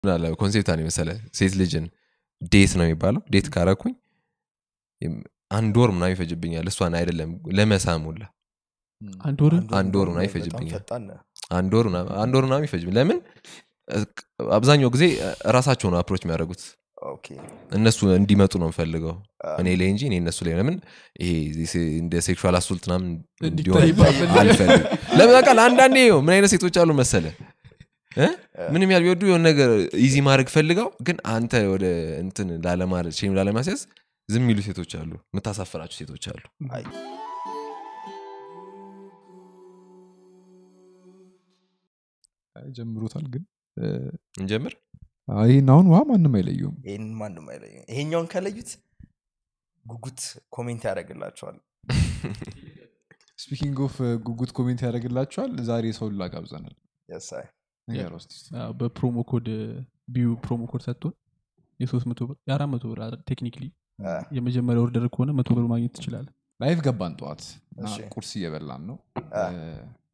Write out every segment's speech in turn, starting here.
ምን አለ ኮንሴፕት አለ መሰለ ሴት ልጅን ዴት ነው የሚባለው ዴት ካረኩኝ የም- አንድ ወር ምናምን ይፈጅብኛል እሷን አይደለም ለመሳም ሁላ አንድ ወር አንድ ወር ምናምን በጣም ይፈጅብኛል ፈጣን ነህ። አንድ ወር ምናምን- አንድ ወር ምናምን ይፈጅብኝ ለምን እ- አብዛኛው ጊዜ ራሳቸው ነው አፕሮች የሚያደርጉት ኦኬ እነሱ እንዲመጡ ነው የምፈልገው አ፣ እኔ ላይ እንጂ እኔ እነሱ ላይ ለምን ይሄ ዜ- እንደ ሴክሹዋል አሱልት ምናምን እንዲታይ እንዲሆን አልፈልግም ለምን በቃ አንዳንዴ ይኸው ምን አይነት ሴቶች አሉ መሰለ እ? ምንም ያህል ቢወዱ የሆነ ነገር ኢዚ ማድረግ ፈልገው ግን አንተ ወደ እንትን ላለማለት ሼም ላለማስያዝ ዝም የሚሉ ሴቶች አሉ የምታሳፍራቸው ሴቶች አሉ አይ፣ ጀምሮታል ግን እ፣ እንጀምር አይ፣ ይህን አሁን ውሃ ማንም አይለየውም ይህን ማንም አይለይም ይሄኛውን ከለዩት ጉጉት ኮሜንት ያደርግላቸዋል ስፒኪንግ ኦፍ ጉጉት ኮሜንት ያደርግላቸዋል ዛሬ ሰውን ላጋብዘናል Yes, አይ። ነገር ውስጥ አዎ፣ በፕሮሞ ኮድ ቢዩ ፕሮሞ ኮድ ሰጥቶን የሶስት መቶ ብር የአራት መቶ ብር ቴክኒክሊ አ፣ የመጀመሪያ ኦርደር ከሆነ መቶ ብር ማግኘት ትችላለን ላይቭ ገባን ጠዋት እና እሺ። ቁርስ እየበላን ነው አ። እ፣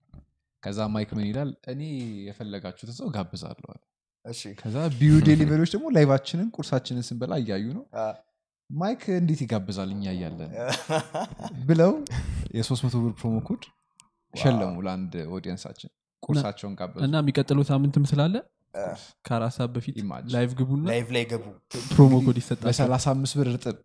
ከዛ ማይክ ምን ይላል እኔ የፈለጋችሁትን ሰው ጋብዛለሁ አለ። እሺ ከዛ ቢዩ ዴሊቨሪዎች ደግሞ ላይቫችንን ቁርሳችንን ስንበላ እያዩ ነው አ፣ ማይክ እንዴት ይጋብዛል እኛ እያለን ብለው የሶስት መቶ ብር ፕሮሞ ኮድ ሸለሙ ለአንድ ኦዲየንሳችን ቁርሳቸውን ጋበዙ እና የሚቀጥለው ሳምንትም ስላለ አ፣ ከአራት ሰዓት በፊት Imagine. ላይቭ ግቡና ላይቭ ላይ ገቡ ፕሮሞ ኮድ ይሰጣል በ35 ብር እርጥብ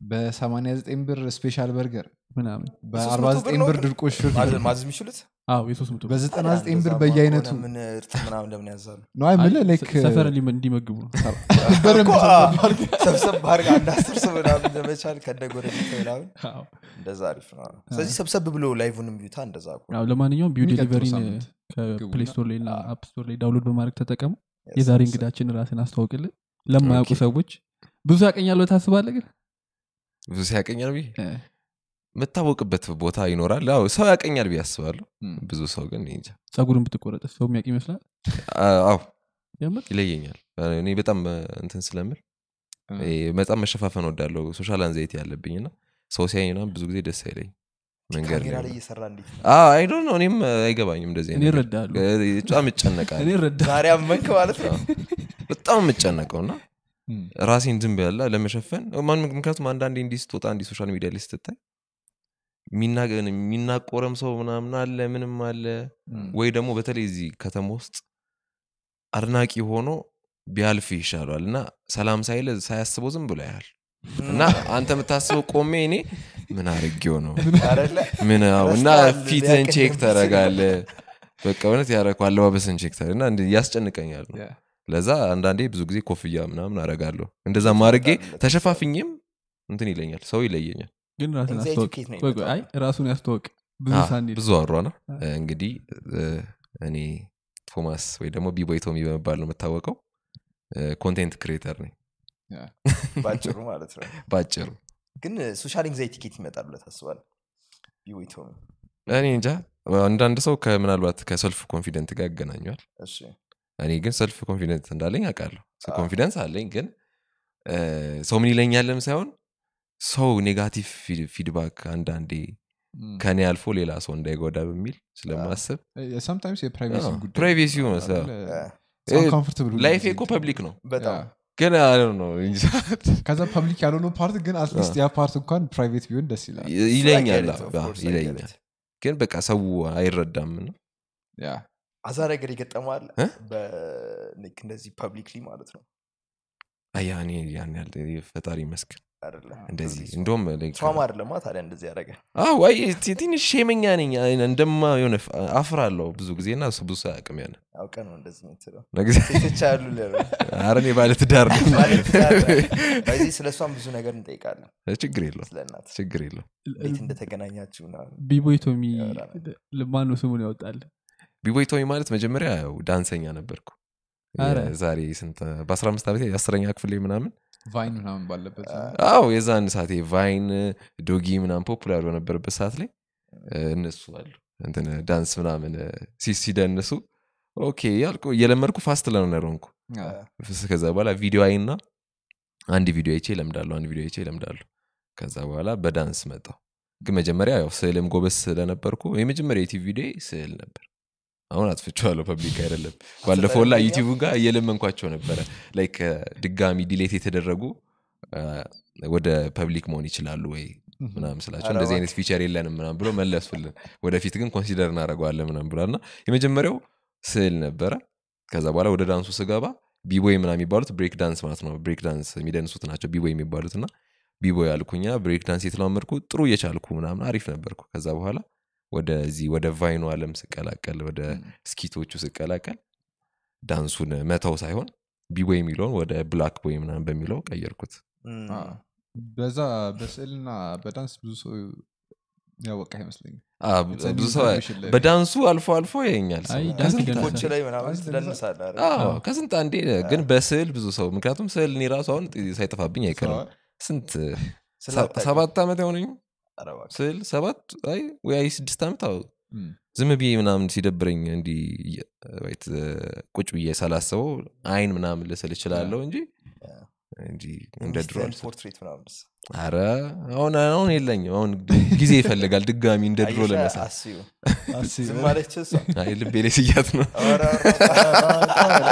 በ89 ብር ስፔሻል በርገር ምናምን በ49 ነው ብር ግን? ድርቆሽ ማዘዝ ፍርፍር ማዘዝ የሚችሉት አዎ የሶስት መቶ ብር በ99 ብር እንደዛ በየአይነቱ ከሆነ ምን እርጥብ ምናምን ለምን ያዛሉ ነው አይ ምልህ ላይክ ሰፈር ሊመ- እንዲመግቡ ነው በደንብ እኮ፣ አ፣ ሰብሰብ አድርገህ ሰብሰብ አድርገህ አንድ አስር ሰው ምናምን ለመቻል ከነ ጎረቤት ምናምን አዎ። እንደዛ አሪፍ ነው ስለዚህ ሰብሰብ ብሎ ላይቭንም ቢዩታ እንደዛ እኮ። አዎ፣ ለማንኛውም ቢዩ የሚቀጥለው ዴሊቨሪን ሳምንት ከፕሌይ ግቡና- ስቶር ላይ እና አፕ ስቶር ላይ ዳውንሎድ በማድረግ ተጠቀሙ Yes, የዛሬ yes. እንግዳችን ራስን አስተዋውቅልን ለማያውቁ ኦኬ። ሰዎች ብዙ ያቀኛል ታስባለ ግን ብዙ ሲያቀኛል ብዬ እ፣ የምታወቅበት ቦታ ይኖራል አዎ ሰው ያቀኛል ብዬ አስባለሁ እም። ብዙ ሰው ግን እኔ እንጃ ጸጉርን ብትቆረጥ ሰው የሚያውቅ ይመስላል አ- አዎ የምር ይለየኛል እኔ በጣም እ፣ እንትን ስለምል እ። ይሄ በጣም መሸፋፈን ወዳለው ሶሻል አንዛይቲ ያለብኝ እና ሰው ሲያኝ ምናምን ብዙ ጊዜ ደስ አይለኝ መንገድ ካሜራ ላይ ላይ እየሰራ እንዴት ነው? አይዶ ነው እኔም እ፣ አይገባኝም እንደዚህ እኔ አይነት ነገር። እረዳለሁ እ፣ በጣም እኔ እጨነቃለሁ እረዳ ዛሬ አመንክ ማለት ነው በጣም የምጨነቀው እና እም። ራሴን ዝም ብላ ለመሸፈን ማን- ምክንያቱም አንዳንዴ እንዲህ ስትወጣ እንዲህ ሶሻል ሚዲያ ላይ ስትታይ የሚናገ- የሚናቆረም ሰው ምናምን አለ ምንም አለ እም። ወይ ደግሞ በተለይ እዚህ ከተማ ውስጥ አድናቂ ሆኖ ቢያልፍ ይሻሏል እና ሰላም ሳይል ሳያስበው ዝም ብሎ ያህል እና አንተ የምታስበው ቆሜ እኔ ምን አርጌው ነው አይደለ? ምን አዎ፣ እና ረስተዋል፣ ፊትን ሊያቀኝ ቼክ ነው ተረጋለ በቃ እውነት ያረኩ አለባበስን ቼክ ተረ እና እንዲህ ያስጨንቀኛል ነው ያ። ለዛ አንዳንዴ ብዙ ጊዜ ኮፍያ ምናምን አረጋለሁ እንደዛ ማድረጌ ተሸፋፍኝም እንትን ይለኛል ሰው ይለየኛል ግን ራስን Anxiety አስተዋወቅ ከየት ነው ቆይ ቆይ፣ አይ ራሱን ያስተዋወቅ ብዙ አ፣ ሳንሄድ ብዙ አሯ ነው እንግዲህ እ፣ እኔ ቶማስ ወይ ደግሞ ቢቦይ ቶሚ በመባል ነው የምታወቀው ኮንቴንት ክሬተር ነኝ ያ። ባጭሩ ማለት ነው ባጭሩ ግን ሶሻል ኤንግዛይቲ ኬት ይመጣል ብለህ ታስባለህ ቢወይቶ እኔ እንጃ አንዳንድ ሰው ከምናልባት ከሰልፍ ኮንፊደንት ጋር ያገናኘዋል እሺ እኔ ግን ሰልፍ ኮንፊደንት እንዳለኝ አውቃለሁ አዎ። ኮንፊደንስ አለኝ ግን እ፣ ሰው ምን ይለኛለም ሳይሆን ሰው ኔጋቲቭ ፊድባክ አንዳንዴ እም። ከኔ አልፎ ሌላ ሰው እንዳይጎዳ በሚል ስለማስብ እ፣ sometimes የፕራይቬሲ አዎ፣ ጉዳይ ፕራይቬሲ ሆነ ሰው። እ፣ ኮምፎርታብል ላይፌ እኮ ፐብሊክ ነው በጣም ግን አይ ዶንት ኖ እንጃ ከዛ ፐብሊክ ያልሆነው ፓርት ግን አትሊስት ያ ፓርት እንኳን ፕራይቬት ቢሆን ደስ ይላል ይለኛል I get it, of አዎ፣ course, I get ይለኛል it. ግን በቃ ሰው አይረዳም ነው ያ አዛ ነገር ይገጠማል እ? በልክ እንደዚህ ፐብሊክሊ ማለት ነው አያ እኔ ያን ያህል ፈጣሪ ይመስገን አይደለ እንደዚህ እንደውም ትራማ አይደለማ ታዲያ እንደዚህ ያደረገ ወይ ትንሽ ሼመኛ ነኝ እንደማ የሆነ አፍር አለው ብዙ ጊዜ እና እሱ ብዙ ሰው አያውቅም ያለ አውቀ ነው እንደዚህ የምትለው ነግዜ ሴቶች ያሉ አረ እኔ ባለትዳር ነኝ። በዚህ ስለ እሷም ብዙ ነገር እንጠይቃለን ችግር የለው ስለ እናት ችግር የለው እንዴት እንደተገናኛችሁ ምናምን። ቢቦይ ቶሚ ያወራናል። ማነው ስሙን ያወጣል ቢቦይ ቶሚ ማለት መጀመሪያ ያው ዳንሰኛ ነበርኩ አረ። ዛሬ ስንት በአስራ አምስት ዓመት የአስረኛ ክፍል ላይ ምናምን ቫይን ምናምን ባለበት አዎ የዛን ሰዓት ቫይን ዶጊ ምናምን ፖፑላር በነበረበት ሰዓት ላይ እ፣ እነሱ አሉ እንትን ዳንስ ምናምን እ፣ ሲ- ሲደንሱ ኦኬ ያልኩ እየለመድኩ ፋስት ለርነር ሆንኩ ያ። ከዛ በኋላ ቪዲዮ አይና አንድ ቪዲዮ አይቼ ለምዳለሁ አንድ ቪዲዮ አይቼ ለምዳለሁ ከዛ በኋላ በዳንስ መጣው ግን መጀመሪያ ያው ስዕልም ጎበዝ ስለነበርኩ የመጀመሪያ ዩቲብ ቪዲዮ ስዕል ነበር አሁን አጥፍቼዋለሁ ፐብሊክ አይደለም ባለፈው ላ አስተዳደገኛ? ዩቲዩብ ጋር እየለመንኳቸው ነበረ ላይክ ድጋሚ ዲሌት የተደረጉ አ፣ ወደ ፐብሊክ መሆን ይችላሉ ወይ ምናምን ስላቸው ኧረ እንደዚህ አይነት ፊቸር የለንም ምናምን ብሎ መለሱልን ወደፊት ግን ኮንሲደር እናደርገዋለን ምናምን ብሏል እና የመጀመሪያው ስዕል ነበረ ከዛ በኋላ ወደ ዳንሱ ስገባ ቢቦይ ምናምን የሚባሉት ብሬክ ዳንስ ማለት ነው ብሬክ ዳንስ የሚደንሱት ናቸው ቢቦይ የሚባሉት እና ቢቦይ አልኩኛ ብሬክ ዳንስ የተለማመድኩ ጥሩ እየቻልኩ ምናምን አሪፍ ነበርኩ ከዛ በኋላ ወደዚህ ወደ ቫይኑ አለም ስቀላቀል ወደ ስኪቶቹ ስቀላቀል ዳንሱን መተው ሳይሆን ቢቦይ የሚለውን ወደ ብላክ ቦይ ምናምን በሚለው ቀየርኩት እም፣ አ፣ በዛ በስዕልና በዳንስ ብዙ ሰው ያወቃ አይመስለኝም አ፣ It's a ብዙ new ሰው information ላይ- በዳንሱ አልፎ አልፎ ያኛል ሰው። አይ ዳንስ ከስንት ይደንሳል። ኮች ላይ ምናምን ዳንስ ትደንሳለህ አይደል? አዎ፣ ከስንት አንዴ ግን በስዕል ብዙ ሰው ምክንያቱም ስዕል እኔ ራሱ አሁን ሳይጠፋብኝ አይቀርም ስንት ስላታውቅ። ሰባት ዓመት አይሆነኝ ኧረ እባክህ። ስዕል ሰባት አይ ወይ አይ ስድስት ዓመት አዎ እም፣ ዝም ብዬ ምናምን ሲደብረኝ እንዲህ እየ- ወይት ቁጭ ብዬ ሳላስበው አይን ምናምን ልስል እችላለሁ እንጂ እንጂ እንደ ድሮ ሚስትህን አልስልም። ፖርትሬት ምናምን አረ አሁን አሁን የለኝም አሁን ጊዜ ይፈልጋል ድጋሚ እንደ ድሮ አየሻ? ለመሳል አስዩ አስቢ። ዝም አለች እሷ አይ ልቤ ላይ ስያት ነው ኧረ፣ ኧረ፣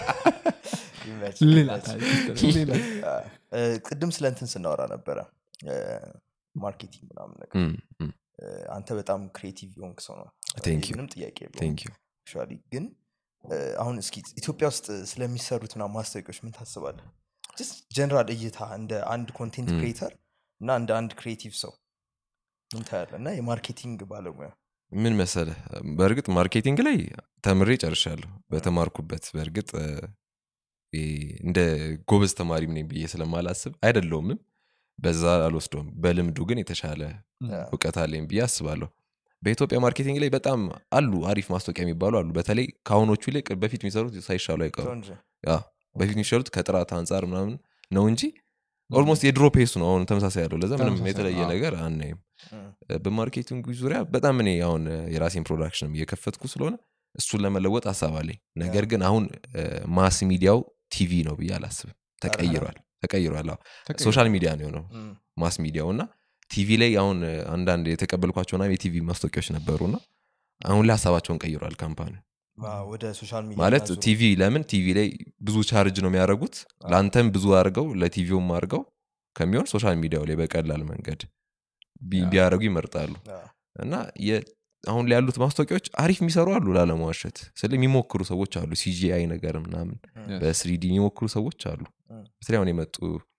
ይመች፣ ሌላ ይመች። ታሪክ። ሌላ እ፣ ቅድም ስለ እንትን ስናወራ ነበረ እ፣ ማርኬቲንግ ምናምን ነገር እም፣ እም፣ እ፣ አንተ በጣም ክሬቲቭ የሆንክ ሰው ነው Thank you. ምንም ጥያቄ የለውም thank you actually ግን እ፣ አሁን እስኪ ኢትዮጵያ ውስጥ ስለሚሰሩት ምናምን ማስታወቂያዎች ምን ታስባለህ ጀነራል እይታ እንደ አንድ ኮንቴንት ም። ክሬተር እና እንደ አንድ ክሬቲቭ ሰው ምን ታያለህ እና የማርኬቲንግ ባለሙያ ምን መሰለ በእርግጥ ማርኬቲንግ ላይ ተምሬ ጨርሻለሁ በተማርኩበት በእርግጥ እ፣ ይሄ እንደ ጎበዝ ተማሪም ነኝ ብዬ ስለማላስብ አይደለውምም በዛ አልወስደውም በልምዱ ግን የተሻለ እውቀት አለኝ ብዬ አስባለሁ በኢትዮጵያ ማርኬቲንግ ላይ በጣም አሉ አሪፍ ማስታወቂያ የሚባሉ አሉ በተለይ ከአሁኖቹ ይልቅ በፊት የሚሰሩት ሳይሻሉ አይቀሩ ሰው እንጂ ያ፣ በፊት የሚሻሉት ከጥራት አንጻር ምናምን ነው እንጂ ኦልሞስት የድሮ ፔሱ ነው አሁን ተመሳሳይ ያለው ለዛ ምንም ተመሳሳይ፣ የተለየ አዎ። ነገር አናይም እም፣ በማርኬቲንግ ዙሪያ በጣም እኔ አሁን እ፣ የራሴን ፕሮዳክሽንም እየከፈትኩ ስለሆነ እሱን ለመለወጥ ሀሳብ አለኝ ነገር ግን አሁን ማስ ሚዲያው ቲቪ ነው ብዬ አላስብም ተቀይሯል ተቀይሯል አዎ። ተቀይሯል። ሶሻል ሚዲያ ነው የሆነው እም፣ ማስ ሚዲያው እና ቲቪ ላይ አሁን እ፣ አንዳንድ የተቀበልኳቸው ና የቲቪ ማስታወቂያዎች ነበሩና አሁን ላይ ሀሳባቸውን ቀይሯል ካምፓኒ አ፣ ወደ ሶሻል ሚዲያ ማለት ማዞር። ቲቪ ለምን ቲቪ ላይ ብዙ ቻርጅ ነው የሚያደርጉት ለአንተም ብዙ አድርገው ለቲቪውም አድርገው ከሚሆን ሶሻል ሚዲያው ላይ በቀላል መንገድ ቢ- ቢያደርጉ ይመርጣሉ አ፣ እና የ- አሁን ላይ ያሉት ማስታወቂያዎች አሪፍ የሚሰሩ አሉ ላለመዋሸት ስለ የሚሞክሩ ሰዎች አሉ ሲጂአይ ነገር ምናምን እም፣ በስሪዲ የሚሞክሩ ሰዎች አሉ እም። በተለይ አሁን የመጡ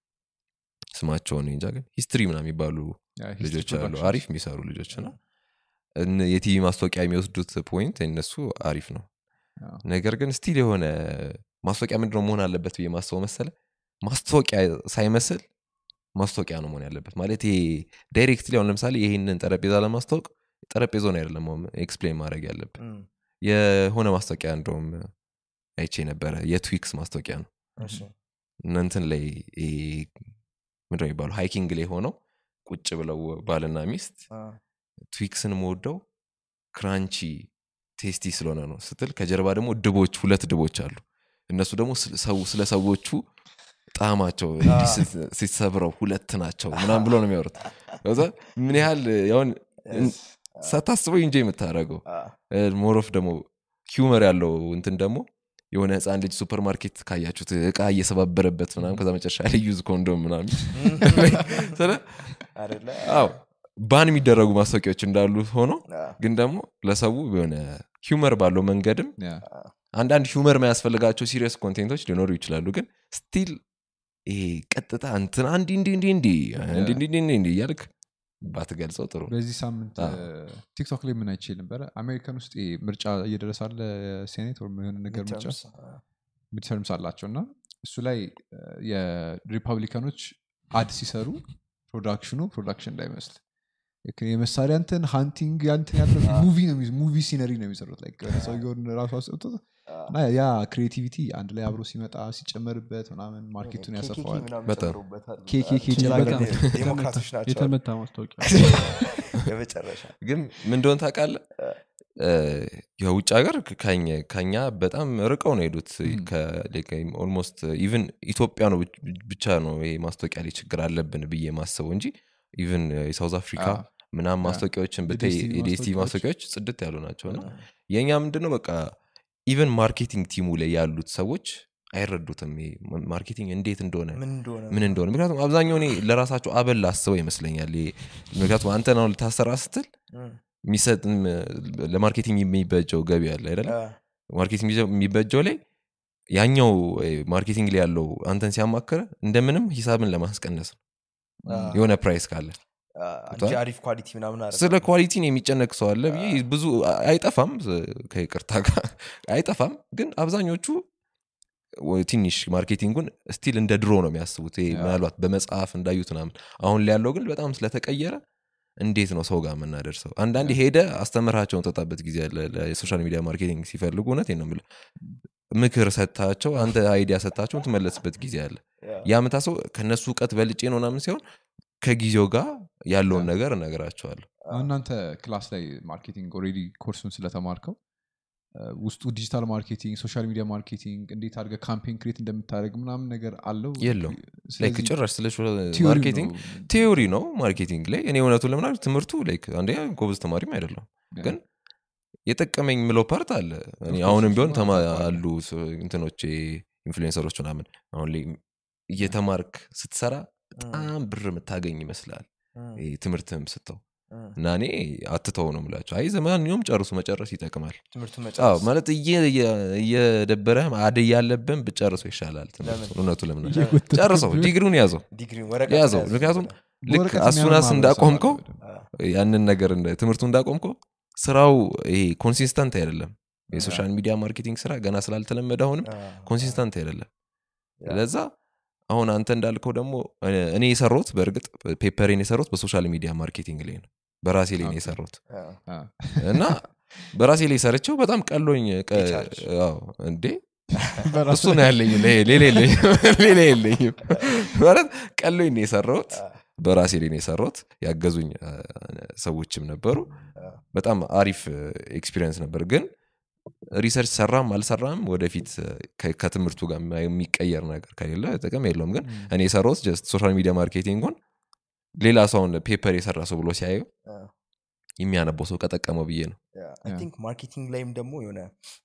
ስማቸውን እንጃ ግን ሂስትሪ ምናምን የሚባሉ ያ፣ history ልጆች አሉ productions። አሪፍ የሚሰሩ ልጆች ነው እነ- የቲቪ ማስታወቂያ የሚወስዱት ፖይንት እነሱ አሪፍ ነው አዎ። ነገር ግን ስቲል የሆነ ማስታወቂያ ምንድነው መሆን አለበት ብዬ ማስበው መሰለ ማስታወቂያ ሳይመስል ማስታወቂያ ነው መሆን ያለበት ማለት ይሄ ዳይሬክትሊ አሁን ለምሳሌ ይህንን ጠረጴዛ ለማስታወቅ ጠረጴዛውን አይደለም ኤክስፕሌን ማድረግ ያለብን እም፣ የሆነ ማስታወቂያ እንደውም አይቼ ነበረ የትዊክስ ማስታወቂያ ነው እሺ፣ እናንትን ላይ ይሄ ምንድነው የሚባለው ሃይኪንግ ላይ ሆነው ቁጭ ብለው ባልና ሚስት አ፣ ትዊክስን መወደው ክራንቺ ቴስቲ ስለሆነ ነው ስትል ከጀርባ ደግሞ ድቦች ሁለት ድቦች አሉ እነሱ ደግሞ ስለ ሰው- ስለ ሰዎቹ ጣዕማቸው እንዲህ ስት- ሲሰብረው ሁለት ናቸው ምናም ብሎ ነው የሚያወሩት ከዛ ምን ያህል ያሁን yes፣ ሳታስበው እንጂ የምታደረገው አ፣ ሞሮፍ ደግሞ ሂውመር ያለው እንትን ደግሞ የሆነ ህፃን ልጅ ሱፐር ማርኬት ካያችሁት እቃ እየሰባበረበት ምናም ከዛ መጨረሻ ላይ ዩዝ ኮንዶም ምናምን ስለ አይደለ? አዎ ባን የሚደረጉ ማስታወቂያዎች እንዳሉ ሆኖ አ፣ ግን ደግሞ ለሰው የሆነ ሂውመር ባለው መንገድም ያ፣ አንዳንድ ሂውመር የማያስፈልጋቸው ሲሪየስ ኮንቴንቶች ሊኖሩ ይችላሉ ግን ስቲል ይሄ ቀጥታ እንትን አንዲ እንዲ እንዲ እንዲ እንዲ እንዲ እንዲ እንዲ እያልክ ባትገልጸው ጥሩ ነው። በዚህ ሳምንት አዎ። ቲክቶክ ላይ ምን አይቼ ነበረ አሜሪካን ውስጥ ይሄ ምርጫ እየደረሳለ ሴኔት ወይም የሆነ ነገር ምርጫ midterms፣ አ፣ ሚድተርምስ አላቸው እና እሱ ላይ እ፣ የሪፐብሊካኖች አድ ሲሰሩ ፕሮዳክሽኑ ፕሮዳክሽን እንዳይመስል ልክ የመሳሪያ እንትን ሃንቲንግ ያንትን ያለ ሙቪ ነው የሚይዙ- ሙቪ ሲነሪ ነው የሚሰሩት like የሆነ ሰውየውን ራሱ አስጠውቶት እና ያ ክሬቲቪቲ አንድ ላይ አብሮ ሲመጣ ሲጨመርበት ምናምን ማርኬቱን ኬኬ ያሰፋዋል ምናምን በጣም። ጨምረውበታል። ኬኬ አ፣ ጨምረውበታል። በጣም ዴሞክራቶች ናቸው የተመታ ማስታወቂያ የመጨረሻ ግን ምን እንደሆነ ታውቃለህ የውጭ ሀገር ከኛ- ከኛ በጣም ርቀው ነው የሄዱት ኦልሞስት ኢቨን ኢትዮጵያ ነው ብቻ ነው ይሄ ማስታወቂያ ላይ ችግር አለብን ብዬ ማስበው እንጂ ኢቨን የሳውዝ አፍሪካ አዎ። ምናምን ማስታወቂያዎችን ብታይ የዲኤስቲቪ የዲኤስቲቪ ማስታወቂያዎች ማስታወቂያዎች ጽድት ያሉ ናቸው እና የእኛ ምንድነው በቃ ኢቨን ማርኬቲንግ ቲሙ ላይ ያሉት ሰዎች አይረዱትም ይሄ ማርኬቲንግ እንዴት እንደሆነ ምን እንደሆነ ምን እንደሆነ ምክንያቱም አብዛኛው እኔ ለራሳቸው አበል አስበው ይመስለኛል ይሄ ምክንያቱም አንተ ነው ልታሰራ ስትል እም፣ የሚሰጥም ለማርኬቲንግ የሚበጀው ገቢ አለ አይደለ አ፣ ማርኬቲንግ የሚበጀው ላይ ያኛው እ፣ ማርኬቲንግ ላይ ያለው አንተን ሲያማክረ እንደምንም ሂሳብን ለማስቀነስ ነው አ፣ የሆነ ፕራይስ ካለ አ፣ እንጂ አሪፍ ኳሊቲ ምናምን አይደለም። ስለ ኳሊቲን የሚጨነቅ ሰው አለ ብዬ ብዙ አይጠፋም ከይቅርታ ጋር አይጠፋም ግን አብዛኞቹ ወይ ትንሽ ማርኬቲንጉን ስቲል እንደ ድሮ ነው የሚያስቡት ይሄ ምናልባት በመጽሐፍ እንዳዩት ምናምን አሁን ላይ ያለው ግን በጣም ስለተቀየረ እንዴት ነው ሰው ጋር የምናደርሰው አንዳንድ ሄደ አስተምራቸውን ጠጣበት ጊዜ አለ የሶሻል ሚዲያ ማርኬቲንግ ሲፈልጉ እውነት ነው የምልህ ምክር ሰጥታቸው አንተ አይዲያ ሰጥታቸው ትመለስበት ጊዜ አለ ያ፣ ያ ምታሰው ከእነሱ እውቀት በልጬ ነው ምናምን ሲሆን ከጊዜው ጋር ያለውን ነገር እነግራቸዋለሁ እናንተ ክላስ ላይ ማርኬቲንግ ኦልሬዲ ኮርሱን ስለተማርከው እ፣ ውስጡ ዲጂታል ማርኬቲንግ ሶሻል ሚዲያ ማርኬቲንግ እንዴት አድርገህ ካምፔን ክሬት እንደምታደርግ ምናምን ነገር አለው የለውም። ላይክ ስለዚህ ጭራሽ ስለ ቲዮሪው ማርኬቲንግ ነው። ቴዎሪ ነው ማርኬቲንግ ላይ እኔ እውነቱን ለምናል ትምህርቱ ላይክ አንደኛ ጎበዝ ተማሪም አይደለም ያ። ግን የጠቀመኝ ምለው ፓርት አለ እኔ course አሁንም ቢሆን እሱማ ተማ- አለ። አሉ ስ- እንትኖች ኢንፍሉዌንሰሮች ምናምን አሁን ላይ እየተማርክ ስትሰራ በጣም ብር የምታገኝ ይመስላል እም፣ ይሄ ትምህርትም ስተው እም፣ እና እኔ አትተው ነው ምላቸው አይ ዘማንኛውም ጨርሱ መጨረስ ይጠቅማል ትምህርቱን አዎ መጨረስ ማለት እየ- እየ- እየደበረህ አደይ ያለብን ብጨርሰው ይሻላል ትምህርቱን ለምን? እውነቱ ለምን እየጎተተ ጨርሰው ቢሆን ዲግሪውን ያዘው ዲግሪውን ወረቀት ያዘው መያዝ ምክንያቱም ብለህ። ልክ በወረቀት አሱናስ የሚያምን ማህበረሰብ እንዳቆምከው አለ። አ፣ ያንን ነገር እንደ- ትምህርቱ እንዳቆምከው ስራው ይሄ ኮንሲስተንት አይደለም የሶሻል ሚዲያ ማርኬቲንግ ስራ ገና ስላልተለመደ አሁንም አ፣ ኮንሲስተንት አይደለም ያ። ለዛ አሁን አንተ እንዳልከው ደግሞ እኔ- እኔ የሰራሁት በእርግጥ ፔፐሬን የሰራሁት በሶሻል ሚዲያ ማርኬቲንግ ላይ ነው በራሴ ላይ ነው ኦኬ። የሰራሁት አ፣ አ፣ እና በራሴ ላይ ሰርቸው በጣም ቀሎኝ ቀ- የቻልሽ። አዎ፣ እንዴ በራሱ እሱ ነው ያለኝ ሌ- ሌላ የለኝም ሌላ የለኝም ማለት ቀሎኝ ነው የሰራሁት አ፣ በራሴ ላይ ነው የሰራሁት ያገዙኝ አ፣ ሰዎችም ነበሩ አ፣ በጣም አሪፍ ኤክስፒሪየንስ ነበር ግን ሪሰርች ሰራም አልሰራም ወደፊት ከ- ከትምህርቱ ጋር የሚቀየር ነገር ከሌለ ጥቅም የለውም ግን እኔ የሰራሁት ጀስት ሶሻል ሚዲያ ማርኬቲንጉን ሌላ ሰውን ፔፐር የሰራ ሰው ብሎ ሲያየው አ፣ የሚያነበው ሰው ከጠቀመው ብዬ ነው አይ ቲንክ ማርኬቲንግ ላይም ደግሞ የሆነ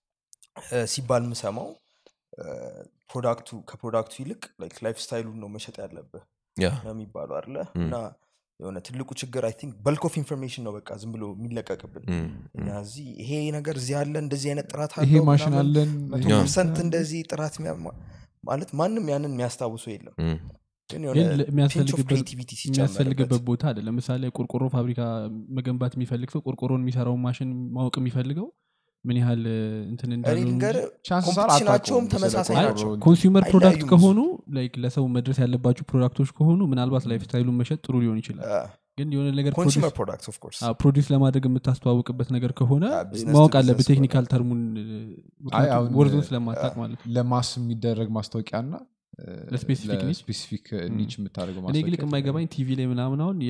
እ፣ ሲባል የምሰማው እ፣ ፕሮዳክቱ ከፕሮዳክቱ ይልቅ ላይፍ ስታይሉን ነው መሸጥ ያለብህ ያ ነው የሚባለው አለ ም። እና የሆነ ትልቁ ችግር አይ ቲንክ በልክ ኦፍ ኢንፎርሜሽን ነው በቃ ዝም ብሎ የሚለቀቅብን እም፣ እኛ እም። እዚህ ይሄ ነገር እዚህ አለ እንደዚህ አይነት ጥራት ይሄ አለው ማሽን ምናምን፣ አለን መቶ ያ። ፐርሰንት እንደዚህ ጥራት የሚያ- ማ- ማለት ማንም ያንን የሚያስታውሰው የለም እም፣ ግን ግን የሆነ ፒንች ኦፍ የሚያስፈልግበት ክሬቲቪቲ የሚያስፈልግበት ሲጨመርበት ቦታ አለ ለምሳሌ ቆርቆሮ ፋብሪካ መገንባት የሚፈልግ ሰው ቆርቆሮን የሚሰራውን ማሽን ማወቅ የሚፈልገው ምን ያህል እንትን እኔ እንዳለው እንጂ ልንገርህ ቻንስስ አር ኮምፒቲሽናቸውም አታውቀውም ተመሳሳይ ስለ ናቸው ቆርቆሮ ኮንሱመር ፕሮዳክት አይለያዩም ከሆኑ ላይክ ለሰው መድረስ ያለባቸው ፕሮዳክቶች ከሆኑ ምናልባት ላይፍ ስታይሉን መሸጥ ጥሩ ሊሆን ይችላል ግን የሆነ ነገር ኮንሱመር ፕሮዳክት ኦፍ ኮርስ ፕሮዲስ ለማድረግ የምታስተዋውቅበት ነገር ከሆነ አዎ፣ business ማወቅ to አለበት business ቴክኒካል ተርሙን አይ፣ አሁን ወርዞን ስለማታቅ ማለት ነው ለማስ የሚደረግ ማስታወቂያ ና ለስፔሲፊክ ኒች? ስፔሲፊክ ኒች የምታደርገው እኔ ግልቅ ማስታወቂያ የማይገባኝ ቲቪ ላይ ምናምን አሁን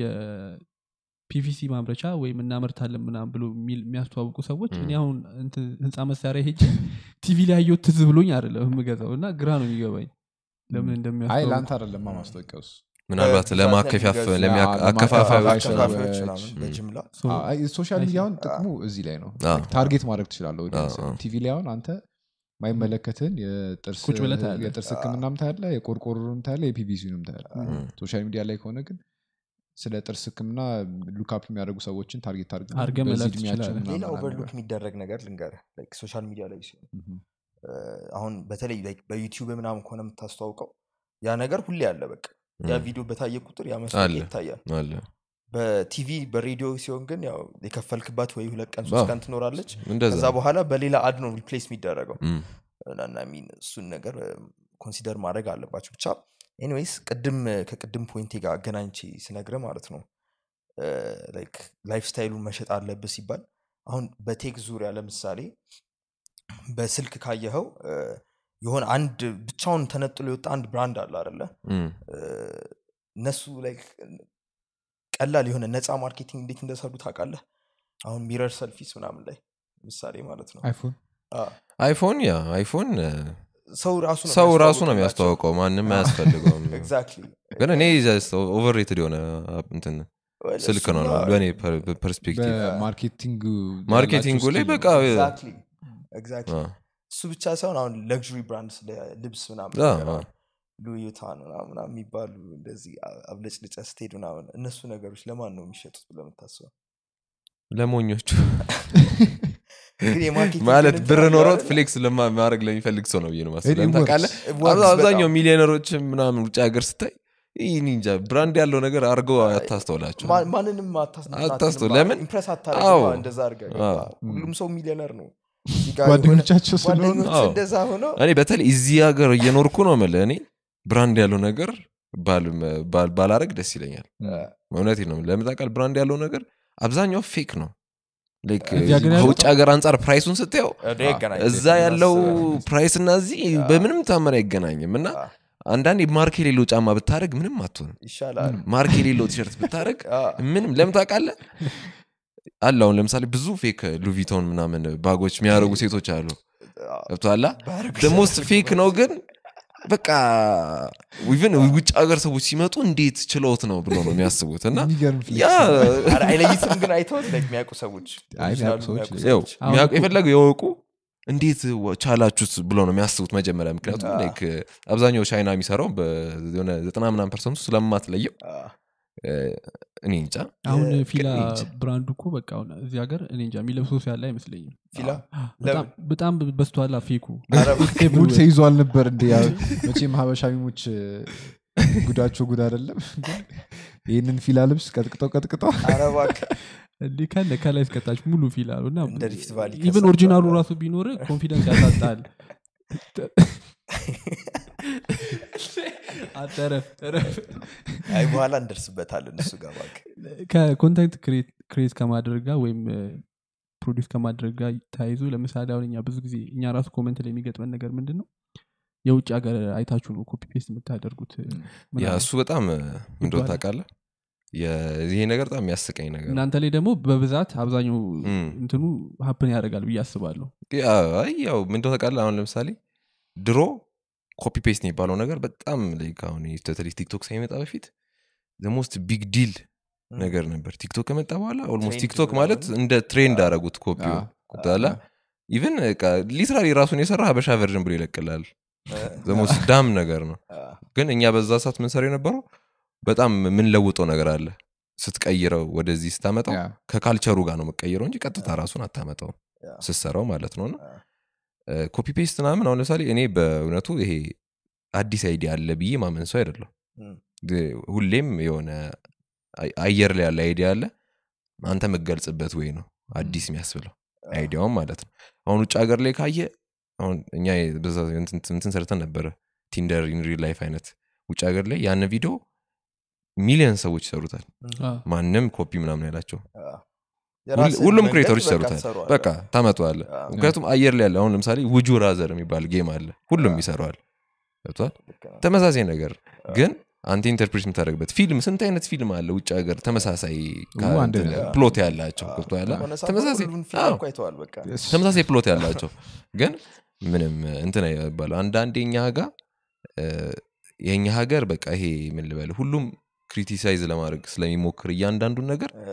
የፒቪሲ ማምረቻ ወይም እናመርታለን ምናምን ብሎ የሚል- የሚያስተዋውቁ ሰዎች እኔ አሁን እንትን ህንፃ መሳሪያ ሄጅ ቲቪ ላይ ያየሁት ትዝ ብሎኝ አይደለም የምገዛው እና ግራ ነው የሚገባኝ ለምን አይ እንደሚያስተዋውቁ ለአንተ አይደለም ማስታወቂያ ውስጥ ምናልባት በብዛት ለማከፋፈ ለሚገዙ- ለሚያ- አዎ፣ አከፋፋዮች ለማከፋፈያ አከፋፋዮች ሰዎች፣ ምናምን ም። በጅምላ So, ሶሻል I ሚዲያ see. አሁን ጥቅሙ እዚህ ላይ ነው አዎ። ታርጌት ማድረግ ትችላለሁ አዎ፣ አዎ። ቲቪ ላይ አሁን አንተ ማይመለከትን የጥርስ ቁጭ ብለህ ታያለህ። የጥርስ ህክምናም ታያለ የቆርቆሮንም ታያለ የፒቪሲንም ታያለ እም፣ ሶሻል ሚዲያ ላይ ከሆነ ግን ስለ ጥርስ ህክምና ሉካፕ የሚያደርጉ ሰዎችን ታርጌት አድርገህ አድርገህ በዚህ መላክ እድሜያቸው ትችላለህ። ምናምን ሌላ ምናምን ኦቨርሉክ ነገር። የሚደረግ ነገር ልንገርህ ሶሻል ሚዲያ ላይ ሲሆን ምሁም። እ፣ አሁን በተለይ like በዩቲዩብ ምናምን ከሆነ የምታስተዋውቀው ያ ነገር ሁሌ አለ በቃ ያ እም፣ ቪዲዮ በታየ ቁጥር ያ አለ። መስታወቂያ ይታያል አለ በቲቪ በሬዲዮ ሲሆን ግን ያው የከፈልክባት ወይ ሁለት ቀን አዎ። ሶስት ቀን ትኖራለች እንደዛ ከዛ በኋላ በሌላ አድ ነው ሪፕሌስ የሚደረገው እም፣ እና ሚን እሱን ነገር ኮንሲደር ማድረግ አለባቸው ብቻ ኤኒዌይስ ቅድም ከቅድም ፖይንቴ ጋር አገናኝቼ ስነግረ ማለት ነው ላይፍ ስታይሉን መሸጥ አለብህ ሲባል አሁን በቴክ ዙሪያ ለምሳሌ በስልክ ካየኸው እ፣ የሆነ አንድ ብቻውን ተነጥሎ የወጣ አንድ ብራንድ አለ አደለ እም፣ እነሱ like ቀላል የሆነ ነፃ ማርኬቲንግ እንዴት እንደሰሩ ታውቃለህ አሁን ሚረር ሰልፊስ ምናምን ላይ ምሳሌ ማለት ነው አይፎን አ፣ አይፎን ያ አይፎን እ፣ ሰው ራሱ ነው ሰው ራሱ ነው የሚያስተዋውቅላቸው። የሚያስተዋውቀው ማንም አያስፈልገውም ኤግዛክትሊ ግን እኔ ኦቨርሬትድ የሆነ እንትን Well, ስልክ ነው እሱማ- በእኔ ፐርስፔክቲቭ በማርኬቲንግ ማርኬቲንጉ ላይ በቃ Exactly. Exactly. አ፣ እሱ ብቻ ሳይሆን አሁን ለግሪ ብራንድ ስለ ልብስ ምናምን አ፣ ነገር አ። አሁን ሉዩታን ምናምን ምናምን የሚባሉ እንደዚህ አ- አብለጭልጨ ስትሄድ ምናምን እነሱ ነገሮች ለማን ነው የሚሸጡት ብለህ የምታስበው ለሞኞቹ ግን የማርኬቲንግ ማለት እንትን ብር አለው ኖሮት አይደለ? ፍሌክስ ለማ- ማድረግ ለሚፈልግ ሰው ነው ብዬ ነው ማስበው። It ለምን works. ታውቃለህ? It works አብዛ- አብዛኛው በጣም። ሚሊዮነሮች ምናምን ውጭ ሀገር ስታይ ይህ እኔ እንጃ ብራንድ ያለው ነገር አድርገው አታስተውላቸው ማ- ማንንም አታስ- አታስተው- አትንም- ለምን? ኢምፕረስ አዎ። አታደርግም እንደዛ አድርገህ አዎ። ገባህ? ሁሉም ሰው ሚሊዮነር ነው እዚህ ጋር የሆነ ጓደኞቻቸው ስለሆኑ ጓደኞች አዎ። እንደዛ ሆነው እኔ በተለይ እዚህ ሀገር እየኖርኩ ነው የምልህ እኔ ብራንድ ያለው ነገር ባል- ባል- ባላረግ ደስ ይለኛል እውነቴን ነው ለምን ታውቃለህ ብራንድ ያለው ነገር አብዛኛው ፌክ ነው Like, እዚህ ሀገር ያለው? ከውጭ ሀገር አንጻር ፕራይሱን ስታየው ወደ ይገናኝ እዛ ያለው ፕራይስ እና እዚህ በምንም ታመር አይገናኝም እና አዎ። አንዳንዴ ማርክ የሌለው ጫማ ብታደረግ ምንም አትሆንም ይሻላል ማርክ የሌለው ቲሸርት ብታደረግ አዎ። ምንም ለምን ታውቃለህ አለ አሁን ለምሳሌ ብዙ ፌክ ሉቪቶን ምናምን ባጎች የሚያደርጉ ሴቶች አሉ አዎ። ገብቶሃል ባርግ ደሞስት ፌክ ነው ግን በቃ ኢቨን ውጭ ሀገር ሰዎች ሲመጡ እንዴት ችለውት ነው ብሎ ነው የሚያስቡት እና የሚገርም ያ ኧረ አይለይትም ግን አይተውት like የሚያውቁ ሰዎች አይ፣ ኦሪጂናሉ የሚያውቁ ሰዎች የሚያውቁ ያው ሰዎች። አሁን የሚያውቁ- እኮ- የፈለገው የወቁ እንዴት ወ- ቻላችሁት ብሎ ነው የሚያስቡት መጀመሪያ ምክንያቱም አዎ። like አብዛኛው ቻይና የሚሰራው በሆነ ዘጠና ምናምን ፐርሰንቱ ስለማትለየው አዎ። እ፣ እኔ እንጃ አሁን የ- ፊላ ግን እንጃ። ብራንዱ እኮ በቃ አሁን እዚህ ሀገር እኔ እንጃ የሚለብሰው ሰው ያለ አይመስለኝም ፊላ በጣም- በጣም በስተኋላ ፌኩ ኧረ ሙድ ተይዟል ነበር እንደ ያው መቼም ሀበሻ ሚሞች ጉዳቸው ጉድ አይደለም ግን ይህንን ፊላ ልብስ ቀጥቅጠው ቀጥቅጠው ኧረ እባክህ እንዲህ ካለ ከላይ እስከታች ሙሉ ፊል አሉ እና እንደ ሪፍት ቫሊ ኢቨን ከሰል ኦሪጂናሉ ጨዋታ። ራሱ ቢኖር ኮንፊደንስ ያሳጣል አጠረፍ ጠረፍ አይ በኋላ እንደርስበታለን እሱ ጋር እባክህ ከኮንተንት ክሬት ከማድረግ ጋር ወይም ፕሮዲስ ከማድረግ ጋር ተያይዞ ለምሳሌ አሁን እኛ ብዙ ጊዜ እኛ ራሱ ኮመንት ላይ የሚገጥመን ነገር ምንድን ነው የውጭ ሀገር አይታችሁ ነው ኮፒ ፔስት የምታደርጉት ያ ምናምን። እሱ በጣም እንደው ይባላል። ታውቃለህ የ- ይሄ ነገር በጣም የሚያስቀኝ ነገር ነው። እናንተ ላይ ደግሞ በብዛት አብዛኛው እም። እንትኑ ሀፕን ያደርጋል ብዬ አስባለሁ ያ- አይ ያው ምንድነው ታውቃለህ አሁን ለምሳሌ ድሮ ኮፒ ፔስት የሚባለው ነገር በጣም like አሁን በተለይ ቲክቶክ ሳይመጣ በፊት ሞስት ቢግ ዲል ነገር ነበር ቲክቶክ ከመጣ በኋላ ኦልሞስት ትሬንድ ቲክቶክ ምናምን። ማለት እንደ ትሬንድ አደረጉት ኮፒ ቁጣላ ኢቨን ሊትራሊ ራሱን የሰራ ሀበሻ ቨርዥን ብሎ ይለቅላል ዘሞስ ዳም ነገር ነው ግን እኛ በዛ ሰዓት ምንሰራ የነበረው በጣም የምንለውጠው ነገር አለ ስትቀይረው ወደዚህ ስታመጣው ያ። ከካልቸሩ ጋር ነው መቀየረው እንጂ ቀጥታ ራሱን አታመጣው ያ። ስትሰራው ማለት ነው እና አ። ኮፒ ፔስት ምናምን አሁን ለምሳሌ እኔ በእውነቱ ይሄ አዲስ አይዲያ አለ ብዬ ማመን ሰው አይደለም እም። ሁሌም የሆነ አይ- አየር ላይ ያለ አይዲያ አለ አንተ የምገልጽበት ወይ ነው አዲስ የሚያስብለው አይዲያውም ማለት ነው አሁን ውጭ ሀገር ላይ ካየ አሁን እኛ በዛ እንትን እንትን ሰርተን ነበረ ቲንደር ኢን ሪል ላይፍ አይነት ውጭ ሀገር ላይ ያን ቪዲዮ ሚሊዮን ሰዎች ይሰሩታል አ፣ ማንም ኮፒ ምናምን ያላቸው አ። የራስህን ሁሉም መንገድ ክሬተሮች በቃ ይሰሩታል ትሰራዋለህ። በቃ ታመጠዋለ አ፣ ምክንያቱም አየር ላይ ያለ አሁን ለምሳሌ ውጁ ራዘር የሚባል ጌም አለ ሁሉም ይሰራዋል ገብቷል ልክ ነው። ተመሳሳይ ነገር ግን አንተ ኢንተርፕሬት የምታደርግበት ፊልም ስንት አይነት ፊልም አለ ውጭ ሀገር ተመሳሳይ ው አንድ እንትን ነው። ፕሎት ያላቸው አ፣ ገብቶሃል? የሆነ ሰዓት ተመሳሳይ ሁሉን ፊልም አዎ፣ እኮ አይተዋል በቃ ተመሳሳይ ፕሎት ያላቸው ግን ምንም እንትን አይባለው አንዳንድ የኛ ጋ እ፣ የኛ ሀገር በቃ ይሄ ምን ልበል ሁሉም ክሪቲሳይዝ ለማድረግ ስለሚሞክር እያንዳንዱን ነገር እ፣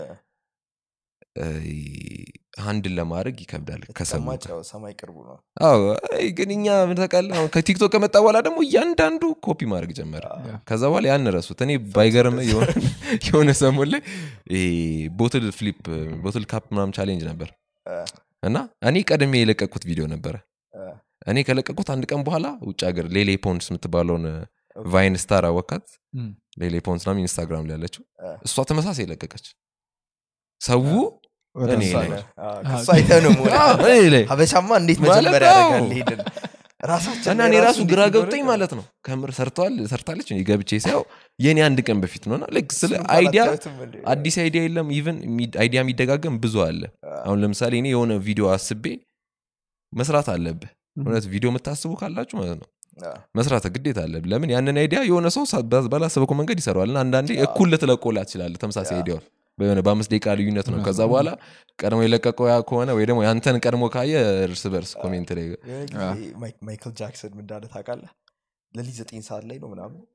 አንድን ለማድረግ ይከብዳል ከሰሙ ተቀማጭ ጋር። ያው ሰማይ ቅርቡ ነው አዎ አይ፣ ግን እኛ ምን ታውቃለህ አሁን ከቲክቶክ ከመጣ በኋላ ደግሞ እያንዳንዱ ኮፒ ማድረግ ጀመረ ከዛ በኋላ ያን ረሱት እኔ ባይገርም የሆነ ሰሞን ላይ ይሄ ቦትል ፍሊፕ ቦትል ካፕ ምናምን ቻሌንጅ ነበር እ፣ እና እኔ ቀድሜ የለቀቅኩት ቪዲዮ ነበረ እ፣ እኔ ከለቀቁት አንድ ቀን በኋላ ውጭ ሀገር ሌሌ ፖንስ የምትባለውን ቫይን ስታር አወካት እም። ሌሌ ፖንስ ናም ኢንስታግራም ላይ ያለችው እ። እሷ ተመሳሳይ ለቀቀች ሰው ወደ እኔ እሷ ላይ ጋር። አ፣ ከእሱ አይተህ ነው መሆን አዎ፣ እኔ ላይ ሀበሻማ እንዴት ማለት መጀመር አዎ። ያደርጋል ሄድን ራሳችን እና ላይ እኔ ራሱ እንዴት ግራ እንደሆነ ገብቶኝ ማለት ነው ከምር ሰርተዋል ሰርታለች እኔ ገብቼ ሳየው የኔ አንድ ቀን በፊት ነውና ልክ ስለ እሱን አይዲያ ባላታዩትም እንዴ? አዲስ አይዲያ የለም ኢቨን አይዲያ የሚደጋገም ብዙ አለ አሁን ለምሳሌ እኔ የሆነ ቪዲዮ አስቤ መስራት አለብህ እውነት ቪዲዮ የምታስቡ ካላችሁ ማለት ነው አ፣ መስራት ግዴታ አለብህ ለምን ያንን አይዲያ የሆነ ሰው ሳ- ባዝ- ባላሰበከው መንገድ ይሰራዋል እና አንዳንዴ እኩል ልትለቆላ ትችላለህ ተመሳሳይ ያ። አይዲያውን በሆነ በአምስት ደቂቃ ልዩነት ነው ከዛ በኋላ ቀድሞ የለቀቀው ያ ከሆነ ወይ ደግሞ ያንተን ቀድሞ ካየ እርስ በርስ ኮሜንት ላይ የሆነ ጊዜ ማይክ- ማይክል ጃክሰን ምን እንዳለ ታውቃለህ ለሊት ዘጠኝ ሰዓት ላይ ነው ምናምን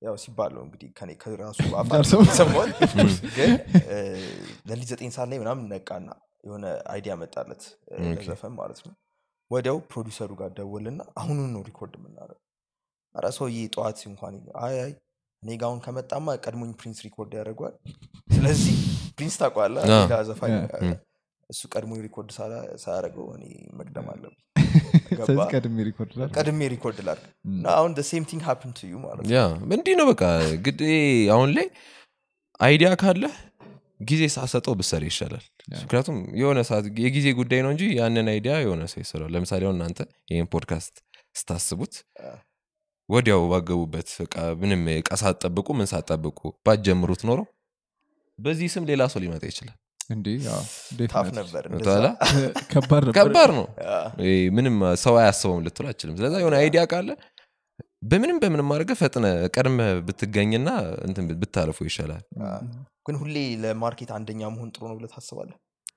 ያው ሲባል ነው እንግዲህ ከኔ ከራሱ ደርሰው- ሰማት ግን እ፣ ለሊት ዘጠኝ ሰዓት ላይ ምናምን ነቃና የሆነ አይዲያ መጣለት እ፣ ኦኬ። ለዘፈን ማለት ነው ወዲያው ፕሮዲሰሩ ጋር ደወልና አሁኑን ነው ሪኮርድ የምናደርገው አረ ሰውዬ ጠዋት እንኳን አይ አይ እኔ ጋ አሁን ከመጣማ ቀድሞኝ ፕሪንስ ሪኮርድ ያደርጓል ስለዚህ ፕሪንስ ታውቀዋለህ አዎ። ሌላ ዘፋኝ ያ። እ፣ እሱ ቀድሞኝ ሪኮርድ ሳላ- ሳያደርገው እኔ መቅደም አለብኝ ገባ ስለዚህ ቀድሜ ሪኮርድ ላድርግ። ቀድሜ ሪኮርድ ላድርግ ም። እና አሁን ሴም ቲንግ ሀፕን ቱ ዩ ማለት ነው ያ እንዲህ ነው በቃ ግድ አሁን ላይ አይዲያ ካለ ጊዜ ሳሰጠው ብሰር ይሻላል ያ። ምክንያቱም የሆነ ሰዓት የጊዜ ጉዳይ ነው እንጂ ያንን አይዲያ የሆነ ሰው ይሰራል ለምሳሌ አሁን እናንተ ይህን ፖድካስት ስታስቡት አ። ወዲያው ባገቡበት በቃ ምንም እቃ ሳትጠብቁ ምን ሳትጠብቁ ባትጀምሩት ኖሮ በዚህ ስም ሌላ ሰው ሊመጣ ይችላል እንዴ ታፍ ነበር እንደዛ። ተላ ከባድ ነበር ከባድ ነው አ፣ ይሄ ምንም ሰው አያስበውም ልትሉ አችልም ስለዛ የሆነ አይዲያ ካለ በምንም በምንም አድርገህ ፈጥነ ቀድመ ብትገኝና እንትን ብታልፎ ይሻላል አ። ግን ሁሌ ለማርኬት አንደኛ መሆን ጥሩ ነው ብለህ ታስባለህ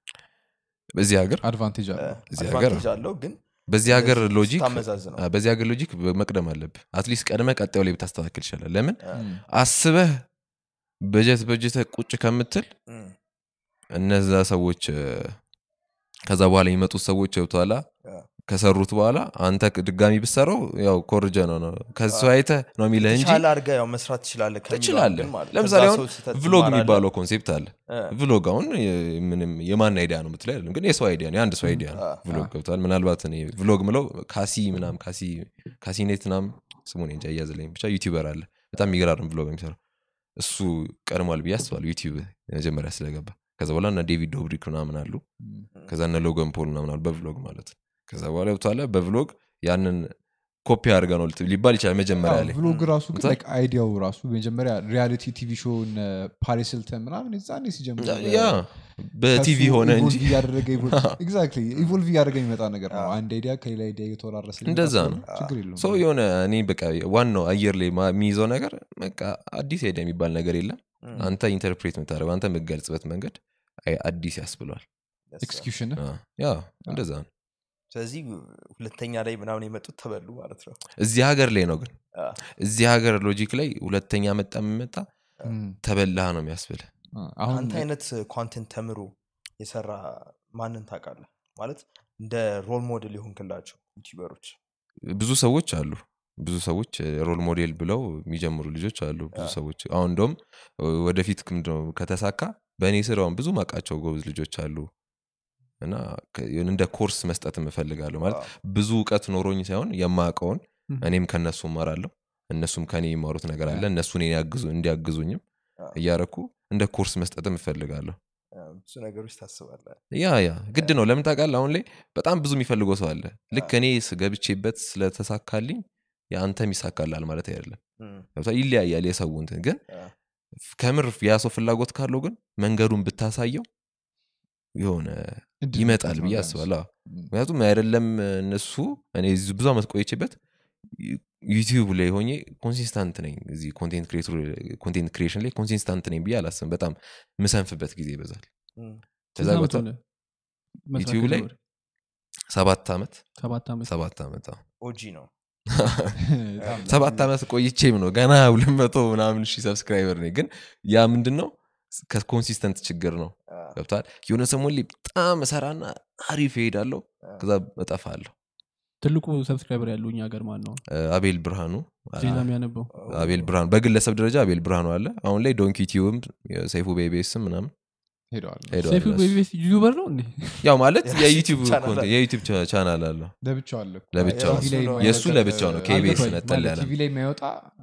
በዚህ ሀገር አድቫንቴጅ አለ እዚህ ሀገር አድቫንቴጅ አለው ግን በዚህ ሀገር ሎጂክ ታመዛዝነው አ፣ በዚህ ሀገር ሎጂክ መቅደም አለብህ አትሊስት ቀድመ ቀጣዩ ላይ ብታስተካክል ይሻላል ለምን አ፣ ም። አስበህ በጀት በጀተ ቁጭ ከምትል እም፣ እነዛ ሰዎች እ፣ ከዛ በኋላ የሚመጡት ሰዎች ገብተኋላ አ። ከሰሩት በኋላ አንተ ድጋሚ ብሰራው ያው ኮርጀ ነው ነው ከሱ አይተ ነው የሚልህ እንጂ የተሻለ አድርገህ ያው መስራት ትችላለህ ከሚለው ትችላለህ ግን ማለት ነው። ለምሳሌ ከዛ አሁን ሰው ስህተት ቭሎግ ትማራለህ። የሚባለው ኮንሴፕት አለ አ፣ ቭሎግ አሁን የ- ምንም የማን አይዲያ ነው ምትለው አይደለም ግን የሰው አይዲያ ነው የአንድ ሰው አይዲያ ነው አ፣ ቭሎግ ገብቷል ምናልባት እኔ ቭሎግ ምለው ካሲ ምናም ካሲ ካሲኔት ምናም ስሙን እንጃ እያዝለኝ ብቻ ዩቲዩበር አለ በጣም የሚገራርም ቭሎግ የሚሰራው እሱ ቀድሟል ብዬ አስባለሁ ዩቲዩብ መጀመሪያ ስለገባ ከዛ በኋላ እነ ዴቪድ ዶብሪክ ምናምን አሉ ም። ከዛ እነ ሎገን ፖል ምናምን አሉ በቭሎግ ማለት ነው ከዛ በኋላ ገብቷለ በቭሎግ ያንን ኮፒ አድርገ ነው ልት- ሊባል ይችላል መጀመሪያ ላይ ቭሎግ ራሱ ግን ታ- like አይዲያው ራሱ መጀመሪያ ሪያሊቲ ቲቪ ሾው እነ ፓሪስ ሂልተን ምናምን የዛኔ ሲጀምር ያ በቲቪ ከሱ ሆነ እንጂ ኢቮልቭ እያደረገ ኤግዛክትሊ ኢቮልቭ እያደረገ የሚመጣ ነገር ነው አንድ አይዲያ ከሌላ አይዲያ እየተወራረሰ የሚመጣ እንደዛ ስለሆነ ነው። ችግር የለውም ሰው የሆነ እኔ በቃ ዋናው አየር ላይ ማ- የሚይዘው ነገር በቃ አዲስ አይዲያ የሚባል ነገር የለም እም፣ አንተ ኢንተርፕሬት የምታደርገው አንተ የምትገልጽበት መንገድ አይ- አዲስ ያስብሏል yes, ኤክስኪውሽን አ፣ ያ እንደዛ ነው ስለዚህ ሁለተኛ ላይ ምናምን የመጡት ተበሉ ማለት ነው እዚህ ሀገር ላይ ነው ግን አ፣ እዚህ ሀገር ሎጂክ ላይ ሁለተኛ መጣ የምመጣ ተበላህ ነው የሚያስብልህ አሁን አንተ አይነት ኮንቴንት ተምሮ የሰራ ማንን ታውቃለህ ማለት እንደ ሮል ሞዴል የሆንክላቸው ዩቲዩበሮች ብዙ ሰዎች አሉ ብዙ ሰዎች ሮል ሞዴል ብለው የሚጀምሩ ልጆች አሉ ብዙ አ። ሰዎች አሁን እንደውም ወደፊት ምንድነው ከተሳካ በእኔ ስር አሁን ብዙ ማቃቸው ጎበዝ ልጆች አሉ እና ከ- የሆነ እንደ ኮርስ መስጠት እፈልጋለሁ ማለት አ፣ ብዙ እውቀት ኖሮኝ ሳይሆን የማውቀውን ም። እኔም ከነሱ እማራለሁ እነሱም ከኔ የሚማሩት ነገር አለ እነሱ እኔን ያግዙ- እንዲያግዙኝም አ፣ እያረኩ እንደ ኮርስ መስጠትም እፈልጋለሁ አ፣ ብዙ ነገሮች ታስባለህ ያ ያ ግድ ነው ለምን ታውቃለህ አሁን ላይ በጣም ብዙ የሚፈልገው ሰው አለ ልክ እኔ ስገብቼበት ስለተሳካልኝ የአንተም ይሳካላል ማለት አይደለም እም፣ ገብቶሃል? ይለያያል የሰው እንትን ግን አ፣ ከምር ያ ሰው ፍላጎት ካለው ግን መንገዱን ብታሳየው የሆነ እድል ይመጣል መስጠት ብዬ ነው አስባለሁ አዎ። ቢያንስ። ምክንያቱም አይደለም እነሱ እኔ እዚህ ብዙ ዓመት ቆይቼበት ዩ- ዩቲዩብ ላይ ሆኜ ኮንሲስታንት ነኝ እዚህ ኮንቴንት ክሪኤሽን ላይ ኮንሲስታንት ነኝ ብዬ አላስብም በጣም ምሰንፍበት ጊዜ ይበዛል እም፣ ከዛ ስንት ዓመት ገብቶሃል? ሆነ መስራት ዩቲዩብ ላይ ከጀመርክ? ሰባት ዓመት ሰባት ዓመት ሰባት ዓመት አዎ። ኦጂ ነው በጣም ሰባት ዓመት ቆይቼም ነው ገና ሁለት መቶ ምናምን ሺህ ሰብስክራይበር ነኝ ግን ያ ምንድን ነው ከኮንሲስተንት ችግር ነው አ፣ ገብቷል የሆነ ሰሞን ላይ በጣም እሰራና አሪፍ ይሄዳለሁ ከዛ እጠፋለሁ ትልቁ ሰብስክራይበር ያለው እኛ ሀገር ማን ነው እ፣ አቤል ብርሃኑ አለ። ዜና የሚያነበው አቤል ብርሃኑ በግለሰብ ደረጃ አቤል ብርሃኑ አለ አሁን ላይ ዶንኪ ቲዩብም ሰይፉ ቤቤስም ምናምን ሄደዋል ሄደዋል ሴፊ እነሱ። ቤቢስ ዩቱበር ነው እንዴ ያው ማለት የራሱ የዩቲዩብ ቻናል ኮንቴንት- አለ። የዩቲዩብ ቻ- ቻናል አለው ለብቻው አለ እኮ። ለብቻው የራሱ ነው። የእሱ ለብቻው ነው ከኢቢኤስ አልገባኝም። ነጠል ማለት ያለ ቲቪ ላይ የማይወጣ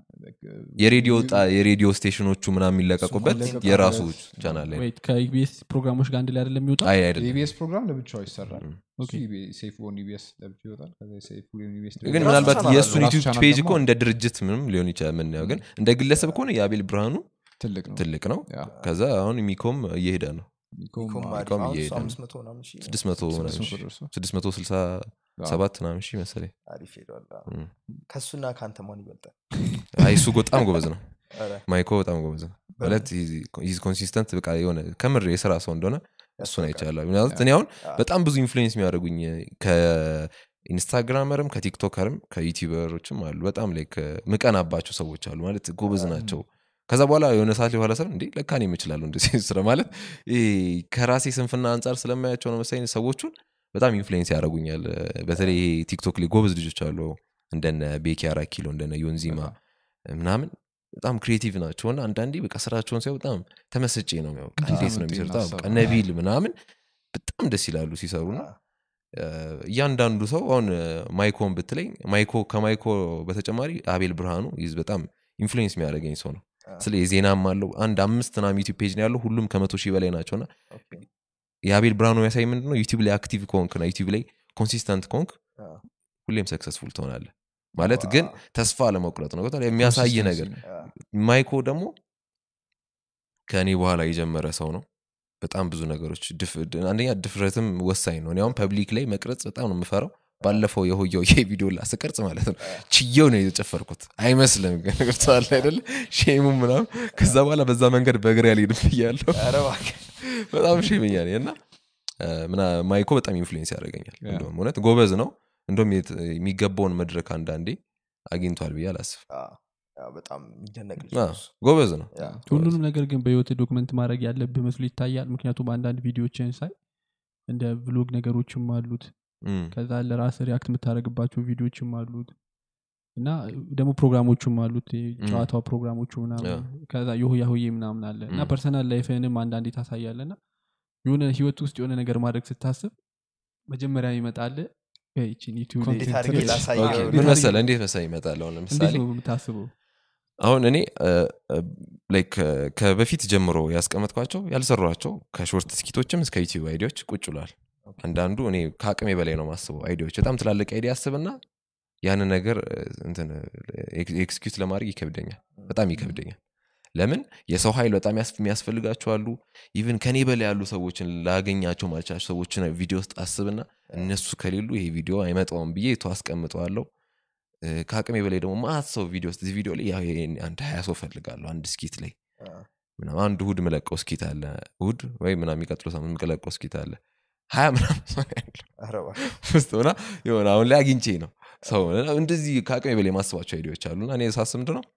የሬዲዮ ጣ- የሬዲዮ ስቴሽኖቹ ምናምን የሚለቀቁበት ኮንቴንት የራሱ ማለት ቻናል ላይ ነው። ወይት ከኢቢኤስ ፕሮግራሞች ጋር አንድ ላይ አይደለም የሚወጣ አይ አይደለም የኢቢኤስ ፕሮግራም ለብቻው ይሰራል ም። እሱ ሴፍ ኦን ኢቢኤስ ለብቻው ይወጣል ከዛ ሴፍ ኦን ኢቢኤስ ግን የራሱ ምናልባት ቻናል የእሱን አለው። ዩቲዩብ ራሱ ፔጅ ቻናል እኮ ደግሞ እንደ ድርጅት ምንም ሊሆን ይችላል ምናየው ግን እንደ ግለሰብ ከሆነ የአቤል ብርሃኑ ትልቅ ነው ትልቅ ነው ያ ከዛ አሁን ሚኮም እየሄደ ነው ሚኮም ኢኮም አሪፍ። ኢኮም አሁን እሱ እየሄደ ነው። አምስት መቶ ምናምን ሺህ ስድስት መቶ ስድስት ምናምን መቶ ሺህ ደርሶ ስድስት መቶ ስልሳ ሰባት ምናምን ሺህ መሰለኝ አሪፍ ሄዷል አ። እም። ከእሱና ከአንተ ማን ይበልጣል አይ እሱ በጣም ጎበዝ ነው ኧረ፣ ማይኮ በጣም ጎበዝ ነው ማለት ኮንሲስተንት በቃ የሆነ ከምር የስራ ሰው እንደሆነ እሱን ያስታውቃል። አይቻለሁ ምክንያቱም እኔ አሁን አ፣ በጣም ብዙ ኢንፍሉዌንስ የሚያደርጉኝ ከ- ኢንስታግራመርም ከቲክቶከርም ከዩቲዩበሮችም አሉ በጣም ላይ ምቀናባቸው ሰዎች አሉ ማለት ጎበዝ ናቸው ከዛ በኋላ የሆነ ሰዓት ላይ በኋላ ሰብ እንዴ ለካ እኔም እችላለሁ እንደዚህ ስራ ማለት ይሄ ከራሴ ስንፍና አንጻር ስለማያቸው ነው መሰለኝ ሰዎቹን በጣም ኢንፍሉዌንስ ያደርጉኛል በተለይ ይሄ ቲክቶክ ላይ ጎበዝ ልጆች አሉ እንደነ ቤኪ አራኪሎ እንደነ ዮንዚማ ምናምን በጣም ክሪኤቲቭ ናቸው እና አንዳንዴ በቃ ስራቸውን ሲያው በጣም ተመስጬ ነው የሚያው በቃ እንዴት ነው የሚሰሩት አዎ፣ በቃ ነቢል ምናምን በጣም ደስ ይላሉ ሲሰሩ ነው እያንዳንዱ ሰው አሁን ማይኮን ብትለኝ ማይኮ ከማይኮ በተጨማሪ አቤል ብርሃኑ ይዝ በጣም ኢንፍሉዌንስ የሚያደርገኝ ሰው ነው ስለ የዜናም አለው አንድ አምስት ናም ዩቲብ ፔጅ ነው ያለው ሁሉም ከመቶ ሺህ በላይ ናቸው እና የአቤል ብርሃኑ የሚያሳይ ምንድን ነው ዩቲብ ላይ አክቲቭ ከሆንክ ና ዩቲብ ላይ ኮንሲስተንት ከሆንክ ሁሌም ሰክሰስፉል ትሆናለ ማለት ግን ተስፋ ለመቁረጥ ነው ገብቶሃል? የሚያሳይ ነገር ማይኮ ደግሞ ከእኔ በኋላ የጀመረ ሰው ነው በጣም ብዙ ነገሮች ድፍ- ድ- አንደኛ ድፍረትም ወሳኝ ነው እኔ አሁን ፐብሊክ ላይ መቅረጽ በጣም ነው የምፈራው ባለፈው የሆየው ቪዲዮ ላስቀርጽ ማለት ነው ችየው ነው የተጨፈርኩት አይመስልም ግን ገብቶሃል አይደለ ሼሙ ምናምን ከዛ በኋላ በዛ መንገድ በእግር ያልሄድም ብያለሁ ኧረ እባክህ። በጣም ሼመኛ ነኝ እና እ፣ ምና- ማይኮ በጣም ኢንፍሉዌንስ ያደርገኛል ያ። እንደውም እውነት ጎበዝ ነው እንደውም የት- የሚገባውን መድረክ አንዳንዴ አግኝቷል ብዬ አላስብ አዎ፣ አዎ፣ በጣም የሚደነቅ ልጅ አዎ፣ ነው እሱ። ጎበዝ ነው ያ፣ ሁሉንም ነገር ግን በህይወት ዶክመንት ማድረግ ያለብህ መስሎ ይታያል ምክንያቱም አንዳንድ ቪዲዮችን ሳይ እንደ ቭሎግ ነገሮችም አሉት እም፣ ከዛ ለራስ ሪያክት የምታደረግባቸው ቪዲዮችም አሉት እና ደግሞ ፕሮግራሞቹም አሉት ይሄ ጨዋታው ፕሮግራሞቹ ምናምን ያ። ከዛ የሆያ ሆዬ ምናምን አለ እና ም። ፐርሰናል ላይፍንም አንዳንዴ ታሳያለ እና የሆነ ህይወት ውስጥ የሆነ ነገር ማድረግ ስታስብ መጀመሪያ ይመጣል ይችን ዩቲዩብ ላይ እንዴት አድርጌ ትክክል- ላሳየው? ኦኬ፣ እንዴት ምን አድርጌ- መሰለ እንዴት መሰለ ይመጣል አሁን እንዴት ለምሳሌ ነው የምታስበው አሁን እኔ ላይክ ከበፊት ጀምሮ ያስቀመጥኳቸው ያልሰሯቸው ከሾርት ስኪቶችም እስከ ዩቲዩብ አይዲያዎች ቁጭ ብሏል አንዳንዱ እኔ ከአቅሜ በላይ ነው ማስበው አይዲያዎች በጣም ትላልቅ አይዲያ አስብና ያንን ነገር እ፣ እንትን ኤክስኪዩት ለማድረግ ይከብደኛል በጣም ይከብደኛል ለምን የሰው ኃይል በጣም ያስ- የሚያስፈልጋቸው አሉ ኢቭን ከኔ በላይ ያሉ ሰዎችን ላገኛቸው ማልቻቸው ሰዎችን ቪዲዮ ውስጥ አስብና እነሱ ከሌሉ ይሄ ቪዲዮ አይመጣውም ብዬ ቶ አስቀምጠዋለሁ እ፣ ከአቅሜ በላይ ደግሞ ማት ሰው ቪዲዮ ውስጥ እዚህ ቪዲዮ ላይ ያው ይሄን አንድ ሀያ ሰው ፈልጋለሁ አንድ ስኪት ላይ አ፣ ምናምን አንድ እሁድ ምለቀው ስኪት አለ እሁድ ወይ ምናምን የሚቀጥለው ሳምንት ምለቀው ስኪት አለ ሀያ ምናምን ሰው ነው ያለው ኧረ እባክህ። ውስጥ ሆና የሆነ አሁን ላይ አግኝቼ ነው ሰው እንደዚህ ከአቅሜ በላይ የማስባቸው አይዲያዎች አሉና እኔ ሳስብ ምንድን ነው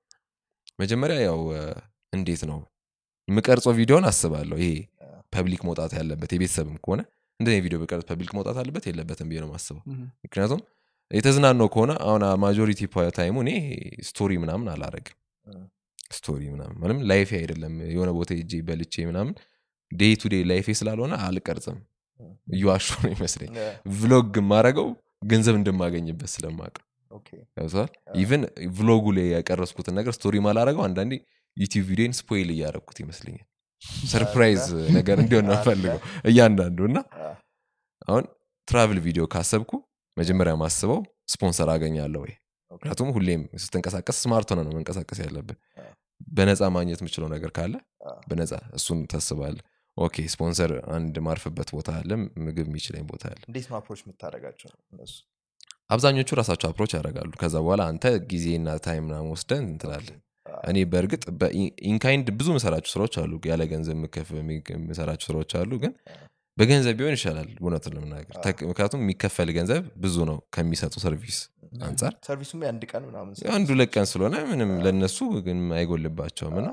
መጀመሪያ ያው እ፣ እንዴት ነው የምቀርጸው ቪዲዮን አስባለሁ ይሄ ፐብሊክ መውጣት ያለበት የቤተሰብም ከሆነ እንደዚህ ቪዲዮ ብቀርጽ ፐብሊክ መውጣት አለበት የለበትም ብዬ ነው ማስበው ምም። ምክንያቱም የተዝናነው ከሆነ አሁን ማጆሪቲ ታይሙ እኔ ስቶሪ ምናምን አላረግም እ፣ ስቶሪ ምናምን ምንም ላይፌ አይደለም የሆነ ቦታ ሄጄ በልቼ ምናምን ዴይ ቱ ዴይ ላይፌ ስላልሆነ አልቀርጽም እየዋሾ ነው ይመስለኝ እ፣ ቭሎግ የማረገው ገንዘብ እንደማገኝበት ስለማቅ ኦኬ። ገብተዋል ኢቨን ቭሎጉ ላይ ያቀረስኩትን ነገር ስቶሪ ማላረገው አንዳንዴ ዩቲዩብ ቪዲዮን ስፖይል እያረግኩት ይመስለኛል ሰርፕራይዝ ነገር እንዲሆን ነው ፈልገው እያንዳንዱ እና አ፣ አሁን ትራቭል ቪዲዮ ካሰብኩ መጀመሪያ ማስበው ስፖንሰር አገኛለሁ ወይ ኦኬ። ምክንያቱም ሁሌም ስትንቀሳቀስ ስማርት ሆነ ነው መንቀሳቀስ ያለብን አ። በነፃ ማግኘት የምችለው ነገር ካለ አ፣ በነፃ እሱን ታስባለ ኦኬ ስፖንሰር አንድ ማርፍበት ቦታ አለ ምግብ የሚችለኝ ቦታ አለ እንዴት ነው አፕሮች የምታደርጋቸው እነሱ አብዛኞቹ ራሳቸው አፕሮች ያደርጋሉ ከዛ በኋላ አንተ ጊዜና ታይም ምናምን ወስደን እንትላለ አ፣ እኔ በእርግጥ በኢንካይንድ ብዙ ምሰራቸው ስራዎች አሉ ያለ ገንዘብ የምከፍ- የምሰራቸው ስራዎች አሉ ግን በገንዘብ ቢሆን ይሻላል እውነቱን ለመናገር ተክ- ምክንያቱም የሚከፈል ገንዘብ ብዙ ነው ከሚሰጡ ሰርቪስ አንጻር ሰርቪሱም የአንድ ቀን ምናምን አንዱ ሁለት ቀን ስለሆነ ምንም ለነሱ ግን አይጎልባቸውም እና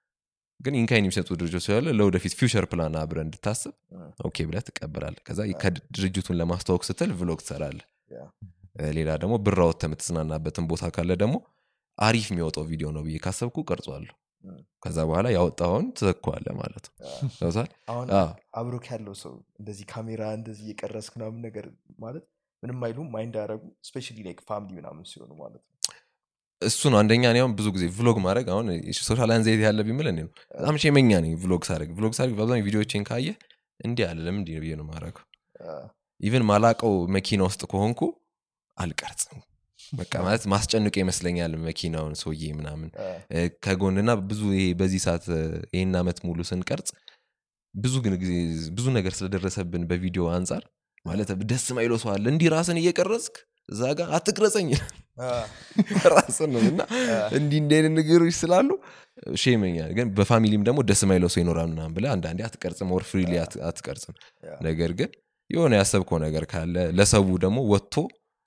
ግን ኢንካይን የሚሰጡ ድርጅቶች ስላለ ለወደፊት ፊውቸር ፕላን አብረ እንድታስብ እ፣ ኦኬ ብለህ ትቀበላል ከዛ ከድርጅቱን ለማስተዋወቅ ስትል ቭሎግ ትሰራለ ያ። ሌላ ደግሞ ብር አውጥተህ የምትዝናናበትን ቦታ ካለ ደግሞ አሪፍ የሚወጣው ቪዲዮ ነው ብዬ ካሰብኩ ቀርጿለሁ እ፣ ከዛ በኋላ ያወጣውን ትዘኳለ ማለት ነው አ፣ ገብቶሃል? አሁን አዎ። አብሮክ ያለው ሰው እንደዚህ ካሜራ እንደዚህ እየቀረስክ ምናምን ነገር ማለት ምንም አይሉም ማይንድ አያደረጉ ስፔሻሊ ላይክ ፋሚሊ ምናምን ሲሆኑ ማለት ነው እሱ ነው አንደኛ እኔ አሁን ብዙ ጊዜ ቭሎግ ማድረግ አሁን ሶሻል አንዛይቲ ያለ ቢምል እኔ ነው በጣም ሸመኛ ነኝ ቭሎግ ሳደርግ ቭሎግ ሳደርግ በአብዛኛው ቪዲዮዎችን ካየ እንዲህ አለ ለምን እንዲህ ነው ብዬ ነው ማድረገው አ፣ ኢቨን ማላቀው መኪና ውስጥ ከሆንኩ አልቀርጽም በቃ ማለት ማስጨንቀ ይመስለኛል መኪናውን ሰውዬ ምናምን አ፣ እ፣ ከጎንና ብዙ ይሄ በዚህ ሰዓት እ፣ ይህን ዓመት ሙሉ ስንቀርጽ ብዙ ግን ጊዜ ብዙ ነገር ስለደረሰብን በቪዲዮ አንጻር ማለት ደስ ማይለው ሰው አለ እንዲህ ራስን እየቀረጽክ እዛ ጋር አትቅረጸኝ አ፣ ራስን ነው እና እንዲህ እንዲህ አይነት ነገሮች ስላሉ ሼመኛል ግን በፋሚሊም ደግሞ ደስ ማይለው ሰው ይኖራል ምናምን ብለህ አንዳንዴ አትቀርጽም ወር ፍሪሊ አትቀርጽም ያ። ነገር ግን የሆነ ያሰብከው ነገር ካለ ለሰቡ ደግሞ ወጥቶ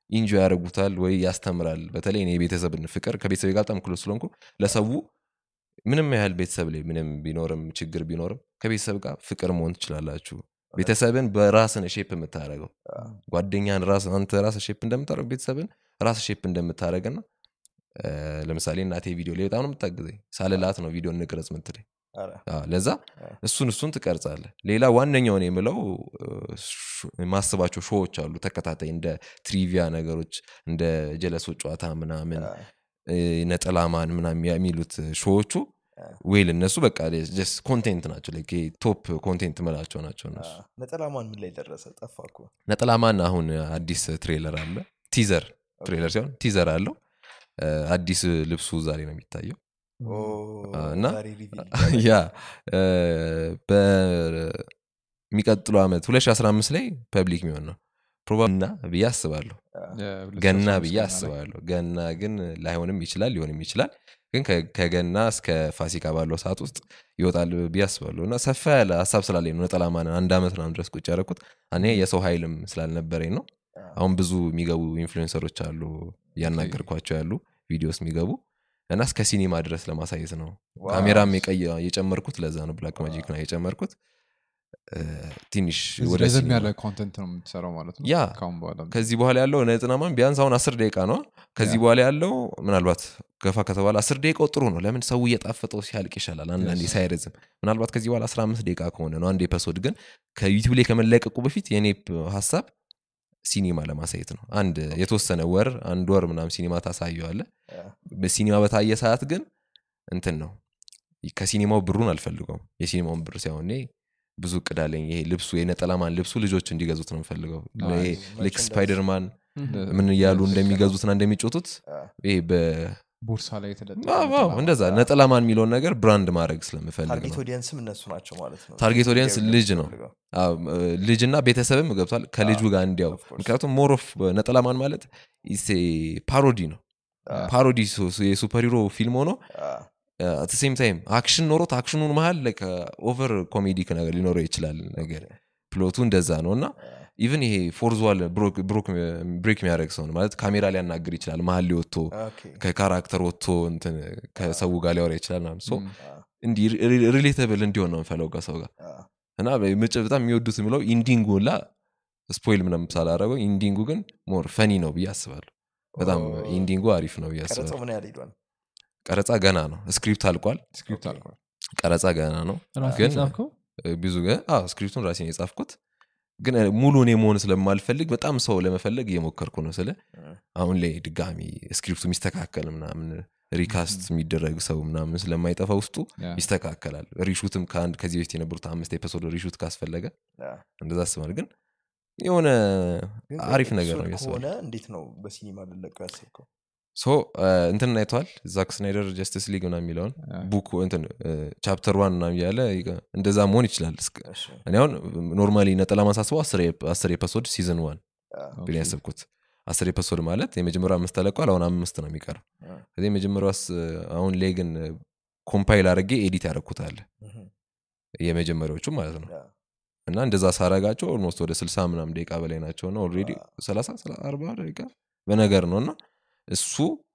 ኢንጆ ያደርጉታል ወይ ያስተምራል በተለይ እኔ የቤተሰብን ፍቅር ከቤተሰብ ጋር በጣም ክሎዝ ስለሆንኩ ለሰው ምንም ያህል ቤተሰብ ላይ ምንም ቢኖርም ችግር ቢኖርም ከቤተሰብ ጋር ፍቅር መሆን ትችላላችሁ ቤተሰብን በራስን ሼፕ የምታደረገው ጓደኛን ራስ አንተ ራስ ሼፕ እንደምታደረግ ቤተሰብን ራስ ሼፕ እንደምታደረግና ለምሳሌ እናቴ ቪዲዮ ላይ በጣም ነው የምታግዘኝ ሳልላት ነው ቪዲዮ እንቅረጽ ምትለኝ ኧረ፣ አዎ፣ ለዛ እሱን እሱን ትቀርጻለህ ሌላ ዋነኛውን የምለው እ፣ ሾ- የማስባቸው ሾዎች አሉ ተከታታይ እንደ ትሪቪያ ነገሮች እንደ ጀለሶች ጨዋታ ምናምን አ፣ እ፣ ነጠላማን ምናምን የሚሉት ሾዎቹ ዌል እነሱ በቃ ጀስት ኮንቴንት ናቸው like ይሄ ቶፕ ኮንቴንት ምላቸው ናቸው አ፣ እነሱ ነጠላማን ምን ላይ ደረሰ ጠፋ እኮ ነጠላማን አሁን አዲስ ትሬለር አለ ቲዘር ትሬለር ሲሆን ቲዘር አለው እ፣ አዲስ ልብሱ ዛሬ ነው የሚታየው ኦ፣ አ፣ እና- ዛሬ reveal ያ እ፣ በሚቀጥለው ዓመት 2015 ላይ ፐብሊክ የሚሆን ነው ፕሮባብሊ እና ብዬ አስባለሁ ገና ብዬ አስባለሁ ገና ግን ላይሆንም ይችላል ሊሆንም ይችላል ግን ከ- ከገና እስከ ፋሲካ ባለው ሰዓት ውስጥ ይወጣል ብዬ አስባለሁ እና ሰፋ ያለ ሀሳብ ስላለኝ ነው ነጠላ ማንን አንድ ዓመት ምናምን ድረስ ቁጭ ያደረኩት እኔ የሰው ኃይልም ስላልነበረኝ ነው አሁን ብዙ የሚገቡ ኢንፍሉዌንሰሮች አሉ እያናገርኳቸው ያሉ ቪዲዮስ የሚገቡ እና እስከ ሲኒማ ድረስ ለማሳየት ነው ዋው። ካሜራም የቀየ- የጨመርኩት ለዛ ነው ብላክ ማጂክ ነው የጨመርኩት እ፣ ትንሽ ወደ ረዘም ሲኒማ ያለ ኮንተንት ነው የምትሰራው ማለት ነው ያ ካሁን በኋላ ከዚህ በኋላ ያለው ነጥናማን ቢያንስ አሁን አስር ደቂቃ ነው ከዚህ በኋላ ያለው ምናልባት ገፋ ከተባለ አስር ደቂቃው ጥሩ ነው ለምን ሰው እየጣፈጠው ሲያልቅ ይሻላል አንዳንዴ Yes. ሳይረዝም ምናልባት ከዚህ በኋላ 15 ደቂቃ ከሆነ ነው አንድ ኤፐሶድ ግን ከዩቲዩብ ላይ ከመለቀቁ በፊት የኔ ፕ- ሀሳብ ሲኒማ ለማሳየት ነው አንድ የተወሰነ ወር አንድ ወር ምናምን ሲኒማ ታሳየዋለ አ፣ በሲኒማ በታየ ሰዓት ግን እንትን ነው ከሲኒማው ብሩን አልፈልገውም የሲኒማውን ብር ሳይሆን እኔ ብዙ እቅድ አለኝ ይሄ ልብሱ የነጠላማን ልብሱ ልጆች እንዲገዙት ነው የምፈልገው አዎ፣ ይሄ ልክ merchandise። ስፓይደርማን እንደ- ምን እያሉ ልክ እንደሚገዙትና እንደሚጮቱት አ፣ ይሄ በ ቦርሳ ላይ የተለጠፈ አዎ፣ አዎ፣ ነጠላ እንደዛ ነጠላማን የሚለውን ነገር ብራንድ ማድረግ ስለምፈልግ ታርጌት ነው ኦዲየንስም እነሱ ናቸው ማለት ነው ታርጌት ኦዲየንስ ጌም ልጅ ነው። ፈልገው። አዎ፣ እ፣ ልጅና ቤተሰብም ገብቷል ከልጁ ጋር እንዲያው of course። ምክንያቱም ሞር ኦፍ ነጠላማን ማለት ኢስ ፓሮዲ ነው አ፣ ፓሮዲ የሱፐር ሂሮ ፊልም ሆኖ አ፣ አት ሴም ታይም አክሽን ኖሮት አክሽኑን መሀል ኦቨር ኮሜዲክ ነገር ሊኖረው ይችላል ነገር ፕሎቱ እንደዛ ነው እና ኢቨን ይሄ ፎርዝዋል ብሬክ የሚያደርግ ሰው ነው ማለት ካሜራ ሊያናግር ይችላል መሀል ሊወጥቶ ኦኬ፣ ከካራክተር ወጥቶ እንትን ከሰው ጋር ሊያወራ ይችላል ምናምን ሶ ም፣ አ፣ እንዲህ ሪሌተብል እንዲሆን ነው የምፈለው ከሰው ጋር አ፣ እና ምጭ በጣም የሚወዱት የሚለው ኢንዲንጉ ላ ስፖይል ምናምን ሳላረገው ኢንዲንጉ ግን ሞር ፈኒ ነው ብዬ አስባለሁ በጣም ኦ፣ ኢንዲንጉ አሪፍ ነው ብዬ ቀረጻው አስባለሁ ምን ያህል ሄዷል ቀረጻ ገና ነው ስክሪፕት አልቋል ስክሪፕት ኦኬ። አልቋል ቀረጻ ገና ነው ራስህ ግን የጻፍከው እ፣ ብዙ ገ- አዎ ስክሪፕቱን ራሴን የጻፍኩት ግን እ፣ ሙሉ እኔ መሆን ስለማልፈልግ በጣም ሰው ለመፈለግ እየሞከርኩ ነው ስለ እ፣ አሁን ላይ ድጋሚ ስክሪፕቱ የሚስተካከል ምናምን ሪካስት የሚደረግ ሰው ምናምን ስለማይጠፋ ውስጡ ያ። ይስተካከላል ሪሹትም ከአንድ ከዚህ በፊት የነበሩት አምስት ኤፒሶድ ሪሹት ካስፈለገ አ። እንደዛ አስባል ግን የሆነ ግን አሪፍ ነገር ነው ኤፒሶድ ያስባል ከሆነ እንዴት ነው በሲኒማ ልለቀው ያሰብከው ሶ እንትን አይተዋል ዛክ ስናይደር ጀስቲስ ሊግ ምናምን የሚለውን ያ። ቡክ እንትን ቻፕተር ዋን ምናምን እያለ ይቀ- እንደዛ መሆን ይችላል እስከ- እሺ፣ እኔ አሁን ኖርማሊ ነጠላ ማሳስበው አስር ኤፒሶድ ሲዝን ዋን አ፣ ብን ያሰብኩት አስር ኤፒሶድ ማለት የመጀመሪያው አምስት ተለቋል አሁን አምስት ነው የሚቀረው አ፣ ከዚህ የመጀመሪያው አስ- አሁን ላይ ግን ኮምፓይል አድርጌ ኤዲት ያደረኩታል እህ፣ የመጀመሪያዎቹ ማለት ነው አ፣ እና እንደዛ ሳረጋቸው ኦልሞስት ወደ ስልሳ ምናምን ደቂቃ በላይ ናቸው እና ኦልሬዲ ሰላሳ አርባ ደቂቃ በነገር ነው እና እሱ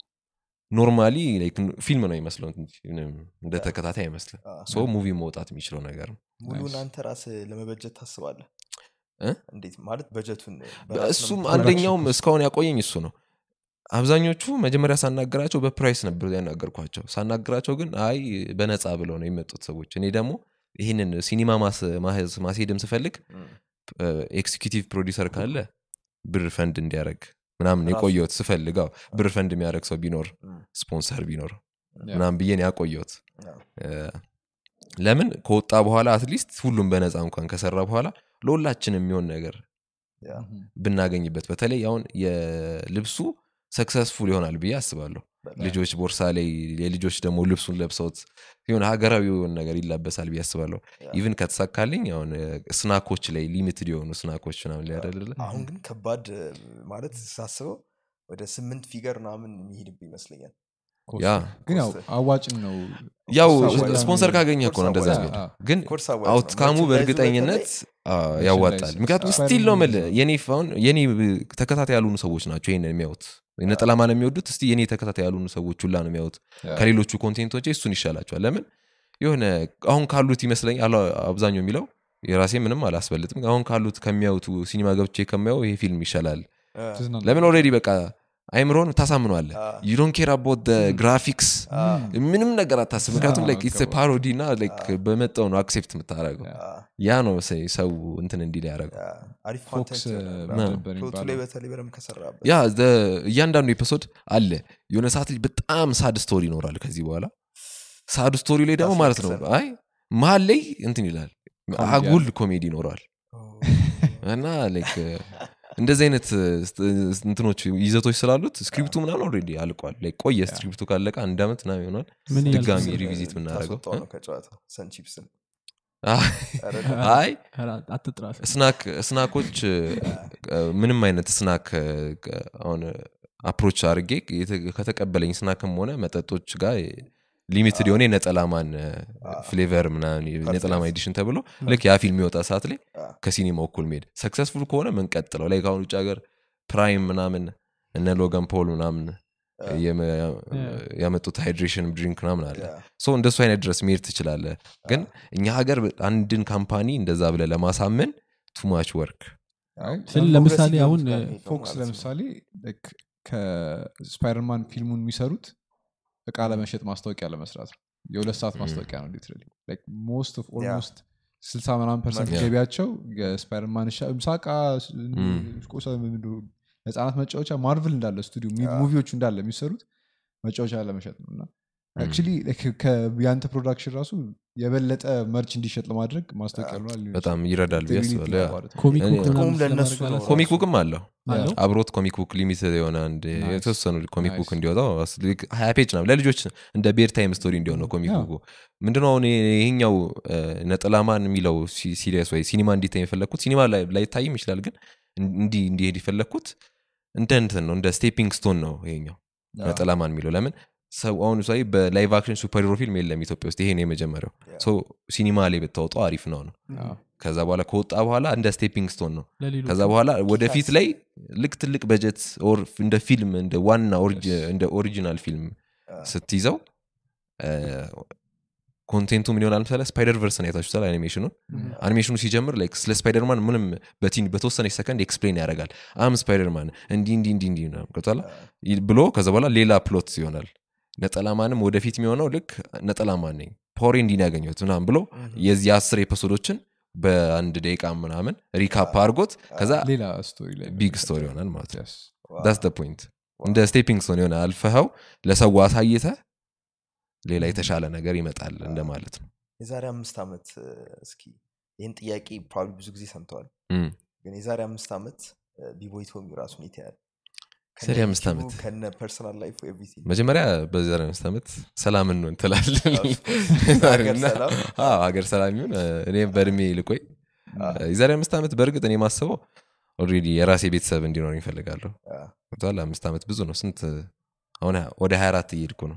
ኖርማሊ ፊልም ነው ይመስለው እንጂ ምንም እንደ ተከታታይ አይመስልም አ። ሶ ሙቪ መውጣት የሚችለው ነገር ነው ሙሉን Nice. አንተ ራስ ለመበጀት ታስባለህ እ? እንዴት ማለት በጀቱን በራስህ ነው እሱም የምትሰራው? አንደኛውም እስካሁን ያቆየኝ እሱ ነው አብዛኞቹ መጀመሪያ ሳናገራቸው በፕራይስ ነበር ያናገርኳቸው ሳናገራቸው ግን አይ በነፃ ብለው ነው የመጡት ሰዎች እኔ ደግሞ ይህንን ሲኒማ ማስ- ማስ- ማስሄድም ስፈልግ እም፣ ኤክስኪዩቲቭ ፕሮዲሰር ካለ ብር ፈንድ እንዲያደረግ ምናምን ራሱ- የቆየሁት ስፈልጋው ብር ፈንድ የሚያደረግ ሰው ቢኖር እም፣ ስፖንሰር ቢኖር ያ። ምናምን ብዬን ያቆየሁት አ፣ እ፣ ለምን ከወጣ በኋላ አትሊስት ሁሉም በነፃ እንኳን ከሰራ በኋላ ለሁላችን የሚሆን ነገር ያ፣ ም፣ ብናገኝበት በተለይ አሁን የልብሱ ሰክሰስፉል ይሆናል ብዬ አስባለሁ በጣም። ልጆች ቦርሳ ላይ የልጆች ደግሞ ልብሱን ለብሰውት የሆነ ሀገራዊ የሆነ ነገር ይላበሳል ብዬ አስባለሁ ያ። ኢቭን ከተሳካልኝ አሁን እ፣ ስናኮች ላይ ሊሚትድ የሆኑ ስናኮች ምናምን ላይ አይደለ አሁን ግን ከባድ እ፣ ማለት ሳስበው ወደ ስምንት ፊገር ምናምን የሚሄድብ ይመስለኛል ኮስት ያ ነው። ግን ያው ኮስት። አዋጭም ነው ያው ኮርስ አዋጭ ስፖንሰር ነው። ካገኘ እኮ ነው ኮርስ እንደዛ አዋጭ የሚሄድ ነው። ግን ኮርስ አዋጭ ነው። አውትካሙ መርቸንዳይዙ በእርግጠኝነት አ፣ ላይ ያዋጣል ስ- ምክንያቱም ስፓይደር ስቲል ነው ማን የምልህ የኔ አሁን የኔ ተከታታይ ያልሆኑ ሰዎች ናቸው ይህን የሚያዩት ነጠላ ማን የሚወዱት እስቲ የኔ ተከታታይ ያልሆኑ ሰዎች ሁላ ነው የሚያዩት ያ። ከሌሎቹ ኮንቴንቶች እሱን ይሻላቸዋል ለምን የሆነ አሁን ካሉት ይመስለኝ አብዛኛው የሚለው የራሴ ምንም አላስበልጥም አሁን ካሉት ከሚያዩት ሲኒማ ገብቼ ከሚያው ይሄ ፊልም ይሻላል ትዝናና- ለምን ኦልሬዲ በቃ አይምሮን ታሳምኗለ አ። ዩዶን ኬር አቦት ግራፊክስ አ፣ ምንም ነገር አታስብ ምክንያቱም አዎ፣ ኢትስ ገባኝ። ፓሮዲ እና like በመጣው ነው አክሴፕት የምታደረገው ያ። አ፣ ያ ነው ሰ- ሰው እንትን እንዲል ያደረገው ያ፣ አሪፍ ፎክስ ኮንተንት እ, ይሆናል። ነበር ፕሎቱ ላይ የሚባለው። በተለይ በደንብ ከሰራበት ያ the- እያንዳንዱ ኤፒሶድ አለ የሆነ ሰዓት ላይ በጣም ሳድ ስቶሪ ይኖራል ከዚህ በኋላ ሳድ ስቶሪ ላይ ደግሞ ማለት ነው ያስለቅሰናል። አይ መሀል ላይ እንትን ይላል ኮሜዲ አጉል ኮሜዲ ይኖረዋል እና ላይክ እንደዚህ አይነት እንትኖች ይዘቶች ስላሉት ስክሪፕቱ ምናምን ኦልሬዲ አልቋል ላይ ቆየ ስክሪፕቱ ካለቀ አንድ ዓመት ምናምን ይሆናል ምን ያህል ድጋሚ ጊዜ? ሪቪዚት የምናደርገው ታስወጣው ነው ከጨዋታው ሰንቺፕስን አይ ኧረ አትጥራ ስናክ ስናኮች እ፣ ምንም አይነት ስናክ እ፣ አሁን አፕሮች አድርጌ የተ- ከተቀበለኝ ስናክም ሆነ መጠጦች ጋር ሊሚትድ የሆነ የነጠላማን ፍሌቨር ምናምን የነጠላማ ኤዲሽን ተብሎ ልክ ያ ፊልም የወጣ ሰዓት ላይ አ። ከሲኒማ እኩል መሄድ ሰክሰስፉል ከሆነ ምንቀጥለው ላይ ከአሁን ውጭ ሀገር ፕራይም ምናምን እነ ሎጋን ፖል ምናምን የመ- ያመጡት ሃይድሬሽን ድሪንክ ምናምን አለ ሶ እንደሱ አይነት ድረስ መሄድ ትችላለ ግን እኛ ሀገር አንድን ካምፓኒ እንደዛ ብለ ለማሳመን ቱማች ወርክ አይ፣ ስል ለምሳሌ አሁን ፎክስ ለምሳሌ like ከስፓይደርማን ፊልሙን የሚሰሩት እቃ ለመሸጥ ማስታወቂያ ለመስራት ነው የሁለት ሰዓት ማስታወቂያ ነው ሊትራሊ ሞስት ኦፍ ኦልሞስት ስልሳ ምናምን ፐርሰንት Yeah. ገቢያቸው የስፓይደርማን ሻ- ምሳቃ ስ- ቁሳ ምንድን ነው፣ ህጻናት መጫወቻ ማርቭል እንዳለ ስቱዲዮ ሙቪዎቹ እንዳለ የሚሰሩት መጫወቻ ለመሸጥ ነው እና አክቹዋሊ ያንተ ፕሮዳክሽን ራሱ የበለጠ መርች እንዲሸጥ ለማድረግ ማስታወቂያ ይሆናል ሊሆን በጣም ይችላል። ይረዳል ብዬ They really አስባለሁ ያ። think about it. ኮሚክ እኔ- ቡክ ምናምን ጥቅሙም ለእነሱ ስለማድረግ ነው። አላሰብኩም። ኮሚክ ቡክም አለው አለው? አብሮት ኮሚክ ቡክ ሊሚትድ የሆነ አንድ Nice. የተወሰኑ ኮሚክ ቡክ Nice. እንዲወጣው አስ- ልክ ሀያ ፔጅ ነው ለልጆች እንደ ቤር ታይም ስቶሪ እንዲሆን ነው ኮሚክ Yeah. ቡኩ ምንድነው አሁን ይሄኛው እ፣ ነጠላማን የሚለው ሲሪየስ ወይ ሲኒማ እንዲታይ የፈለግኩት ሲኒማ ላይ ላይታይም ይችላል ግን እንዲህ እንዲሄድ የፈለግኩት እንደ እንትን ነው እንደ ስቴፒንግ ስቶን ነው ይሄኛው ነጠላማን የሚለው ለምን ሰው አሁን ሳይ በላይቭ አክሽን ሱፐር ሂሮ ፊልም የለም ኢትዮጵያ ውስጥ ይሄ ነው የመጀመሪያው ሶ ሲኒማ ላይ ብታወጣው አሪፍ ነው ነው አዎ። ከዛ በኋላ ከወጣ በኋላ እንደ ስቴፒንግ ስቶን ነው ለሌሎቹ ከዛ በኋላ ወደፊት ላይ ልክ ትልቅ በጀት ኦር እንደ ፊልም እንደ ዋና ኦሪጅ- እንደ ኦሪጂናል ፊልም ስትይዘው ኮንቴንቱ ምን ይሆናል ምሳሌ ስፓይደር ቨርስን አይታችሁታል አኒሜሽኑን አኒሜሽኑ ሲጀምር ላይክ ስለ ስፓይደርማን ምንም በቲን በተወሰነች ሰከንድ ኤክስፕሌን ያደርጋል አም ስፓይደርማን እንዲህ እንዲህ እንዲህ እንዲህ ምናምን ገብቶሃል? ይ- ብሎ ከዛ በኋላ ሌላ ፕሎት ይሆናል ነጠላማንም ወደፊት የሚሆነው ልክ ነጠላማን ነኝ ፓወሬ እንዲህ ነው ያገኘሁት ምናምን ብሎ የዚህ አስር ኤፒሶዶችን በአንድ ደቂቃ ምናምን ሪካፕ አድርጎት ከዛ ሌላ ስቶሪ ላይ ቢግ ስቶሪ ይሆናል ማለት ነው Yes. ዳስ ፖይንት እንደ ስቴፒንግ ስቶን የሆነ አልፈኸው ለሰው አሳይተ ሌላ የተሻለ ነገር ይመጣል እንደማለት ነው የዛሬ አምስት ዓመት እ፣ እስኪ ይህን ጥያቄ ፕሮባብሊ ብዙ ጊዜ ሰምተዋል እም። ግን የዛሬ አምስት ዓመት ቢቦይ ቶሚ ራሱን ይተያል የዛሬ አምስት ዓመት? ከነ ፐርሰናል ላይፍ ኤቭሪቲንግ መጀመሪያ በዚህ አምስት ዓመት ሰላምን ነው እንትላለን Of course. ሀገር ሰላም። ሀገር ሰላም ይሁን እኔም በእድሜ ልቆይ የዛሬ አምስት ዓመት በእርግጥ እኔ ማስበው ኦልሬዲ የራሴ ቤተሰብ እንዲኖር ይፈልጋለሁ ገብቶሃል? አምስት ዓመት ብዙ ነው ስንት አሁን ወደ 24 እየሄድኩ ነው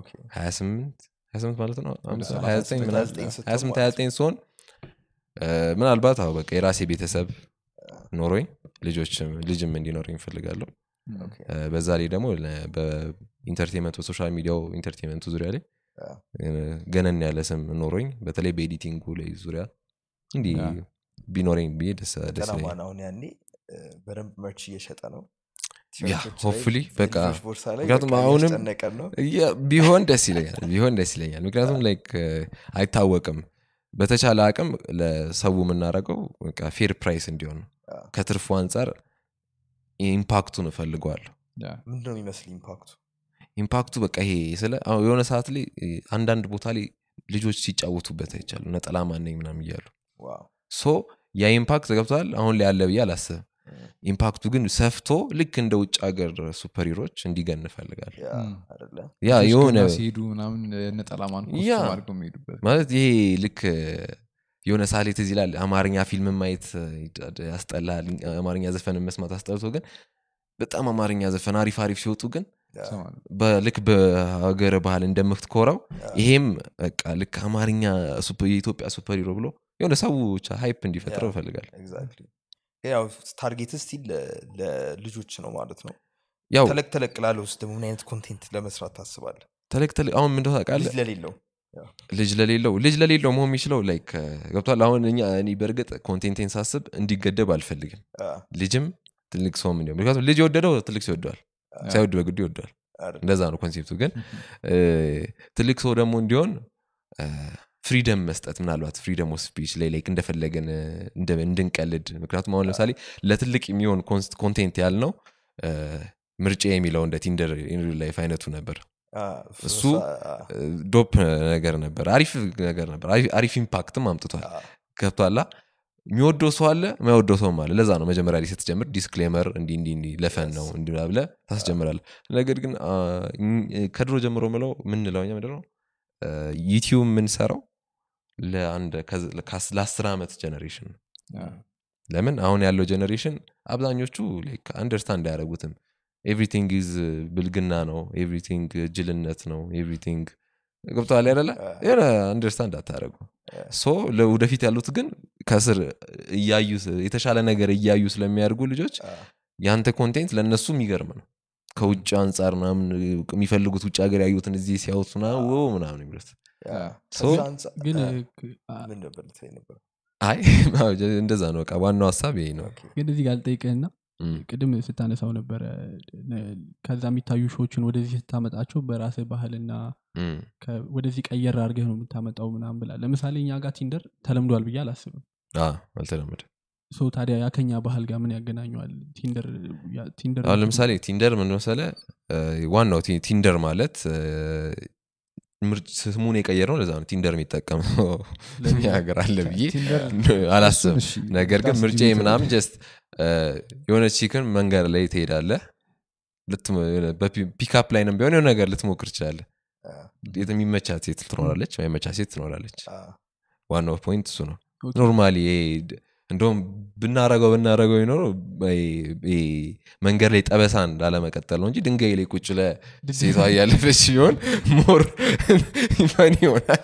28 28 ማለት ነው አምስት- ሰላሳ 29 ስምንት ምናምን 29 ስትሆን 28 ማለት 29 ሲሆን እ፣ ምናልባት አዎ በቃ የራሴ ቤተሰብ ኖሮኝ ልጆችም ልጅም እንዲኖረኝ ይፈልጋለሁ እ፣ በዛ ላይ ደግሞ ለ- በኢንተርቴንመንት በሶሻል ሚዲያው ኢንተርቴንመንቱ ዙሪያ ላይ ያ። እ፣ ገነን ያለ ስም ኖሮኝ በተለይ በኤዲቲንጉ ላይ ዙሪያ እንዲህ ያ። ቢኖረኝ ብዬ ደስ ደስ ይለኛል ጠናማን አሁን ያኔ እ፣ በደንብ መርች እየሸጠ ነው ያ፣ ቲሸርቶች ላይ hopefully በቃ የልጆች ቦርሳ ላይ ምክንያቱም በቃ አሁንም እያስጨነቀን ነው ያ- ቢሆን ደስ ይለኛል ቢሆን ደስ ይለኛል ምክንያቱም ላይክ አይታወቅም በተቻለ አቅም ለሰው የምናደርገው በቃ ፌር ፕራይስ እንዲሆን ነው ያ። ከትርፉ አንጻር ኢምፓክቱን እፈልገዋለሁ Yeah. ምንድን ነው የሚመስል ኢምፓክቱ ኢምፓክቱ በቃ ይሄ ስለ አሁን የሆነ ሰዓት ላይ እ፣ አንዳንድ ቦታ ላይ ልጆች ሲጫወቱበት አይቻሉ ነጠላ ማነኝ ምናም እያሉ ዋው ሶ ያ ኢምፓክት ገብተዋል አሁን ላይ ያለ ብዬ አላስብም ኢምፓክቱ ግን ሰፍቶ ልክ እንደ ውጭ ሀገር ሱፐር ሂሮች እንዲገን እፈልጋል ያ ም። አይደለ ያ ልጆች የሆነ ገና ሲሄዱ ምናምን ነጠላማን ያ። ኮስቱም አድርገው የሚሄዱበት ማለት ይሄ ልክ የሆነ ሳሌ ትዝ ይላል አማርኛ ፊልም ማየት ያስጠላል አማርኛ ዘፈን መስማት አስጠልቶ ግን በጣም አማርኛ ዘፈን አሪፍ አሪፍ ሲወጡ ግን ያ። ትሰማለህ። በልክ በሀገር ባህል እንደምትኮረው ይሄም በቃ ልክ አማርኛ ሱፐ- የኢትዮጵያ ሱፐር ሂሮ ብሎ የሆነ ሰው ብቻ ሃይፕ እንዲፈጥረው Yeah. ይፈልጋል ኤግዛክትሊ ያው ታርጌት ስቲል ለልጆች ነው ማለት ነው ያው ተለቅ ተለቅ ላለ ውስጥ ደግሞ ምን አይነት ኮንቴንት ለመስራት ታስባለ ተለቅ ተለቅ አሁን ምንደ ታውቃለህ ልጅ ለሌለው ልጅ ለሌለው ልጅ ለሌለው መሆን የሚችለው ላይክ ገብቷል አሁን እኛ እኔ በእርግጥ ኮንቴንቴን ሳስብ እንዲገደብ አልፈልግም አ፣ ልጅም ትልቅ ሰውም እንዲሆን ምክንያቱም ልጅ የወደደው ትልቅ ሰው ይወደዋል አ፣ ሳይወድ በግዱ ይወደዋል አይደል? እንደዛ ነው ኮንሴፕቱ ግን እ፣ ትልቅ ሰው ደግሞ እንዲሆን ፍሪደም መስጠት ምናልባት ፍሪደም ኦፍ ስፒች ላይ ላይክ እንደፈለገን እ፣ እንደ- እንድንቀልድ ምክንያቱም አሁን ለምሳሌ ለትልቅ የሚሆን ኮንቴንት ያልነው እ፣ ምርጫ የሚለው እንደ ቲንደር ላይፍ አይነቱ ነበር አ፣ እሱ አ፣ ዶፕ ነገር ነበር አሪፍ ነገር ነበር አሪፍ- አሪፍ ኢምፓክትም አምጥቷል አ፣ ገብቷላ የሚወደው ሰው አለ የማይወደው ሰውም አለ ለዛ ነው መጀመሪያ ላይ ስትጀምር ዲስክሌመር እንዲ እንዲ እንዲ ለፈን ነው እንዲ ብለ ታስጀምራለ ነገር ግን አ፣ እኝ- ከድሮ ጀምሮ ምለው ምንለው እኛ ምንድነው ዩቲዩብ የምንሰራው ለአንድ ከዝ- ከአስ- ለአስር ዓመት ጀኔሬሽን ነው ለምን አሁን ያለው ጀኔሬሽን አብዛኞቹ አንደርስታንድ አያደረጉትም ኤቭሪቲንግ ኢዝ ብልግና ነው ኤቭሪቲንግ ጅልነት ነው ኤቭሪቲንግ ገብተዋል ያደለ የሆነ አንደርስታንድ አታደረጉ ሶ ለወደፊት ያሉት ግን ከስር እያዩ የተሻለ ነገር እያዩ ስለሚያደርጉ ልጆች አ፣ የአንተ ኮንቴንት ለእነሱ የሚገርም ነው ከውጭ አንጻር ምናምን የሚፈልጉት ውጭ ሀገር ያዩትን እዚህ ሲያዩት ምናምን ው ምናምን የሚሉት ያ፣ ሶ- ከዛ አንጻር- ግን አ፣ ክ- አ- ምን ነበር ልትለኝ ነበር? አይ እንደዛ ነው በቃ ዋናው ሀሳብ ይሄ ነው ኦኬ። ግን እዚህ ጋር ልጠይቅህና እም፣ ቅድም ስታነሳው ነበረ ነ- ከዛ የሚታዩ ሾዎችን ወደዚህ ስታመጣቸው በራስህ ባህልና እም፣ ከ- ወደዚህ ቀየር አድርገህ ነው የምታመጣው ምናምን ብላ ለምሳሌ እኛ ጋር ቲንደር ተለምዷል ብዬ አላስብም አ፣ አልተለመደ ሶ ታዲያ ያ ከኛ ባህል ጋር ምን ያገናኘዋል ቲንደር ያ- ቲንደር አሁን ለምሳሌ ቲንደር ምን መሰለ እ፣ ዋናው ቲ- ቲንደር ማለት እ፣ ምርጭ ስሙን የቀየር ነው ለዛ ነው ቲንደር የሚጠቀመው እኛ ሀገር አለ ብዬ ቲንደር አላስብም እሺ፣ ነገር ግን ዳስ ምርጫ ዲቤተብል። ምናምን ጀስት የሆነ ቺክን መንገድ ላይ ትሄዳለ ፒካፕ ላይ ነው ቢሆን የሆነ ነገር ልትሞክር ትችላለ አ፣ የሚመቻት ሴት ትኖራለች ማይመቻት ሴት ትኖራለች አ፣ ዋናው ፖይንት እሱ ነው ኦኬ። ኖርማሊ እንደውም ብናረገው ብናረገው ይኖረው መንገድ ላይ ጠበሳን ላለመቀጠል ነው እንጂ ድንጋይ ላይ ቁጭ ለሴቷ እያለፈች ሲሆን ሞር ፈን ይሆናል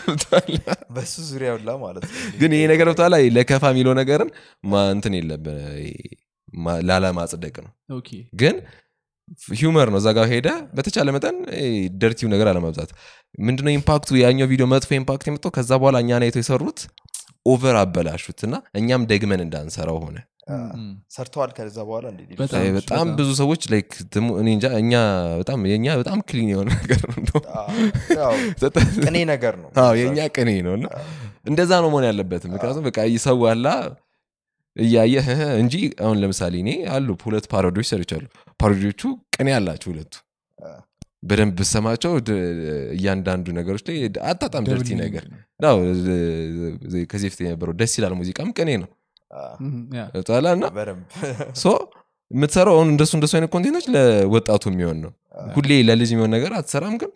በሱ ዙሪያ ሁላ ማለት ነው ግን ይሄ ነገር ብታላ ለከፋ የሚለው ነገርን ማ- እንትን የለብን ማ- ላለማጽደቅ ነው ኦኬ ግን ሂውመር ነው እዛ ጋር ሄደ በተቻለ መጠን ደርቲው ነገር አለመብዛት ምንድነው ኢምፓክቱ ያኛው ቪዲዮ መጥፎ ኢምፓክት የመጣው ከዛ በኋላ እኛን አይተው የሰሩት ኦቨር አበላሹት እና እኛም ደግመን እንዳንሰራው ሆነ አ፣ እም። ሰርተዋል ከዛ በኋላ እንዴ ሌሎች በጣም አይ፣ ሰዎች? በጣም በጣም። ብዙ ሰዎች ላይክ ትሙ- እኔ እንጃ እኛ በጣም የእኛ በጣም ክሊን የሆነ ነገር ነው እንደውም። አ፣ ያው ቅኔ ነገር ነው አዎ የእኛ ቅኔ ነው እና እንደዛ ነው መሆን ያለበትም ምክንያቱም በቃ ሰው አላ እያየ "እህ" እንጂ አሁን ለምሳሌ እኔ አሉ ሁለት ፓሮዲዎች ሰርቻሉ ፓሮዲዎቹ ቅኔ አላቸው ሁለቱ አ፣ በደንብ ብሰማቸው ድ- እያንዳንዱ ነገሮች ላይ አጣጣም ደብል ደርቲ ሚኒንግ ነገር ነው። አዎ፣ ዝ- ከዚህ በፊት የነበረው ደስ ይላል ሙዚቃም ቅኔ ነው አ፣ እም፣ ያ። ጣላ እና በደንብ ሶ የምትሰራው አሁን እንደሱ እንደሱ አይነት ኮንቴንቶች ለወጣቱ የሚሆን ነው ሁሌ ለልጅ የሚሆን ነገር አትሰራም ግን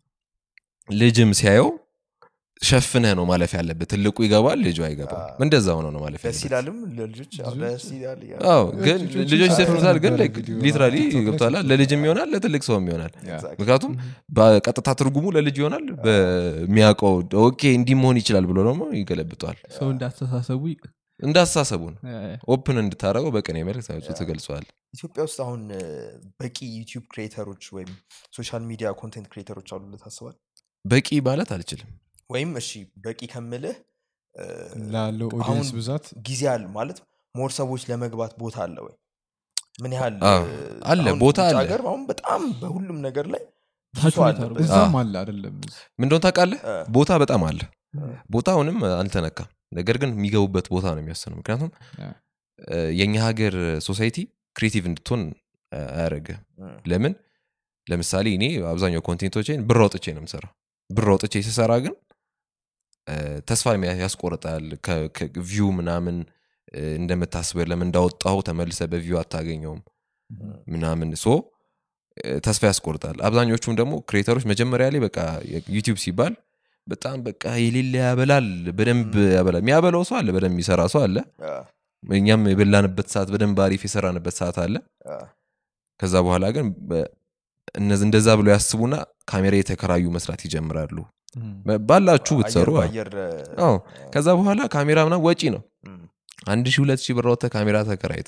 ልጅም ሲያየው ሸፍነህ ነው ማለፍ ያለበት ትልቁ ይገባል ልጁ አይገባም አዎ። እንደዛ ሆነ ነው ማለፍ ደስ ያለበት ይላልም ለልጆች አዎ፣ ልጆች- ደስ ይላል እያሉ። አዎ ግን ልጆች ልጆች ይሰሩ ይዘፍኑታል ግን ነበረ ቪዲዮ ሊትራሊ ቲክቶክ ላይ ገብቷላ ሲሰሩ ለልጅም ይሆናል ለትልቅ ሰውም ይሆናል Exactly. ምክንያቱም በቀጥታ ትርጉሙ ለልጅ ይሆናል በሚያውቀው ኦኬ እንዲህ መሆን ይችላል ብሎ ደግሞ ይገለብጠዋል ሰው እንዳስተሳሰቡ ይ- እንዳስተሳሰቡ ነው ያ፣ ያ። ኦፕን እንድታደረገው በቅኔ መልክ ትገልጸዋል ኢትዮጵያ ውስጥ አሁን እ፣ በቂ ዩቲዩብ ክሬተሮች ወይም ሶሻል ሚዲያ ኮንቴንት ክሬተሮች አሉ ብለህ ታስባል በቂ ማለት አልችልም ወይም እሺ በቂ ከምልህ እ፣ ላለው አሁን ኦዲየንስ ብዛት ጊዜ አለ ማለት ሞር ሰዎች ለመግባት ቦታ አለ ወይ ምን ያህል አዎ፣ እ፣ አለ፣ አሁን ቦታ ውጭ አለ። ሀገር አሁን በጣም በሁሉም ነገር ላይ ብዙ ታች ሰው ሁኔታ አለበት። ነው። እዛም አለ አይደለም ምንደሆን ታውቃለህ እ፣ ቦታ በጣም አለ እ፣ ቦታውንም አልተነካም ነገር ግን የሚገቡበት ቦታ ነው የሚወስነው ምክንያቱም ያ። እ፣ የእኛ ሀገር ሶሳይቲ ክሬቲቭ እንድትሆን እ፣ አያደርግም እ፣ ለምን ለምሳሌ እኔ አብዛኛው ኮንቴንቶችን ብር አውጥቼ ነው የምሰራው ብር አውጥቼ ስሰራ ግን እ፣ ተስፋ የሚያ- ያስቆርጣል ቪው ምናምን እ፣ እንደምታስበው ለምን እንዳወጣው ተመልሰ በቪው አታገኘውም ምናምን ሶ እ፣ ተስፋ ያስቆርጣል አብዛኞቹም ደግሞ ክሬተሮች መጀመሪያ ላይ በቃ ዩቲዩብ ሲባል በጣም በቃ የሌለ ያበላል በደንብ ያበላል የሚያበላው ሰው አለ በደንብ የሚሰራ ሰው አለ አ፣ እኛም የበላንበት ሰዓት በደንብ አሪፍ የሰራንበት ሰዓት አለ አ፣ ከዛ በኋላ ግን በ- እነዚ- እንደዛ ብሎ ያስቡና ካሜራ የተከራዩ መስራት ይጀምራሉ በ- ባላችሁ ብትሰሩ አየር አዎ። በአየር አዎ ከዛ በኋላ ካሜራ ምናምን ወጪ ነው እም፣ አንድ ሺህ ሁለት ሺህ ብር አውጥተህ ካሜራ ተከራይተ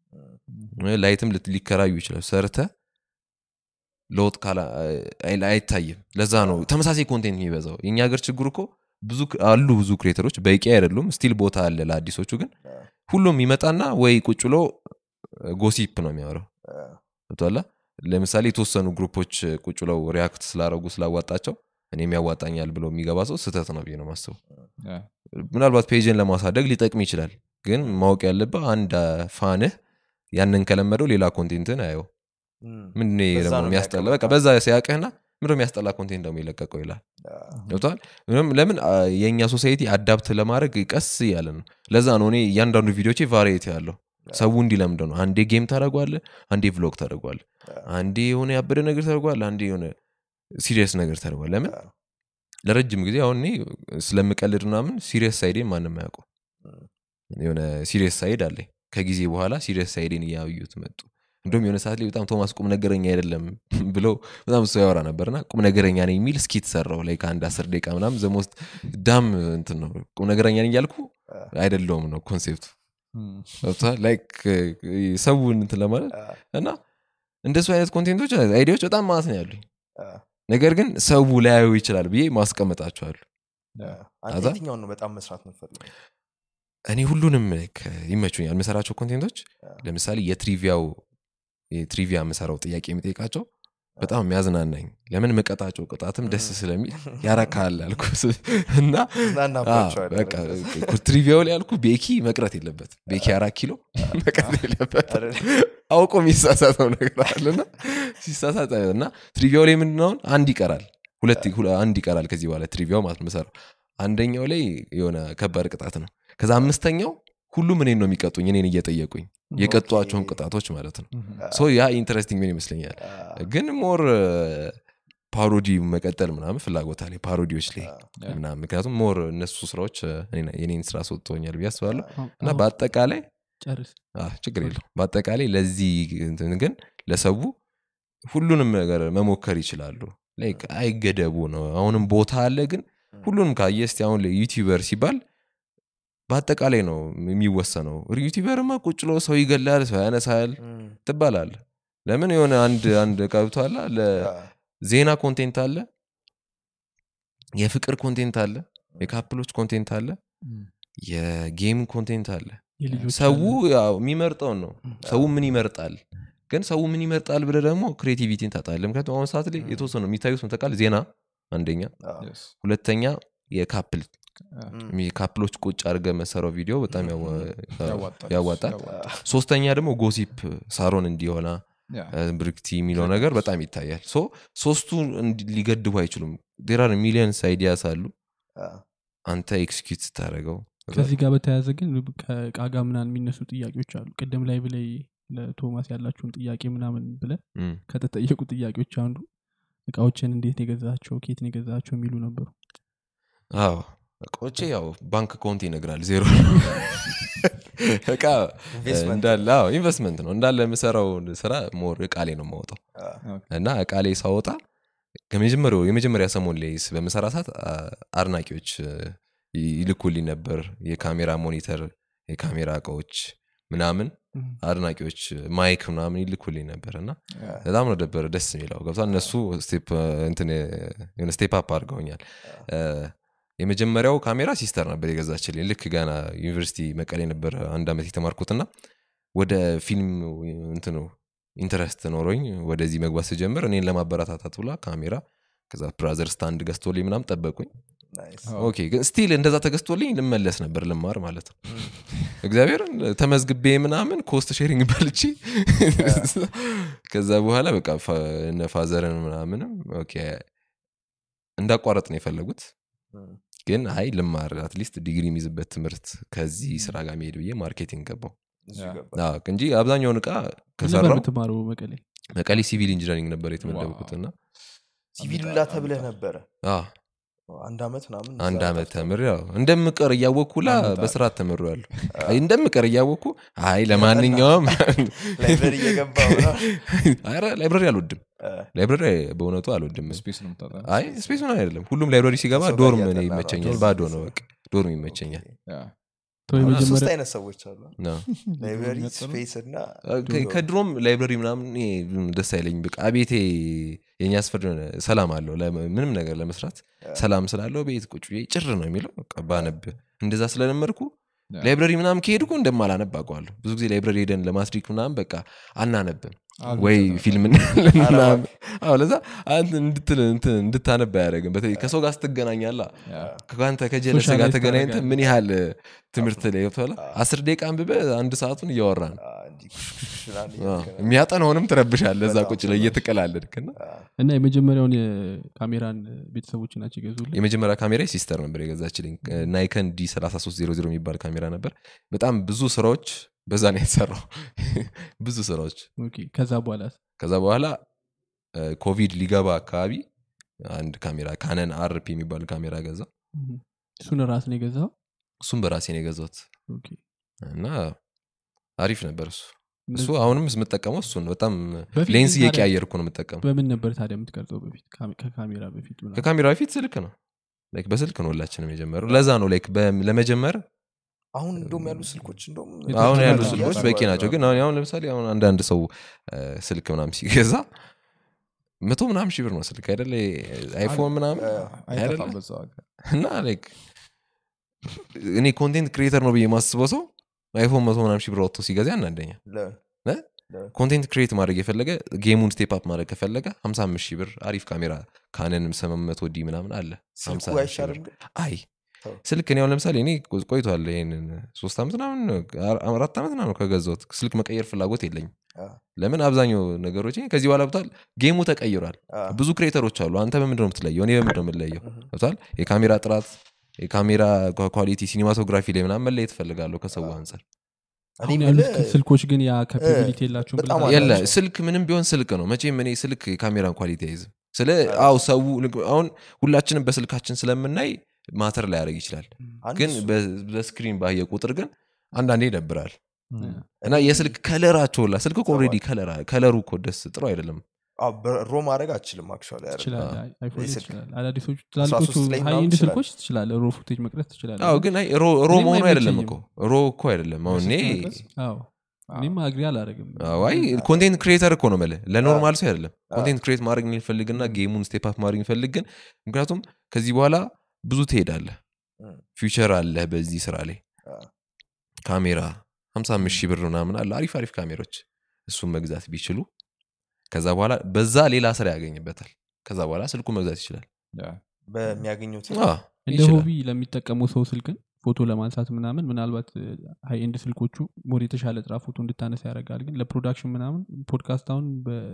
ላይትም ልት- ሊከራዩ ይችላል ሰርተ ለውጥ ካላ አይ- አይታይም ለዛ ነው ተመሳሳይ ኮንቴንት የሚበዛው የእኛ ሀገር ችግሩ እኮ ብዙ ክ- አሉ ብዙ ክሬተሮች በቂ አይደሉም ስቲል ቦታ አለ ለአዲሶቹ ግን ሁሉም ይመጣና ወይ ቁጭ ብሎ ጎሲፕ ነው የሚያወራው ገብቶሃል ለምሳሌ የተወሰኑ ግሩፖች ቁጭ ብለው ሪያክት ስላረጉ ስላዋጣቸው እኔም ያዋጣኛል ብሎ የሚገባ ሰው ስህተት ነው ብዬ ነው ማስበው ምናልባት ፔጅን ለማሳደግ ሊጠቅም ይችላል ግን ማወቅ ያለብህ አንድ ፋንህ ያንን ከለመደው ሌላ ኮንቴንትን አየው እም፣ ምንድን ነው በዛ ደግሞ ነው የሚያስጠላ የሚያውቀው በቃ በዛ ሲያቅህና ምንድ የሚያስጠላ ኮንቴንት ደግሞ የለቀቀው ይላል ገብተዋል ለምን አ፣ የእኛ ሶሳይቲ አዳፕት ለማድረግ ቀስ እያለ ነው ለዛ ነው እኔ እያንዳንዱ ቪዲዮቼ ቫሪቲ ያለው ሰው እንዲለምደው ነው አንዴ ጌም ታደረጓለ አንዴ ቭሎግ ታደረጓለ አንዴ የሆነ ያበደ ነገር ታደርጓል አንዴ የሆነ ሲሪየስ ነገር ታደርጓል ለምን ለረጅም ጊዜ አሁን እኔ ስለምቀልድ ምናምን ሲሪየስ ሳይዴን ማንም አያውቁ የሆነ ሲሪየስ ሳይድ አለኝ ከጊዜ በኋላ ሲሪየስ ሳይዴን እያዩት መጡ እንዲሁም የሆነ ሰዓት ላይ በጣም ቶማስ ቁም ነገረኛ አይደለም ብለው በጣም እሱ ያወራ ነበርና ቁም ነገረኛ ነኝ የሚል እስኪ ተሰራው ላይ ከአንድ አስር ደቂቃ ምናምን ዘሞስት ዳም እንትን ነው ቁም ነገረኛ ነኝ እያልኩ አይደለውም ነው ኮንሴፕቱ ገብቶሃል? ላይክ ሰውን እንትን ለማለት እና እንደሱ አይነት ኮንቴንቶች አይዲያዎች በጣም ማለት ነው ያሉኝ ነገር ግን ሰው ላያዩ ይችላል ብዬ ማስቀመጣቸዋሉ አንተ አዛ? የትኛውን ነው በጣም መስራት የምትፈልገው እኔ ሁሉንም like ይመቹኛል የምሰራቸው ኮንቴንቶች ለምሳሌ የትሪቪያው የትሪቪያ የምሰራው ጥያቄ የሚጠይቃቸው በጣም የሚያዝናናኝ ለምን መቀጣቸው ቅጣትም ደስ ስለሚል ያረካል አልኩ እና ዝናናባቸዋል በቃ ትሪቪያው ላይ ያልኩ ቤኪ መቅረት የለበት ቤኪ አራት ኪሎ መቅረት የለበት አውቆ የሚሳሳተው ነገር አለና ሲሳሳት እና ትሪቪያው ላይ ምንድነውን አንድ ይቀራል ሁለት ሁለ- አንድ ይቀራል ከዚህ በኋላ ትሪቪያው ማለት ነው የምሰራው አንደኛው ላይ የሆነ ከባድ ቅጣት ነው ከዛ አምስተኛው ሁሉም እኔን ነው የሚቀጡኝ እኔን እየጠየቁኝ የቀጧቸውን ቅጣቶች ማለት ነው ሶ ያ ኢንተረስቲንግ ምን ይመስለኛል ግን ሞር ፓሮዲ መቀጠል ምናምን ፍላጎት አለ ፓሮዲዎች ላይ ምናምን ምክንያቱም ሞር እነሱ ስራዎች እ፣ እኔን- የኔን ስራ ሰጥቶኛል ብዬ አስባለሁ እና አዎ፣ በአጠቃላይ ጨርስ አዎ፣ ችግር የለው በአጠቃላይ ለዚህ እንትን ግን ለሰው ሁሉንም ነገር መሞከር ይችላሉ ላይክ አይገደቡ ነው አሁንም ቦታ አለ ግን ሁሉንም ካየ እስቲ አሁን ዩቲዩበር ሲባል በአጠቃላይ ነው የሚወሰነው ዩቲዩበርማ ቁጭ ብሎ ሰው ይገላል ሰው ያነሳል ትባላል ለምን የሆነ አንድ አንድ ቀብቷላ ለዜና ኮንቴንት አለ የፍቅር ኮንቴንት አለ የካፕሎች ኮንቴንት አለ የጌም ኮንቴንት አለ የልጆች ሰው አለ። ያው የሚመርጠውን ነው ሰው ምን ይመርጣል ግን ሰው ምን ይመርጣል ብለ ደግሞ ክሬቲቪቲን ታጣለ ምክንያቱም አሁን ሰዓት ላይ የተወሰኑ የሚታዩት ምተቃል ዜና አንደኛ ሁለተኛ የካፕል ካፕሎች ቁጭ አድርገ መሰራው ቪዲዮ በጣም ያዋ- ያዋጣል ሶስተኛ ደግሞ ጎሲፕ ሳሮን እንዲሆና ብርክቲ የሚለው ነገር በጣም ይታያል ሶ ሶስቱ እንዲ- ሊገድቡ አይችሉም ዴራር ሚሊየንስ አይዲያስ አሉ አንተ ኤክስኪዩት ስታደረገው ከዚህ ጋር በተያያዘ ግን ከእቃ ጋር ምናምን የሚነሱ ጥያቄዎች አሉ ቅድም ላይ ብላይ ለቶማስ ያላችሁን ጥያቄ ምናምን ብለ ከተጠየቁ ጥያቄዎች አንዱ እቃዎችን እንዴት ነው የገዛቸው ኬት ነው የገዛቸው የሚሉ ነበሩ አዎ እቃዎቼ ያው ባንክ አካውንት ይነግራል ዜሮ እቃ ኢንቨስትመንት እንዳለ አዎ ኢንቨስትመንት ነው እንዳለ የምሰራው ስራ ሞር እቃ ላይ ነው የማወጣው እና እቃ ላይ ሳወጣ ከመጀመሪያው የመጀመሪያ ሰሞን ላይ ስ- በምሰራ ሰዓት አ- አድናቂዎች እ፣ ይልኩልኝ ነበር የካሜራ ሞኒተር የካሜራ እቃዎች ምናምን አድናቂዎች ማይክ ምናምን ይልኩልኝ ነበር እና በጣም ነው ደበር ደስ የሚለው ገብቷ እነሱ ስቴፕ እንትን የሆነ ስቴፕ አፕ አድርገውኛል እ፣ የመጀመሪያው ካሜራ ሲስተር ነበር የገዛችልኝ ልክ ገና ዩኒቨርሲቲ መቀሌ ነበር አንድ ዓመት የተማርኩትና ወደ ፊልም እንትኑ ኢንተረስት ኖሮኝ ወደዚህ መግባት ስጀምር እኔን ለማበረታታት ብላ ካሜራ ከዛ ብራዘር ስታንድ ገዝቶልኝ ምናም ጠበቁኝ ኦኬ ግን ስቲል እንደዛ ተገዝቶልኝ ልመለስ ነበር ልማር ማለት ነው እግዚአብሔር ተመዝግቤ ምናምን ኮስት ሼሪንግ በልቼ ከዛ በኋላ በቃ ፋ- እነ ፋዘርን ምናምንም ኦኬ እንዳቋረጥ ነው የፈለጉት ግን አይ ልማር አትሊስት ዲግሪ የሚይዝበት ትምህርት ከዚህ ስራ ጋር መሄድ ብዬ ማርኬቲንግ ገባው አዎ፣ እንጂ አብዛኛውን እቃ ነበር ከሰራው የምትማረው መቀሌ መቀሌ ሲቪል ኢንጂነሪንግ ነበር የተመደብኩት እና ሲቪል ላ ተብለህ ነበረ አዎ፣ አንድ ዓመት ምናምን አንድ እዛ ዓመት ጠፍተህ ተምር ያው እንደምቀር እያወቅኩ ላ አመጣ። በስርዓት ተምሮ ያሉ እንደምቀር እያወቅኩ አይ ለማንኛውም ላይብረሪ እየገባ ምናምን። ኧረ ላይብረሪ አልወድም እ፣ ላይብረሪ በእውነቱ አልወድም ስፔስ ነው የምታጣ አይ ስፔስ ምን አይደለም ሁሉም ላይብረሪ ሲገባ ከሰው ጋር ዶርም እኔ እያጠና ነው። ይመቸኛል ዶርም ባዶ ስፔስ ነው ነው። በቃ ዶርም ይመቸኛል ያ። ሰው አሁን ሶስት የመጀመሪያ አይነት ሰዎች አሉ ነው። ላይብረሪ ነጥብ ነው? ስፔስ እና ከ- ከድሮም ላይብረሪ ምናምን እኔ ብዙም ደስ አይለኝም በቃ ቤቴ የኛ ስፈር የሆነ ሰላም አለው ለመ- ምንም ነገር ለመስራት ሰላም ስላለው ቤት ቁጭ ብዬ ጭር ነው የሚለው በቃ ባነብ እንደዛ ስለለመድኩ ያ። ላይብረሪ ምናምን ከሄድኩ እንደማላነብ አውቀዋለሁ ብዙ ጊዜ ላይብረሪ ሄደን ለማስሪክ ምናምን በቃ አናነብም አሉ ወይ ተናግረው። ፊልም እናያለን ምናምን። አዎ ለዛ አንተ እንድትል- እንትን እንድታነብ አያደርግም በተለይ ከሰው ጋር ስትገናኛላ ያ። ከአንተ ከጀለሰ ጋር ሶሻላይዝ ተገናኝተ ታደርጋለህ። ምን ያህል ትምህርት ላይ ገብቶሃል አስር ደቂቃ አንብበ አንድ ሰዓቱን እያወራ ነው አ፣ እንዲህ ምናምን አዎ። እያልክ ነው። የሚያጠናውንም ትረብሻለ እዛ በጣም ቁጭ ላይ እየተቀላለድክና አ፣ እና የመጀመሪያውን የካሜራን ቤተሰቦች ናቸው የገዙልን የመጀመሪያ ካሜራ ሲስተር ነበር የገዛችልኝ ናይከን ዲ 3300 የሚባል ካሜራ ነበር በጣም ብዙ ስራዎች በዛ ነው የተሰራው ብዙ ስራዎች ኦኬ። ከዛ በኋላ ከዛ በኋላ እ፣ ኮቪድ ሊገባ አካባቢ አንድ ካሜራ ካነን አርፕ የሚባል ካሜራ ገዛ እሱን ራስ ነው የገዛው እሱም በራሴ ነው የገዛሁት ኦኬ። እና አሪፍ ነበር እሱ እሱ እንደዚህ- አሁንም የምጠቀመው እሱ ነው በጣም በፊት ሌንስ ታዲያ እየቀያየርኩ ነው የምጠቀመው በምን ነበር ታዲያ የምትቀርጸው በፊት ካሜ- ከካሜራ በፊት ምናምን? ከካሜራ በፊት ስልክ ነው ላይክ በስልክ ነው ሁላችንም የጀመረው ለዛ ነው ላይክ በ- ለመጀመር አሁን እንደውም ያሉ ስልኮች እንደውም አሁን ያሉ በጣም ስልኮች ያስባሉ። በቂ ናቸው ግን አሁን አሁን ለምሳሌ አሁን አንዳንድ ሰው እ፣ ስልክ ምናምን ሲገዛ መቶ ምናምን ሺህ ብር ነው ስልክ አይደለ አይፎን ምናምን አይጠፋም አይደለ? በዛ ዋጋ። እና ላይክ እኔ ኮንቴንት ክሪኤተር ነው ብዬ የማስበው ሰው አይፎን መቶ ምናምን ሺህ ብር ወጥቶ ሲገዛ ያናደኛ ለ- እ? ኮንቴንት ክሪኤት ማድረግ የፈለገ ጌሙን ስቴፕ አፕ ማድረግ ከፈለገ 55 ሺህ ብር አሪፍ ካሜራ ካነንም 800 ዲ ምናምን አለ ስልኩ 50 ሺህ ብር። አይሻልም ግን አይ ተው። ስልክ እኔ አሁን ለምሳሌ እኔ ቆ- ቆይቷል ይሄንን ሶስት ዓመት ምናምን አር- አራት ዓመት ምናምን ከገዛሁት ስልክ መቀየር ፍላጎት የለኝም አ፣ ለምን አብዛኛው ነገሮች ከዚህ በኋላ ብቷል ጌሙ ተቀይሯል አ፣ ብዙ ክሬተሮች አሉ አንተ በምንድን ነው የምትለየው እኔ በምንድን ነው የምለየው እህ፣ ብቷል የካሜራ ጥራት የካሜራ ኳ- ኳሊቲ ሲኒማቶግራፊ ላይ ምናምን መለየት እፈልጋለሁ ከሰው አንጻር እኔ አሁን ያሉት የምልህ ስልኮች ግን ያ ካፓቢሊቲ የላቸውም በጣም ብለህ የለ አላቸው። ስልክ ምንም ቢሆን ስልክ ነው መቼም እኔ ስልክ የካሜራን ኳሊቲ አይዝም ስለ አው ሰው አሁን ሁላችንም በስልካችን ስለምናይ ማተር ላይ ያደርግ ይችላል አንድ ግን እሱ- በ- በስክሪን ባየ ቁጥር ግን አንዳንዴ ይደብራል ም። እና የስልክ ከለራቸው ላ ስልክ ኦልሬዲ ከለሩ እኮ ደስ ጥሩ አይደለም አዎ፣ በሮ ማድረግ አችልም አክቹዋሊ አይደል? ትችላለህ አይፎን ላይ የስልክ ትችላለህ አዳዲሶቹ 13 ትላልቆቹ ላይ ሀይ ምናምን ኢንድ ትችላለህ። ስልኮች ትችላለህ ሮ ፉቴጅ መቅረጽ ትችላለህ አዎ ግን አይ ሮ ሮ እኔም መሆኑ አይደለም አይመቸኝም። እኮ ሮ እኮ አይደለም አሁን እኔ በስልክ መቅረጽ? አዎ እኔም አግሪ አላረግም አዎ፣ አይ ኮንቴንት ክሪኤተር እኮ ነው መለ ለኖርማል ሰው አይደለም ኮንቴንት ክሪኤት ማድረግ የሚፈልግና ጌሙን ስቴፕ አፕ ማድረግ የሚፈልግ ግን ምክንያቱም ከዚህ በኋላ ብዙ ትሄዳለህ እም፣ ፊውቸር አለ በዚህ ስራ ላይ አ፣ ካሜራ 55 ሺህ ብር ምናምን አለ አሪፍ አሪፍ ካሜሮች እሱን መግዛት ቢችሉ ከዛ በኋላ በዛ ሌላ ስራ ያገኝበታል ከዛ በኋላ ስልኩ መግዛት ይችላል ያ። በሚያገኙት አዎ፣ እንደ ይችላል። ሆቢ ለሚጠቀመው ሰው ስልክን ፎቶ ለማንሳት ምናምን ምናልባት ሀይ ኤንድ ስልኮቹ ሞር የተሻለ ጥራ ፎቶ እንድታነሳ ያደርጋል ግን ለፕሮዳክሽን ምናምን ፖድካስት አሁን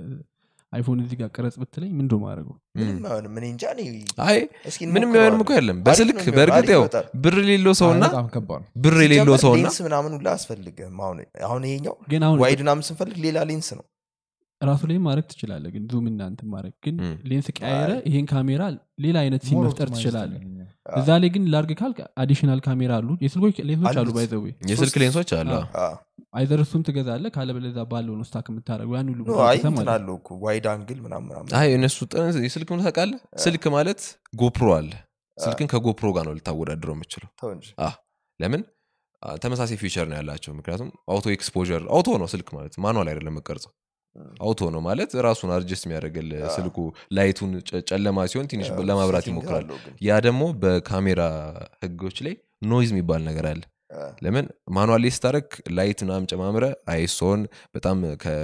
በአይፎን እዚህ ጋር ቅረጽ ብትለኝ ምንድ ማድረገው ምንም አይሆንም። እኔ እንጃ እኔ አይ እስኪ ምንም እንሞክረዋለን። የሆንም እኮ የለም አሪፍ በስልክ ነው የሚሆነው፣ በእርግጥ አሪፍ ያው ይወጣል። ብር የሌለው ሰውና በጣም ከባድ ነው ብር የሌለው ሲጀመር ሰውና ሌንስ ምናምን ሁላ አያስፈልግም አሁን አሁን ይሄኛው ግን አሁን ዋይድ ምናምን ስንፈልግ ሌላ ሌንስ ነው ራሱ ላይ ማድረግ ትችላለ ግን ዙም እናንት ማድረግ ግን ም። ሌንስ ቀያየረ ይሄን ካሜራ ሌላ አይነት ሲን More መፍጠር optimized ትችላለ ነው። እዛ ላይ ግን ላርግ ካልክ አዲሽናል ካሜራ አሉ የስልኮች ሌንሶች አሉ አሉት። ባይዘዌ የስልክ ሶስት- ሌንሶች አለ አዎ። አ፣ አይዘር እሱን ትገዛለ ካለበለዛ ባለው ነው ስታክ የምታደረገው ያን ሁሉ ኖ፣ ብር አይ አውጥተህ እንትን ማለት ነው። አለው እኮ ዋይድ አንግል ምናምን ምናምን አይ እነሱ ጥን- የስልክ ምን ታውቃለህ ስልክ ማለት ጎፕሮ አለ ስልክን ከጎፕሮ ጋር ነው ልታወዳድረው የምችለው ተው እንጂ ለምን አ፣ ተመሳሳይ ፊውቸር ነው ያላቸው ምክንያቱም አውቶ ኤክስፖዠር አውቶ ነው ስልክ ማለት ማኑዋል አይደለም መቀርጸው እም፣ አውቶ ነው ማለት ራሱን አድጀስት የሚያደርግል አ። ስልኩ ላይቱን ጨ- ጨለማ ሲሆን ትንሽ ያው ለማብራት ሴቲንግ ይሞክራል አለው ግን። ያ ደግሞ በካሜራ ህጎች ላይ ኖይዝ የሚባል ነገር አለ አ፣ ለምን ማኑዋል ላይ ስታደረግ ላይት ምናምን ጨማምረ አይሶን በጣም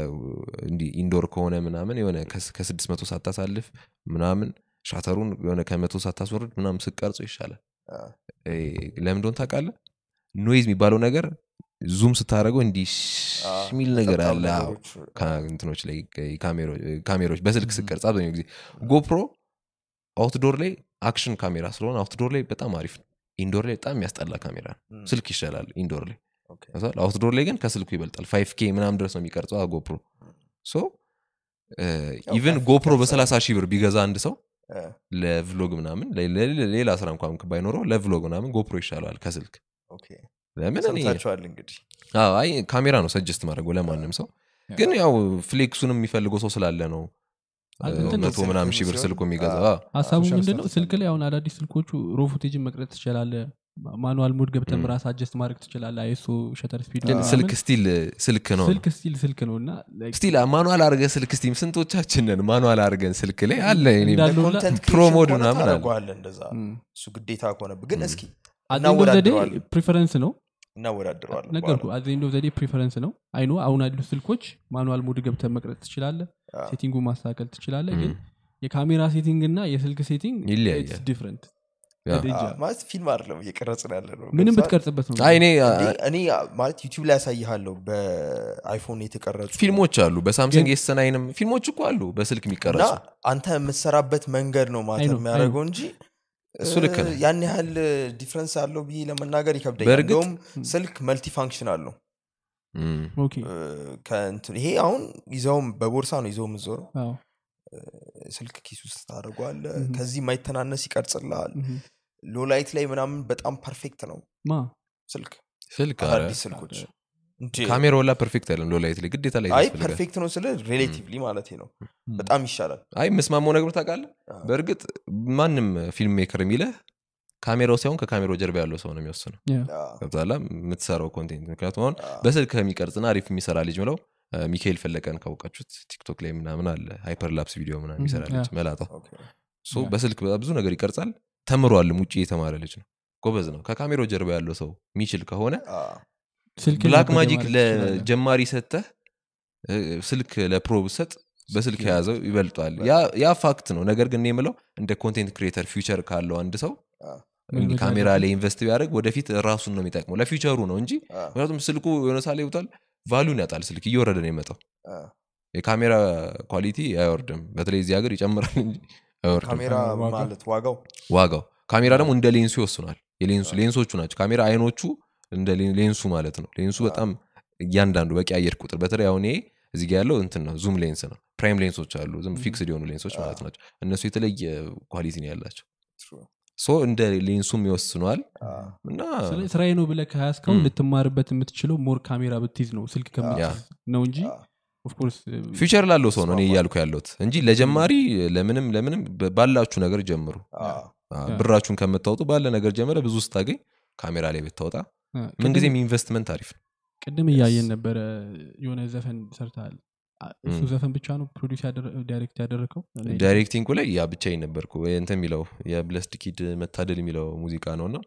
እንዲህ ኢንዶር ከሆነ ምናምን የሆነ ከስ- ከስድስት መቶ ሳታሳልፍ ምናምን ሻተሩን የሆነ ከመቶ ሳታስወርድ ምናምን ስቀርጾ ይሻላል አ፣ እ፣ ለምን እንደሆነ ታውቃለህ ኖይዝ የሚባለው ነገር ዙም ስታደረገው እንዲህ አ፣ የሚል ነገር ነጠብጣብ አለ አዎ። ነገሮች፣ ካ- እንትኖች ላይ ካሜሮ- ካሜሮች በስልክ ስቀርጽ አብዛኛው ጊዜ ጎፕሮ አውትዶር ላይ አክሽን ካሜራ ስለሆነ አውትዶር ላይ በጣም አሪፍ ነው ኢንዶር ላይ በጣም የሚያስጠላ ካሜራ ነው እም፣ ስልክ ይሻላል ኢንዶር ላይ ኦኬ። ገብቶሃል? አውትዶር ላይ ግን ከስልኩ ይበልጣል ፋይቭ ኬ ምናምን ድረስ ነው የሚቀርጸው ጎፕሮ ሶ ያው ኢቨን 5K ጎፕሮ ይቀርጻል። በሰላሳ ሺህ ብር ቢገዛ አንድ ሰው እ፣ ለቭሎግ ምናምን ለ- ለ- ሌላ ስራ እንኳን ባይኖረው ለቭሎግ ምናምን ጎፕሮ ይሻለዋል ከስልክ ኦኬ። ለምን እኔ ሰምታችኋል እንግዲህ አዎ፣ አይ ካሜራ ነው ሰጀስት ማድረገው ለማንም ሰው ግን ያው ፍሌክሱንም የሚፈልገው ሰው ስላለ ነው አ- እ, እንትን ነው። መቶ ምናምን ሺህ ብር ሲሆን፣ ስልኩ የሚገዛው አዎ። አዎ። ሀሳቡ ሶሻል ምንድን ነው ስታተስ ስልክ አለ። ላይ አሁን አዳዲስ ስልኮቹ ሮ ፉቴጅን መቅረጥ ትችላለ ማኑዋል ሙድ ገብተን ም። ራስ አጀስት ማድረግ ትችላለ አይሶ ሸተር ስፒድ ግን ስልክ ስቲል ስልክ ነው ስልክ ስቲል ስልክ ነው እና like ስቲል ማኑዋል አርገ ስልክ ስቲም ስንቶቻችንን ማኑዋል አርገን ስልክ ላይ አለ እኔ እንዳለ ሁላ- ለኮንተንት ፕሮ ክሬሽን ሞድ ከሆነ ምናምን አለ። ታደርገዋለህ እንደዛ ም። እሱ ግዴታ ከሆነብህ ግን እስኪ At the end of the day እናወዳድረዋለን ፕሪፈረንስ ነው እናወዳድረዋለን ነገርኩ በኋላ። አዘንዶ ዘዴ ፕሪፈረንስ ነው አይኖ አሁን ያሉ ስልኮች ማኑዋል ሙድ ገብተን መቅረጥ ትችላለ አዎ። ሴቲንጉ ማስተካከል ትችላለ ም። ግን የካሜራ ሴቲንግ እና የስልክ ሴቲንግ ይለያያል። ዲፍረንት ያ። አዎ፣ ማለት ፊልም አይደለም እየቀረጽን ያለ ነው ምንም ገብቶሃል? ብትቀርጽበት ነው አይ እኔ እንዴ፣ እኔ ማለት ዩቲዩብ ላይ ያሳይሃለሁ በአይፎን የተቀረጹ ፊልሞች አሉ በሳምሰንግ ኤስ ናይንም ፊልሞች እኮ አሉ በስልክ እና የሚቀረጹ አንተ የምትሰራበት መንገድ ነው አይ ማተር ነው፣ የሚያደርገው እንጂ እሱ እ, ልክ ነው። ያን ያህል ዲፍረንስ አለው ብዬ ለመናገር ይከብደኛል በእርግጥ- እንደውም ስልክ መልቲ ፋንክሽን አለው እም። ኦኬ እ፣ ከእንትን ይሄ አሁን ይዘውም በቦርሳ ነው ይዘው የምዞረው አዎ ስልክ ኪስ ውስጥ ታደርገዋለ Mhm. ከዚህ የማይተናነስ ይቀርጽልሃል ምሁም። ሎላይት ላይ ምናምን በጣም ፐርፌክት ነው ማ ስልክ ስልክ ኧረ፣ አዳዲስ ስልኮች እንዴ! ካሜራ ወላ ፐርፌክት አይደለም ሎላይት ላይ ግዴታ ላይ አይ ያስፈልጋል። ፐርፌክት ነው ስለ ሬሌቲቭሊ ማለት ነው በጣም ይሻላል አይ የምስማማው ነገር ታውቃለህ አዎ። በእርግጥ ማንም ፊልም ሜከር የሚለህ ካሜራው ሳይሆን ከካሜራው ጀርባ ያለው ሰው ነው የሚወስነው ያ። አዎ፣ ገብቶሃል የምትሰራው ኮንቴንት ምክንያቱም አሁን አዎ። በስልክ ከሚቀርጽና አሪፍ የሚሰራ ልጅ ምለው እ፣ ሚካኤል ፈለቀን ካወቃችሁት ቲክቶክ ላይ ምናምን አለ ሃይፐር ላፕስ ቪዲዮ ምናምን የሚሰራ ያ። ልጅ መላጣው ኦኬ። ሶ በስልክ ብዙ ነገር ይቀርጻል ተምሯልም ውጭ የተማረ ልጅ ነው ጎበዝ ነው ከካሜራው ጀርባ ያለው ሰው የሚችል ከሆነ አዎ፣ ስልክ ብላክ ነበር ማጂክ ማለት ትችላለህ። ለጀማሪ ሰተህ እ፣ ስልክ ለፕሮ ብሰጥ በስልክ ስኪል የያዘው ይበልጧል ያ- ያ ፋክት ነው ነገር ግን እኔ የምለው እንደ ኮንቴንት ክሪኤተር ፊውቸር ካለው አንድ ሰው አዎ፣ እንዲህ መልመድ ካሜራ አለበት። ላይ ኢንቨስት ቢያደርግ ወደፊት ራሱን ነው የሚጠቅመው ለፊውቸሩ ነው እንጂ አዎ፣ ምክንያቱም ስልኩ የሆነ ሳለ ይውጣል ቫሉን ያጣል ስልክ እየወረደ ነው የመጣው አዎ። የካሜራ ኳሊቲ አይወርድም በተለይ እዚህ ሀገር ይጨምራል እንጂ አይወርድም ካሜራ ዋጋ? ማለት ዋጋው ዋጋው ካሜራ ደግሞ እንደ ሌንሱ ይወስኗል የሌንሱ ሌንሶቹ ናቸው ካሜራ አይኖቹ እንደ ሌ- ሌንሱ ማለት ነው ሌንሱ በጣም እያንዳንዱ በቂ አየር ቁጥር በተለይ አሁን ይሄ እዚህ ጋ ያለው እንትን ነው ዙም ሌንስ ነው ፕራይም ሌንሶች አሉ ዝም ፊክስድ የሆኑ ሌንሶች ማለት ናቸው እነሱ የተለየ ኳሊቲ ነው ያላቸው True። ሶ እንደ ሌንሱም ይወስኗል አዎ፣ እና ስለ- ስራዬ ነው ብለህ ከያዝከው ም። ልትማርበት የምትችለው ሞር ካሜራ ብትይዝ ነው ስልክ ከምትይዝ ነው እንጂ አዎ። ኦፍኮርስ ፊውቸር ላለው ሰው ነው እኔ ይስማማል። እያልኩ ያለሁት እንጂ ለጀማሪ ለምንም ለምንም በ- ባላችሁ ነገር ጀምሩ አዎ፣ አ፣ ያ። ብራችሁን ከምታወጡ ባለ ነገር ጀምረ ብዙ ስታገኝ ካሜራ ላይ ብታወጣ ምንጊዜም ኢንቨስትመንት አሪፍ ነው ቅድም እያየን ነበረ የሆነ ዘፈን ሰርተሃል አ- እሱ ም። ዘፈን ብቻ ነው ፕሮዲስ ዳይሬክት ያደረገው ዳይሬክቲንጉ ላይ ያ ብቻ ነበርኩ እንትን የሚለው የብለስድ ኪድ መታደል የሚለው ሙዚቃ ነው እና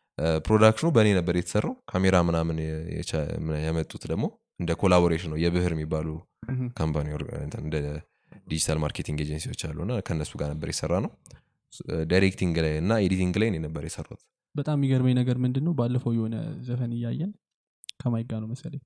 ፕሮዳክሽኑ በእኔ ነበር የተሰራው ካሜራ ምናምን የቻ- ምን- ያመጡት ደግሞ እንደ ኮላቦሬሽን ነው የብህር የሚባሉ ምሁም። ካምፓኒ ኦርጋ- እንትን እንደ ዲጂታል ማርኬቲንግ ኤጀንሲዎች አሉ እና ከእነሱ ጋር ነበር የሰራ ነው ዳይሬክቲንግ ላይ እና ኤዲቲንግ ላይ እኔ ነበር የሰራሁት በጣም የሚገርመኝ ነገር ምንድን ነው ባለፈው የሆነ ዘፈን እያየን ከማይጋ ነው መሰለኝ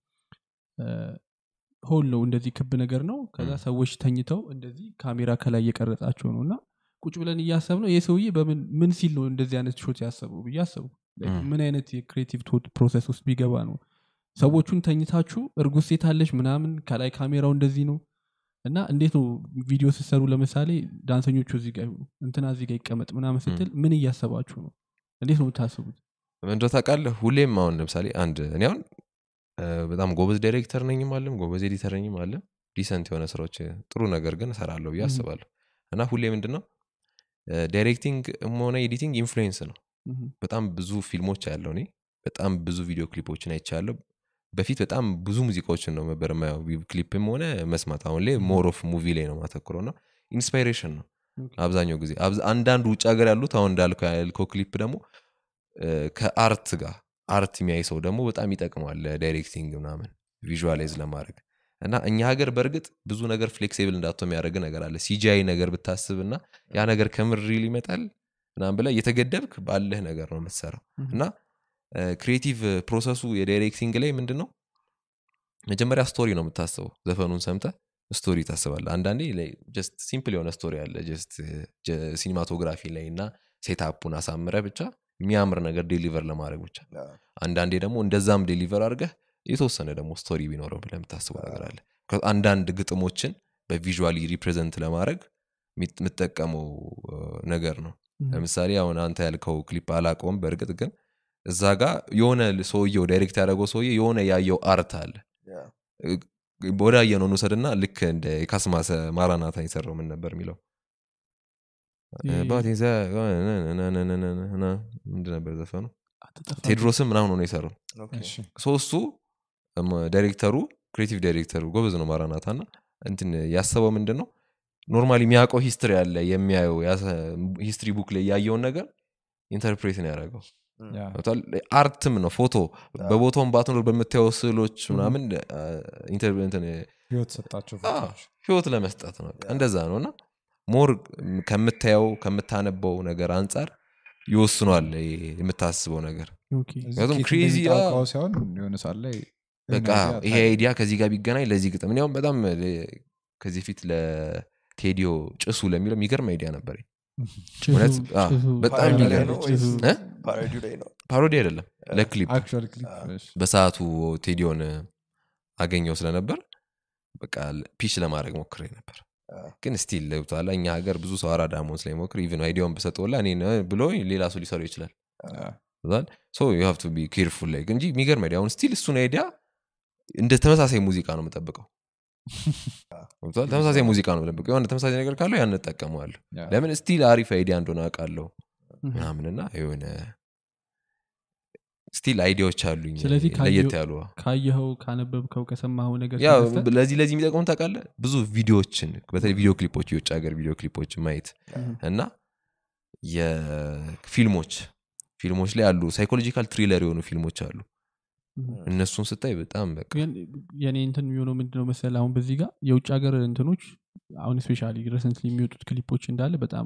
ሆል ነው እንደዚህ ክብ ነገር ነው ከዛ ም። ሰዎች ተኝተው እንደዚህ ካሜራ ከላይ እየቀረጻቸው ነው እና ቁጭ ብለን እያሰብ ነው ይህ ሰውዬ በምን ምን ሲል ነው እንደዚህ አይነት ሾት ያሰበው ብዬ አሰቡ Like ም። ምን አይነት የክሬቲቭ ቶት ፕሮሰስ ውስጥ ቢገባ ነው ሰዎቹን ተኝታችሁ እርጉዝ ሴት አለች ምናምን ከላይ ካሜራው እንደዚህ ነው እና እንዴት ነው ቪዲዮ ስትሰሩ ለምሳሌ ዳንሰኞቹ እዚህ ጋር ይሁኑ እንትና እዚህ ጋር ይቀመጥ ምናምን ስትል ምን እያሰባችሁ ነው እንዴት ነው የምታስቡት እንደ ታውቃለህ ሁሌም አሁን ለምሳሌ አንድ እኔ አሁን እ፣ በጣም ጎበዝ ዳይሬክተር ነኝም አለም ጎበዝ ኤዲተር ነኝም አለም ዲሰንት የሆነ ስራዎች ጥሩ ነገር ግን እሰራለሁ ብዬ Mhm. አስባለሁ እና ሁሌ ምንድን ነው ዳይሬክቲንግ ሆነ ኤዲቲንግ ኢንፍሉዌንስ ነው ምሁም። በጣም ብዙ ፊልሞች ያለው እኔ በጣም ብዙ ቪዲዮ ክሊፖችን አይቻለሁ በፊት በጣም ብዙ ሙዚቃዎችን ነው ነበር የማየው ቪ- ክሊፕም ሆነ መስማት አሁን ላይ ሞር ኦፍ ሙቪ ላይ ነው ማተኩረው እና ኢንስፓይሬሽን ነው ኦኬ። አብዛኛው ጊዜ አብዛ- አንዳንድ ውጭ ሀገር ያሉት አሁን እንዳልከው ያልከው ክሊፕ ደግሞ እ፣ ከአርት ጋር አርት የሚያይ ሰው ደግሞ በጣም ይጠቅመዋል ለዳይሬክቲንግ ምናምን ቪዥዋላይዝ ለማድረግ እና እኛ ሀገር በእርግጥ ብዙ ነገር ፍሌክሲብል እንዳቶ የሚያደርግ ነገር አለ ሲጂአይ ነገር ብታስብ እና ያ ነገር ከምር ሪል ይመጣል ምናምን ብላ እየተገደብክ ባለህ ነገር ነው የምትሰራው ምሁም። እና ክሪኤቲቭ ፕሮሰሱ የዳይሬክቲንግ ላይ ምንድን ነው መጀመሪያ ስቶሪ ነው የምታስበው ዘፈኑን ሰምተ ስቶሪ ታስባለ አንዳንዴ ጀስት ሲምፕል የሆነ ስቶሪ አለ ጀስት ሲኒማቶግራፊ ላይ እና ሴታፑን አሳምረ ብቻ የሚያምር ነገር ዴሊቨር ለማድረግ ብቻ አዎ፣ አንዳንዴ ደግሞ እንደዛም ዴሊቨር አድርገህ የተወሰነ ደግሞ ስቶሪ ቢኖረው ብለህ የምታስበው ነገር አለ ከ- አንዳንድ ግጥሞችን በቪዥዋሊ ሪፕሬዘንት ለማድረግ የሚት- የምትጠቀመው እ፣ ነገር ነው Mhm. ለምሳሌ አሁን አንተ ያልከው ክሊፕ አላቀውም በእርግጥ ግን እዛ ጋር የሆነ ሰውየው ዳይሬክት ያደረገው ሰውዬ የሆነ ያየው አርት አለ ያ፣ ወደ አየነው እንውሰድና ልክ እንደ የካስማሰ ማራናታ የሰራው ምን ነበር የሚለው ይሄ- ባቴ ዘ- ነነነነነነነ ምንድን ነበር ዘፈኑ አትጠፋም። ቴድሮስም ምናምን ሆኖ የሰራው ኦኬ። እሺ። ሶስቱ እም፣ ዳይሬክተሩ ክሬቲቭ ዳይሬክተሩ ጎበዝ ነው ማራናታ እና እንትን ያሰበው ምንድን ነው ኖርማሊ የሚያውቀው ሂስትሪ አለ የሚያየው ሂስትሪ ቡክ ላይ ያየውን ነገር ኢንተርፕሬት ነው ያደረገው እም፣ ያ። ገብቶሃል? አርትም ነው ፎቶ በቦታውን ባትኖር በምታየው ስዕሎች ምናምን አ፣ ኢንተር- እንትን ህይወት ሰጣቸው አ፣ ፎቶዎች። ህይወት ለመስጠት ነው በቃ እንደዛ ነው እና ሞር ከምታየው ከምታነበው ነገር አንጻር ይወስኗል ይሄ የምታስበው ነገር ኦኬ። እዚህ ምክንያቱም ኬት crazy፣ እንደሚታወቀው አ- ሳይሆን የሆነ ሰዓት ላይ በቃ የሆነ ይሄ idea አይዲያ ከዚህ ጋር ቢገናኝ ለዚህ ግጥም እኔ አሁን በጣም ለ- ከዚህ ፊት ለቴዲዮ ጭሱ ለሚለው የሚገርም አይዲያ ነበር ጭሱ- እውነት? አ፣ ጭሱ- በጣም ፓሮዲ ላይ የሚገርም ነው ወይስ ጭሱ- እ? ፓሮዲው ላይ ነው ፓሮዲ አይደለም ለክሊፕ actual clip፣ እሺ። በሰዓቱ ቴዲዮን አገኘው ስለነበር በቃ ፒች ለማድረግ ሞክሬ ነበር አ። ግን ስቲል ለብቷላ እኛ ሀገር ብዙ ሰው አራዳ መሆን ስለሚሞክር ኢቨን አይዲያውን በሰጠውላ እኔ ነ- ብሎ ሌላ ሰው ሊሰሩ ይችላል ያ። ሶ ዩ ሃቭ ቱ ቢ ኬርፉል ላይ እንጂ የሚገርም አይዲያ አሁን ስቲል እሱን አይዲያ እንደ ተመሳሳይ ሙዚቃ ነው የምጠብቀው ገብቶሃል? ተመሳሳይ ሙዚቃ ነው የምጠብቀው የሆነ ተመሳሳይ ነገር ካለው ያን እጠቀመዋለሁ ያ። ለምን ስቲል አሪፍ አይዲያ እንደሆነ አውቃለሁ Mhm. ምናምንና የሆነ ስቲል አይዲያዎች አሉኝ ስለዚህ ለየት ካየው- ያሉ ካየኸው ካነበብከው ከሰማኸው ነገር ያው ተነስተህ- ለዚህ ለዚህ የሚጠቅሙ ታውቃለህ ብዙ ቪዲዮዎችን በተለይ ቪዲዮ ክሊፖች የውጭ ሀገር ቪዲዮ ክሊፖችን ማየት Mhm. እና የፊልሞች ፊልሞች ላይ አሉ ሳይኮሎጂካል ትሪለር የሆኑ ፊልሞች አሉ Mhm. እነሱን ስታይ በጣም በቃ ግን የኔ እንትን የሚሆነው ምንድነው መሰለ አሁን በዚህ ጋር የውጭ ሀገር እንትኖች አሁን ስፔሻሊ ረሰንት የሚወጡት ክሊፖች እንዳለ በጣም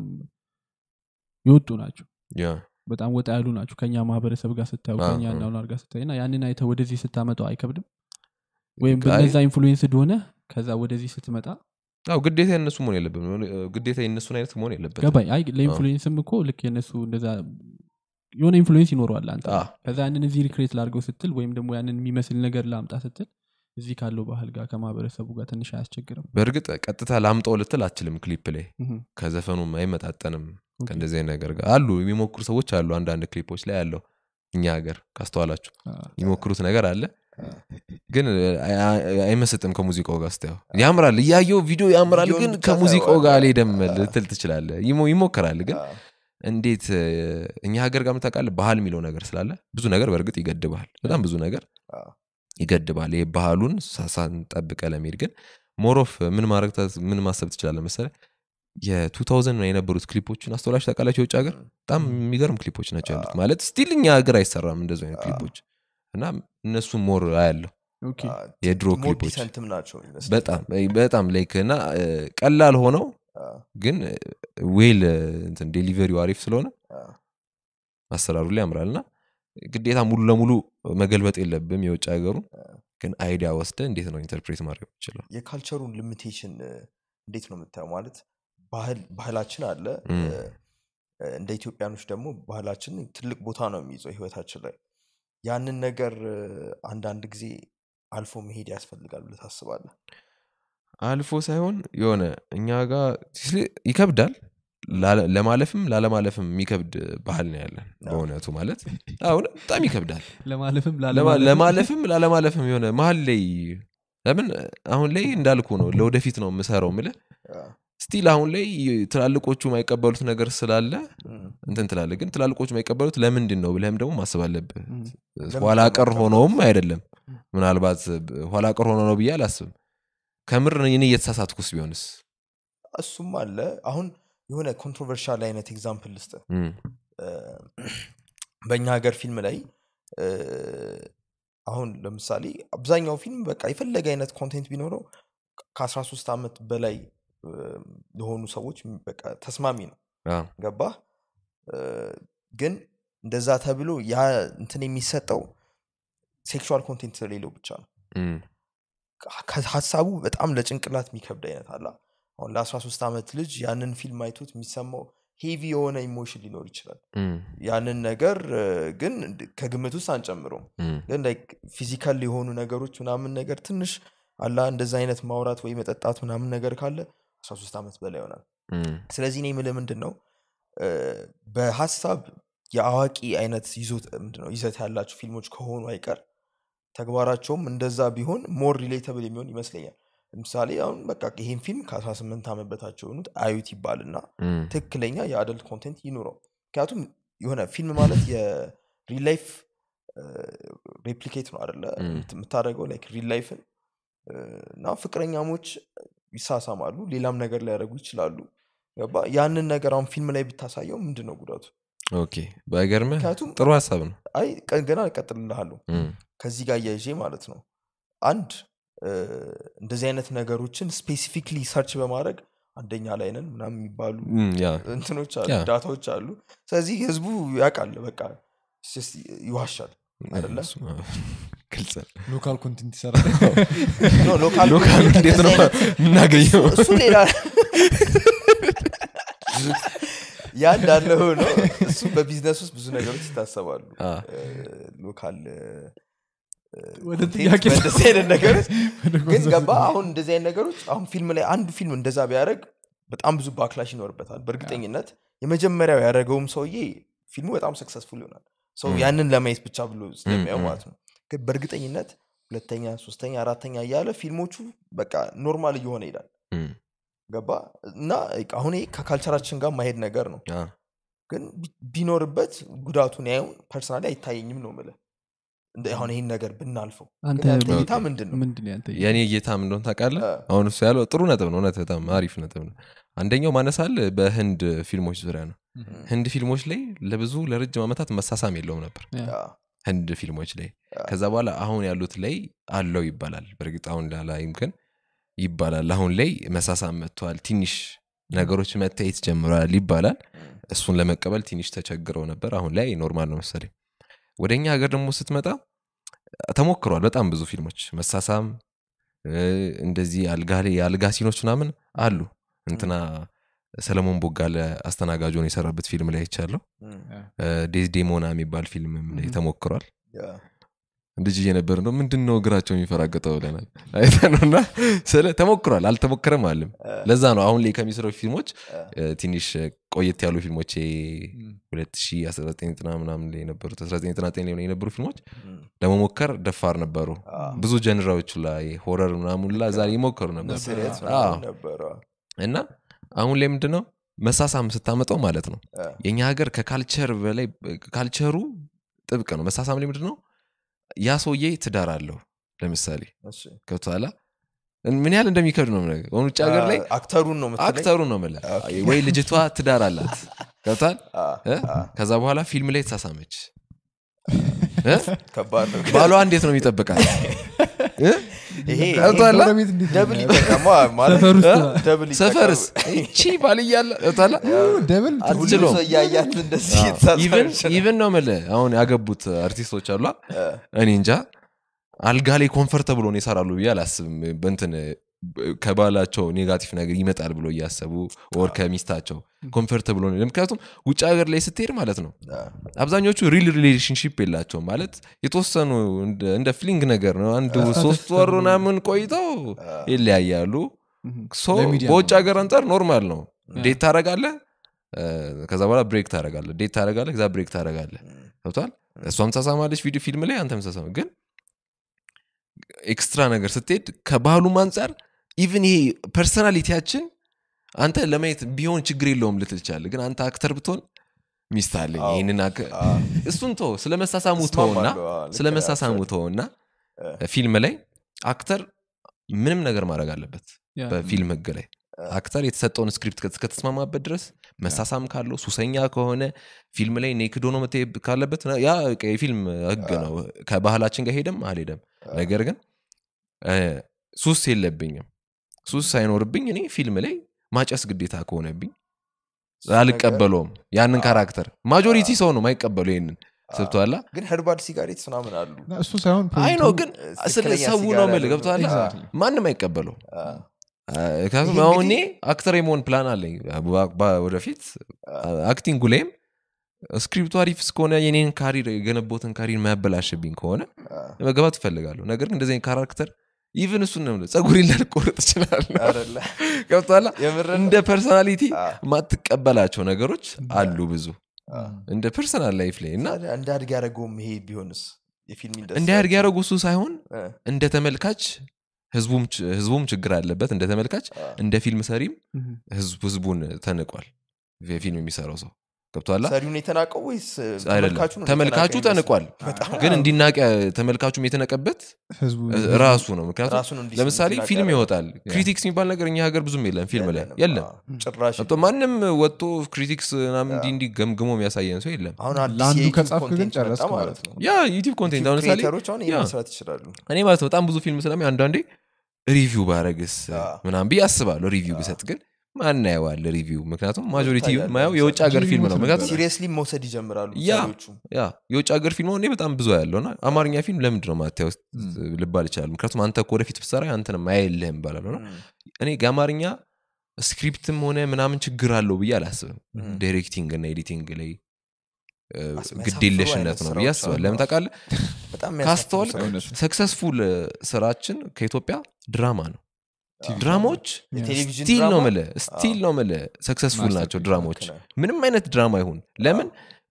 የወጡ ናቸው ያ በጣም ወጣ ያሉ ናቸው ከኛ ማህበረሰብ ጋር ስታዩ አዎ፣ ከኛ አዎ። እናሁን ጋር ስታይ እና ያንን አይተ ወደዚህ ስታመጣው አይከብድም ወይም አይ- በነዛ ኢንፍሉዌንስ እንደሆነ ከዛ ወደዚህ ስትመጣ አዎ ግዴታ የነሱ መሆን የለብም ግዴታ የነሱን አይነት መሆን የለበትም ገባኝ አይ ለኢንፍሉዌንስም እኮ ልክ የነሱ እንደዛ የሆነ ኢንፍሉዌንስ ይኖረዋል አንተ አዎ። ከዛ ያንን እዚህ ሪክሬት ላድርገው ስትል ወይም ደግሞ ያንን የሚመስል ነገር ላምጣ ስትል እዚህ ካለው ባህል ጋር ከማህበረሰቡ ጋር ትንሽ አያስቸግርም በእርግጥ ቀጥታ ላምጠው ልትል አትችልም ክሊፕ ላይ Mhm. ከዘፈኑም አይመጣጠንም ኦኬ። ከእንደዚህ አይነት ነገር ጋር አሉ የሚሞክሩ ሰዎች አሉ አንዳንድ ክሊፖች ላይ ያለው እኛ ሀገር ካስተዋላችሁ አዎ። የሚሞክሩት ነገር አለ ግን አይ- አይ- አይመስጥም ከሙዚቃው ጋር ስታየው ያምራል እያየው ቪዲዮ ያምራል ቪዲዮን ግን ብቻ ከሙዚቃው ታየዋለህ። ጋር አልሄደም ልትል ትችላለ ይሞክራል ግን አ፣ እንዴት እ፣ እኛ ሀገር ጋር ምታውቃለህ ባህል የሚለው ነገር ስላለ ብዙ ነገር በእርግጥ ይገድባል በጣም ብዙ ነገር አ፣ ይገድባል ይሄ ባህሉን ሳ- ሳንጠብቀ ለመሄድ ግን ሞሮፍ ምን ማድረግ ታ- ምን ማሰብ ትችላለ መሰለ የ2000 የነበሩት ክሊፖችን አስተውላችሁ ታውቃላችሁ የውጭ ሀገር በጣም የሚገርም ክሊፖች ናቸው ያሉት ማለት ስቲል እኛ ሀገር አይሰራም እንደዚ አይነት አዎ። ክሊፖች እና እነሱ ሞር አያለሁ ኦኬ አ፣ የድሮ ሞር ክሊፖች ዲሰንትም ናቸው ይመስለኛል። በጣም በጣም ላይክ እና እ፣ ቀላል ሆነው አ፣ ግን ዌል ዴሊቨሪው አሪፍ ስለሆነ አ፣ አሰራሩ ላይ ያምራል እና ግዴታ ሙሉ ለሙሉ መገልበጥ የለብም የውጭ ሀገሩን ግን አይዲያ ወስደ እንዴት ነው ኢንተርፕሬት ማድረግ ይችላል የካልቸሩን ሊሚቴሽን እንዴት ነው የምታየው ማለት ባህል ባህላችን አለ እም። እ፣ እንደ ኢትዮጵያኖች ደግሞ ባህላችን ትልቅ ቦታ ነው የሚይዘው ህይወታችን ላይ ያንን ነገር እ፣ አንዳንድ ጊዜ አልፎ መሄድ ያስፈልጋል ብለህ ታስባለህ አልፎ ሳይሆን የሆነ እኛ ጋር ሲስሊ- ይከብዳል ላለ- ለማለፍም ላለማለፍም የሚከብድ ባህል ነው ያለን በእውነቱ ማለት አሁን በጣም ይከብዳል ለማለፍም ለማ- ላለማለፍም ለማለፍም ላለማለፍም የሆነ መሀል ላይ ለምን አሁን ላይ እንዳልኩ ነው ለወደፊት ነው የምሰራው ምለ አ፣ ስቲል አሁን ላይ ትላልቆቹ የማይቀበሉት ነገር ስላለ እም፣ እንትን ትላለ ግን ትላልቆቹ የማይቀበሉት ለምንድን ነው ብለህም ደግሞ ማሰብ አለብህ እም። ኋላ ለምንድን ነው ቀር የማይቀበሉት? ሆነውም አይደለም ምናልባት ኋላ ቀር ሆኖ ነው ብዬ አላስብም ከምር እኔ እየተሳሳትኩስ ቢሆንስ እሱም አለ አሁን የሆነ ኮንትሮቨርሻል አይነት ኤግዛምፕል ልስጥ እም፣ በእኛ ሀገር ፊልም ላይ እ፣ አሁን ለምሳሌ አብዛኛው ፊልም በቃ የፈለገ አይነት ኮንቴንት ቢኖረው ከ13 ዓመት በላይ እ፣ ለሆኑ ሰዎች በቃ ተስማሚ ነው አ፣ ገባህ እ፣ ግን እንደዛ ተብሎ ያ እንትን የሚሰጠው ሴክሹዋል ኮንቴንት ስለሌለው ብቻ ነው እም፣ ከ- ሀሳቡ በጣም ለጭንቅላት የሚከብድ አይነት አላ አሁን ለ13 ዓመት ልጅ ያንን ፊልም አይቶት የሚሰማው ሄቪ የሆነ ኢሞሽን ሊኖር ይችላል እም፣ ያንን ነገር እ፣ ግን ከግምት ውስጥ አንጨምረውም እም፣ ግን ፊዚካል የሆኑ ነገሮች ምናምን ነገር ትንሽ አላ እንደዛ አይነት ማውራት ወይ መጠጣት ምናምን ነገር ካለ 13 ዓመት በላይ ይሆናል እም፣ ስለዚህ እኔ የምልህ ምንድን ነው እ፣ በሀሳብ የአዋቂ አይነት ይዞት ምንድን ነው ይዘት ያላቸው ፊልሞች ከሆኑ አይቀር ተግባራቸውም እንደዛ ቢሆን ሞር ሪሌተብል የሚሆን ይመስለኛል ለምሳሌ አሁን በቃ ይህን ፊልም ከ18 ዓመት በታቸው የሆኑት አዩት ይባልና እም፣ ትክክለኛ የአደልት ኮንቴንት ይኑረው ምክንያቱም የሆነ ፊልም ማለት የሪል ላይፍ ሬፕሊኬት ነው አደለ እም። የምታደርገው ላይክ ሪል ላይፍን እና ፍቅረኛሞች ይሳሳማሉ ሌላም ነገር ሊያደርጉ ይችላሉ ገባ ያንን ነገር አሁን ፊልም ላይ ብታሳየው ምንድን ነው ጉዳቱ ኦኬ ባይገርምህ ምክንያቱም ጥሩ ሀሳብ ነው አይ ቀ- ገና እቀጥልልሃለሁ እም፣ ከዚህ ጋር እያይዤ ማለት ነው አንድ እ፣ እንደዚህ አይነት ነገሮችን ስፔሲፊክሊ ሰርች በማድረግ አንደኛ ላይ ነን ምናምን የሚባሉ እም፣ ያ እንትኖች አሉ ያ። ዳታዎች አሉ ስለዚህ ህዝቡ ያውቃል በቃ it's just ይዋሻል አይደለ? እሱ፣ አዎ፣ ግልጽ ነው። ሎካል ኮንቴንት ይሰራል ኖ፣ ሎካል ሎካል ኮንቴንት እንዴት ነው እንደዚህ አይነት- የምናገኘው እሱ ሌላ ያ እንዳለ ሆኖ እሱ በቢዝነስ ውስጥ ብዙ ነገሮች ይታሰባሉ አ፣ እ፣ ሎካል እ፣ ወደ ኮንቴንት ጥያቄ በእንደዚህ አይነት ነገሮች ወደ ግን ኮንሰፕት ገባ አሁን እንደዚህ አይነት ነገሮች አሁን ፊልም ላይ አንዱ ፊልም እንደዛ ቢያደርግ በጣም ብዙ ባክላሽ ይኖርበታል በእርግጠኝነት የመጀመሪያው ያደረገውም ሰውዬ ፊልሙ በጣም ሰክሰስፉል ይሆናል ሰው ም። ያንን ለማየት ብቻ ብሎ ስለሚያው ም። ማለት ነው ግን በእርግጠኝነት ሁለተኛ ሶስተኛ አራተኛ እያለ ፊልሞቹ በቃ ኖርማል እየሆነ ይሄዳል እም፣ ገባ እና አሁን ይሄ ከካልቸራችን ጋር ማሄድ ነገር ነው አ፣ ግን ቢ- ቢኖርበት ጉዳቱን ያዩን ፐርሰናሊ አይታየኝም ነው ምለ አሁን ይህን ነገር ብናልፈው አንተ ግን ያንተ ኦኬ። እይታ ምንድን ነው ምንድን ነው ያንተ እይታ? የእኔ እይታ ምን እንደሆነ ታውቃለህ አ፣ አሁን እሱ ያለው ጥሩ ነጥብ ነው እውነት በጣም አሪፍ ነጥብ ነው አንደኛው ማነሳል በህንድ ፊልሞች ዙሪያ ነው ህንድ ፊልሞች ላይ ለብዙ ለረጅም ዓመታት መሳሳም የለውም ነበር ያ። ያ፣ ህንድ ፊልሞች ላይ ያ። ከዛ በኋላ አሁን ያሉት ላይ አለው ይባላል በእርግጥ አሁን ላላይም ግን ይባላል አሁን ላይ መሳሳም መጥተዋል ትንሽ ነገሮች መታየት ጀምረዋል ይባላል ም፣ እሱን ለመቀበል ትንሽ ተቸግረው ነበር አሁን ላይ ኖርማል ነው መሰለኝ ወደ እኛ ሀገር ደግሞ ስትመጣ ተሞክሯል በጣም ብዙ ፊልሞች መሳሳም እ፣ እንደዚህ አልጋ ላይ የአልጋ ሲኖች ምናምን አሉ እንትና ሰለሞን ቦጋለ አስተናጋጆን የሰራበት ፊልም ላይ አይቻለሁ ም፣ ዴዝዴሞና የሚባል ፊልም ላይ Mhm. ተሞክሯል ያ፣ ልጅ እየነበር ነው ምንድን ነው እግራቸው የሚፈራገጠው ብለናል አይተነውና ስለ ተሞክሯል አልተሞከረም አለም አ፣ ለዛ ነው አሁን ላይ ከሚሰሩ ፊልሞች አ፣ እ፣ ትንሽ ቆየት ያሉ ፊልሞች ም። 2019 ምናምን ላይ የነበሩት 1999 ላይ የነበሩ ፊልሞች ም፣ ለመሞከር ደፋር ነበሩ አ፣ ብዙ ጀንራዎች ላይ ሆረር ምናምን ላ ዛ ይሞከሩ ነበር ሲሪየስ አዎ። ምናምን ነበረ እና አሁን ላይ ምንድነው መሳሳም ስታመጣው ማለት ነው አ፣ የኛ ሀገር ከካልቸር በላይ ካልቸሩ ጥብቅ ነው መሳሳም ላይ ምንድነው ያ ሰውዬ ትዳር አለው ለምሳሌ እሺ። ገብቶሃል ምን ያህል እንደሚከብድ ነው የምነግርህ። አሁን ውጭ ሀገር ላይ አ፣ አክተሩን ነው መሰለኝ? አክተሩ ነው የምልህ ኦኬ። ወይ ልጅቷ ትዳር አላት ገብቷል አ፣ እ? አ፣ ከዛ በኋላ ፊልም ላይ ተሳሳመች እ? ከባድ ነው ባሏ እንዴት ነው የሚጠብቃት እ? ይሄ ገብቶሃል? ጎረቤት እንዴት ነው ደብል የሚያየው? ይጠቀማ ማለት ሰፈር ውስጥ እ? ደብል ሰፈርስ ይጠቀም። ቺ ባል እያለ ገብቶሃል? ደብል ሁሉም አትችለውም። ሰው እያያት እንደዚህ ኢቨን የተሳሳመች ነው። ኢቨን ነው የምልህ አሁን ያገቡት አርቲስቶች አሏ አ፣ እኔ እንጃ አልጋ ላይ ኮንፈርተብሎ ነው ይሰራሉ ብዬ አላስብም በንትን ከባላቸው ኔጋቲቭ ነገር ይመጣል ብሎ እያሰቡ ወር ከሚስታቸው ኮንፈርተብሎ ነው ምክንያቱም ውጭ ሀገር ላይ ስትሄድ ማለት ነው አ፣ አብዛኞቹ ሪል ሪሌሽንሽፕ የላቸውም ማለት የተወሰኑ እንደ- እንደ ፍሊንግ ነገር ነው አንድ ሶስት ወር ምናምን ቆይተው አ፣ ይለያያሉ Mhm. ሶ ለሚዲያ በውጭ ነው። ሀገር አንጻር ኖርማል ነው ያ። ዴት ታረጋለ ከዛ በኋላ ብሬክ ታረጋለ ዴት ታረጋለ ከዛ ብሬክ ታረጋለ ም፣ ገብቷል እሷም ተሳማለች ቪዲዮ ፊልም ላይ አንተም ተሳማ ግን ኤክስትራ ነገር ስትሄድ ከባህሉም አንጻር ኢቭን ይሄ ፐርሰናሊቲያችን አንተ ለማየት ቢሆን ችግር የለውም ልትል ትችላለህ ግን አንተ አክተር ብትሆን ሚስት አለኝ አዎ። ይህንን አክ- አ፣ እሱን ቶ ስለ መሳሳሙ ተውና እስማማለሁ። አ፣ ልክ ስለ ነህ። መሳሳሙ ተውና እ። ፊልም ላይ አክተር ምንም ነገር ማድረግ አለበት ያ። በፊልም ህግ ላይ አክተር የተሰጠውን ስክሪፕት ከ- እስከተስማማበት ድረስ መሳሳም ካለው ሱሰኛ ከሆነ ፊልም ላይ ኔክድ ሆኖ መታየት ካለበት ያ በቃ የፊልም ህግ ነው ከባህላችን ጋር ሄደም አልሄደም ነገር ግን እ፣ ሱስ የለብኝም ሱስ ሳይኖርብኝ እኔ ፊልም ላይ ማጨስ ግዴታ ከሆነብኝ እሱ ነገር- አልቀበለውም ያንን አዎ። ካራክተር ማጆሪቲ ሰው ነው ማይቀበሉ ይህንን አ፣ ስብቷላ ግን ሄርባል ሲጋሬት ምናምን አሉ እና እሱ ሳይሆን አይ ነው ግን ስለ ትክክለኛ ሰው ሲጋራ ነው ምል ያለው ገብተዋላ Exactly. ማንም አይቀበለው አ፣ ምክንያቱም ይሄ አሁን እኔ እንግዲህ- አክተር የመሆን ፕላን አለኝ በ- በ- ወደፊት አክቲንጉ ላይም ስክሪፕቱ አሪፍ እስከሆነ የኔን ካሪር የገነቦትን ካሪር ማያበላሽብኝ ከሆነ አ፣ መገባት እፈልጋለሁ ነገር ግን እንደዚህ አይነት ካራክተር ኢቭን እሱን ነው ጸጉሬን ላልቆርጥ እችላለሁ አይደለ? ገብቶሃል የምርህን እንደ ፐርሶናሊቲ አ፣ ማትቀበላቸው ነገሮች አሉ ብዙ አ። እንደ ፐርሰናል ላይፍ ላይ እና ታዲያ እንዳድግ ያደረገውም ይሄ ቢሆንስ የፊልም ኢንዱስትሪ እንዲያድግ ያደረጉ እሱ ሳይሆን እ፣ እንደ ተመልካች ህዝቡም ች- ህዝቡም ችግር አለበት እንደ ተመልካች አ። እንደ ፊልም ሰሪም ምሁም። ህዝብ ህዝቡን ተንቋል የፊልም የሚሰራው ሰው ገብቷላ ሰሪውን የተናቀው ወይስ አይደለም ተመልካቹ ነው ተመልካቹ የተናቀው ተንቋል በጣም ግን እንዲናቅ ያ- ተመልካቹም የተነቀበት ህዝቡ እ- ራሱ ነው ምክንያቱም ራሱን እንዲ- ለምሳሌ እንዲናቅ ፊልም ያደረገው። ይወጣል ክሪቲክስ የሚባል ነገር እኛ ሀገር ብዙም የለም ፊልም ላይ የለንም። የለም አ፣ ጭራሽ ገብቶ ማንም ወጥቶ ክሪቲክስ ምናምን እንዲህ እንዲህ ገምግሞ የሚያሳየን ሰው የለም አሁን አዲስ ለአንዱ የዩቲዩብ ከጻፍክ ግን ኮንቴንት ጨረስክ መጣ ማለት ነው። ያ ዩቲብ ኮንቴንት ዩቲዩብ አሁን ለምሳሌ ክሬተሮች አሁን ይሄን ያ። መስራት ይችላሉ እኔ ማለት ነው በጣም ብዙ ፊልም ስለሚ አንዳንዴ ሪቪው ባረግስ አ። ምናምን ብዬ አስባለሁ ሪቪው ብሰጥ ግን ማን ያየዋል ሪቪው ምክንያቱም ማጆሪቲ ይታያል። ማየው የውጭ ሀገር ፊልም ነው ምክንያቱም ሲሪየስሊ መውሰድ ይጀምራሉ ያ። ሰሪዎቹ ያ የውጭ ሀገር ፊልም እኔ በጣም ብዙ ያለው እና አማርኛ ፊልም ለምንድን ነው ማታየው ውስጥ ልባል ይችላል ምክንያቱም አንተ እኮ ወደፊት ብትሰራ አንተንም አያየልህም ይባላል እና እም፣ እኔ የአማርኛ ስክሪፕትም ሆነ ምናምን ችግር አለው ብዬ አላስብም እም። ዳይሬክቲንግ እና ኤዲቲንግ ላይ እ፣ አስመሳፍሩ ግዴለሽነት አይነት ነው ብዬ ስራዎች አስባለሁ አሉ። ለምን ታውቃለህ በጣም የሚያሳፍሩ ካስተዋል ስራዎች። ሰክሰስፉል ስራችን ከኢትዮጵያ ድራማ ነው ቲቪ ድራማዎች የቴሌቪዥን ስቲል ነው ድራማ? ምለ ስቲል ነው ምለ ሰክሰስፉል ናቸው ማስተርፒስ ድራማዎች ልክ ነህ። ምንም አይነት ድራማ ይሁን ለምን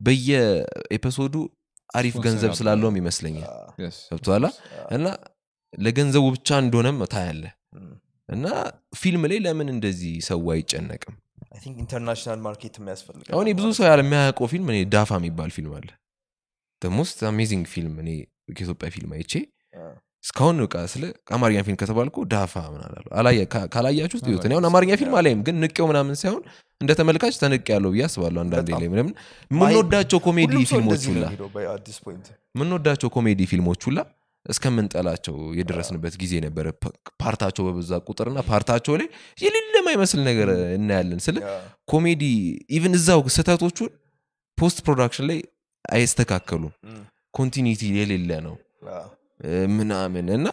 በየኤፒሶዱ አሪፍ ስፖንሰር ገንዘብ ያለው። ስላለውም ይመስለኛል አ፣ ገብቶሃል እና ለገንዘቡ ብቻ እንደሆነም ታያለ እም። እና ፊልም ላይ ለምን እንደዚህ ሰው አይጨነቅም አይ ቲንክ ኢንተርናሽናል ማርኬት የሚያስፈልግ አሁን ብዙ ሰው ያለ የሚያውቀው ፊልም እኔ ዳፋ የሚባል ፊልም አለ ሞስት አሜዚንግ ፊልም እኔ ከኢትዮጵያ ፊልም አይቼ እስካሁን በቃ ስለ አማርኛ ፊልም ከተባልኩ ዳፋ ምን አላለሁ አላየ- ካ- ካላያችሁት እዩት እኔ አሁን አማርኛ ፊልም አላይም ግን ንቄው ምናምን ሳይሆን እንደ ተመልካች ተንቅ ያለው ብዬ አስባለሁ አንዳንዴ በጣም። ላይ ምንም የምንወዳቸው ኮሜዲ ሁሉም ሰው ፊልሞች እንደዚህ ሁላ ነው የሚለው በአዲስ ፖይንት የምንወዳቸው ኮሜዲ ፊልሞች ሁላ እስከምንጠላቸው የደረስንበት ጊዜ ነበረ ፓ- ፓርታቸው በበዛ ቁጥርና ፓርታቸው ላይ የሌለ የማይመስል ነገር እናያለን ስለ ያ፣ ኮሜዲ ኢቭን እዛው ስህተቶቹን ፖስት ፕሮዳክሽን ላይ አይስተካከሉም እም፣ ኮንቲኒቲ የሌለ ነው ያ፣ እ፣ ምናምን እና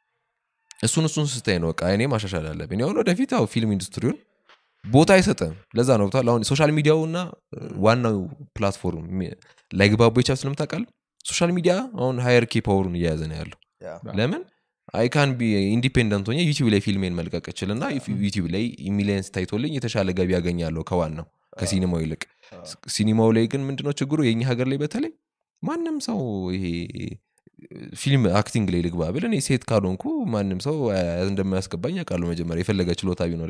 እሱን እሱን ስታይ ነው በቃ እኔ ማሻሻል አለብኝ አሁን ወደፊት ያው ፊልም ኢንዱስትሪውን ቦታ አይሰጥም ለዛ ነው ብታል አሁን ሶሻል ሚዲያውና እ፣ ዋናው ፕላትፎርም ሚ- ላይግባቡ ይቻል ስለምታውቃል ሶሻል ሚዲያ አሁን ሃየርኪ ፓወሩን እየያዘ ነው ያለው ያ፣ ለምን አይካን ቢ ኢንዲፔንደንት ሆኜ ዩቲብ ላይ ፊልሜን መልቀቅ እችልና ዩቲብ ላይ ሚሊየንስ ታይቶልኝ የተሻለ ገቢ ያገኛለሁ ከዋናው ከሲኒማው ይልቅ ሲኒማው ላይ ግን ምንድነው ችግሩ የኛ ሀገር ላይ በተለይ ማንም ሰው ይሄ ፊልም አክቲንግ ላይ ልግባ ብል እኔ ሴት ካልሆንኩ ማንም ሰው አ- እንደማያስገባኝ ያውቃለሁ መጀመሪያ የፈለገ ችሎታ ቢኖር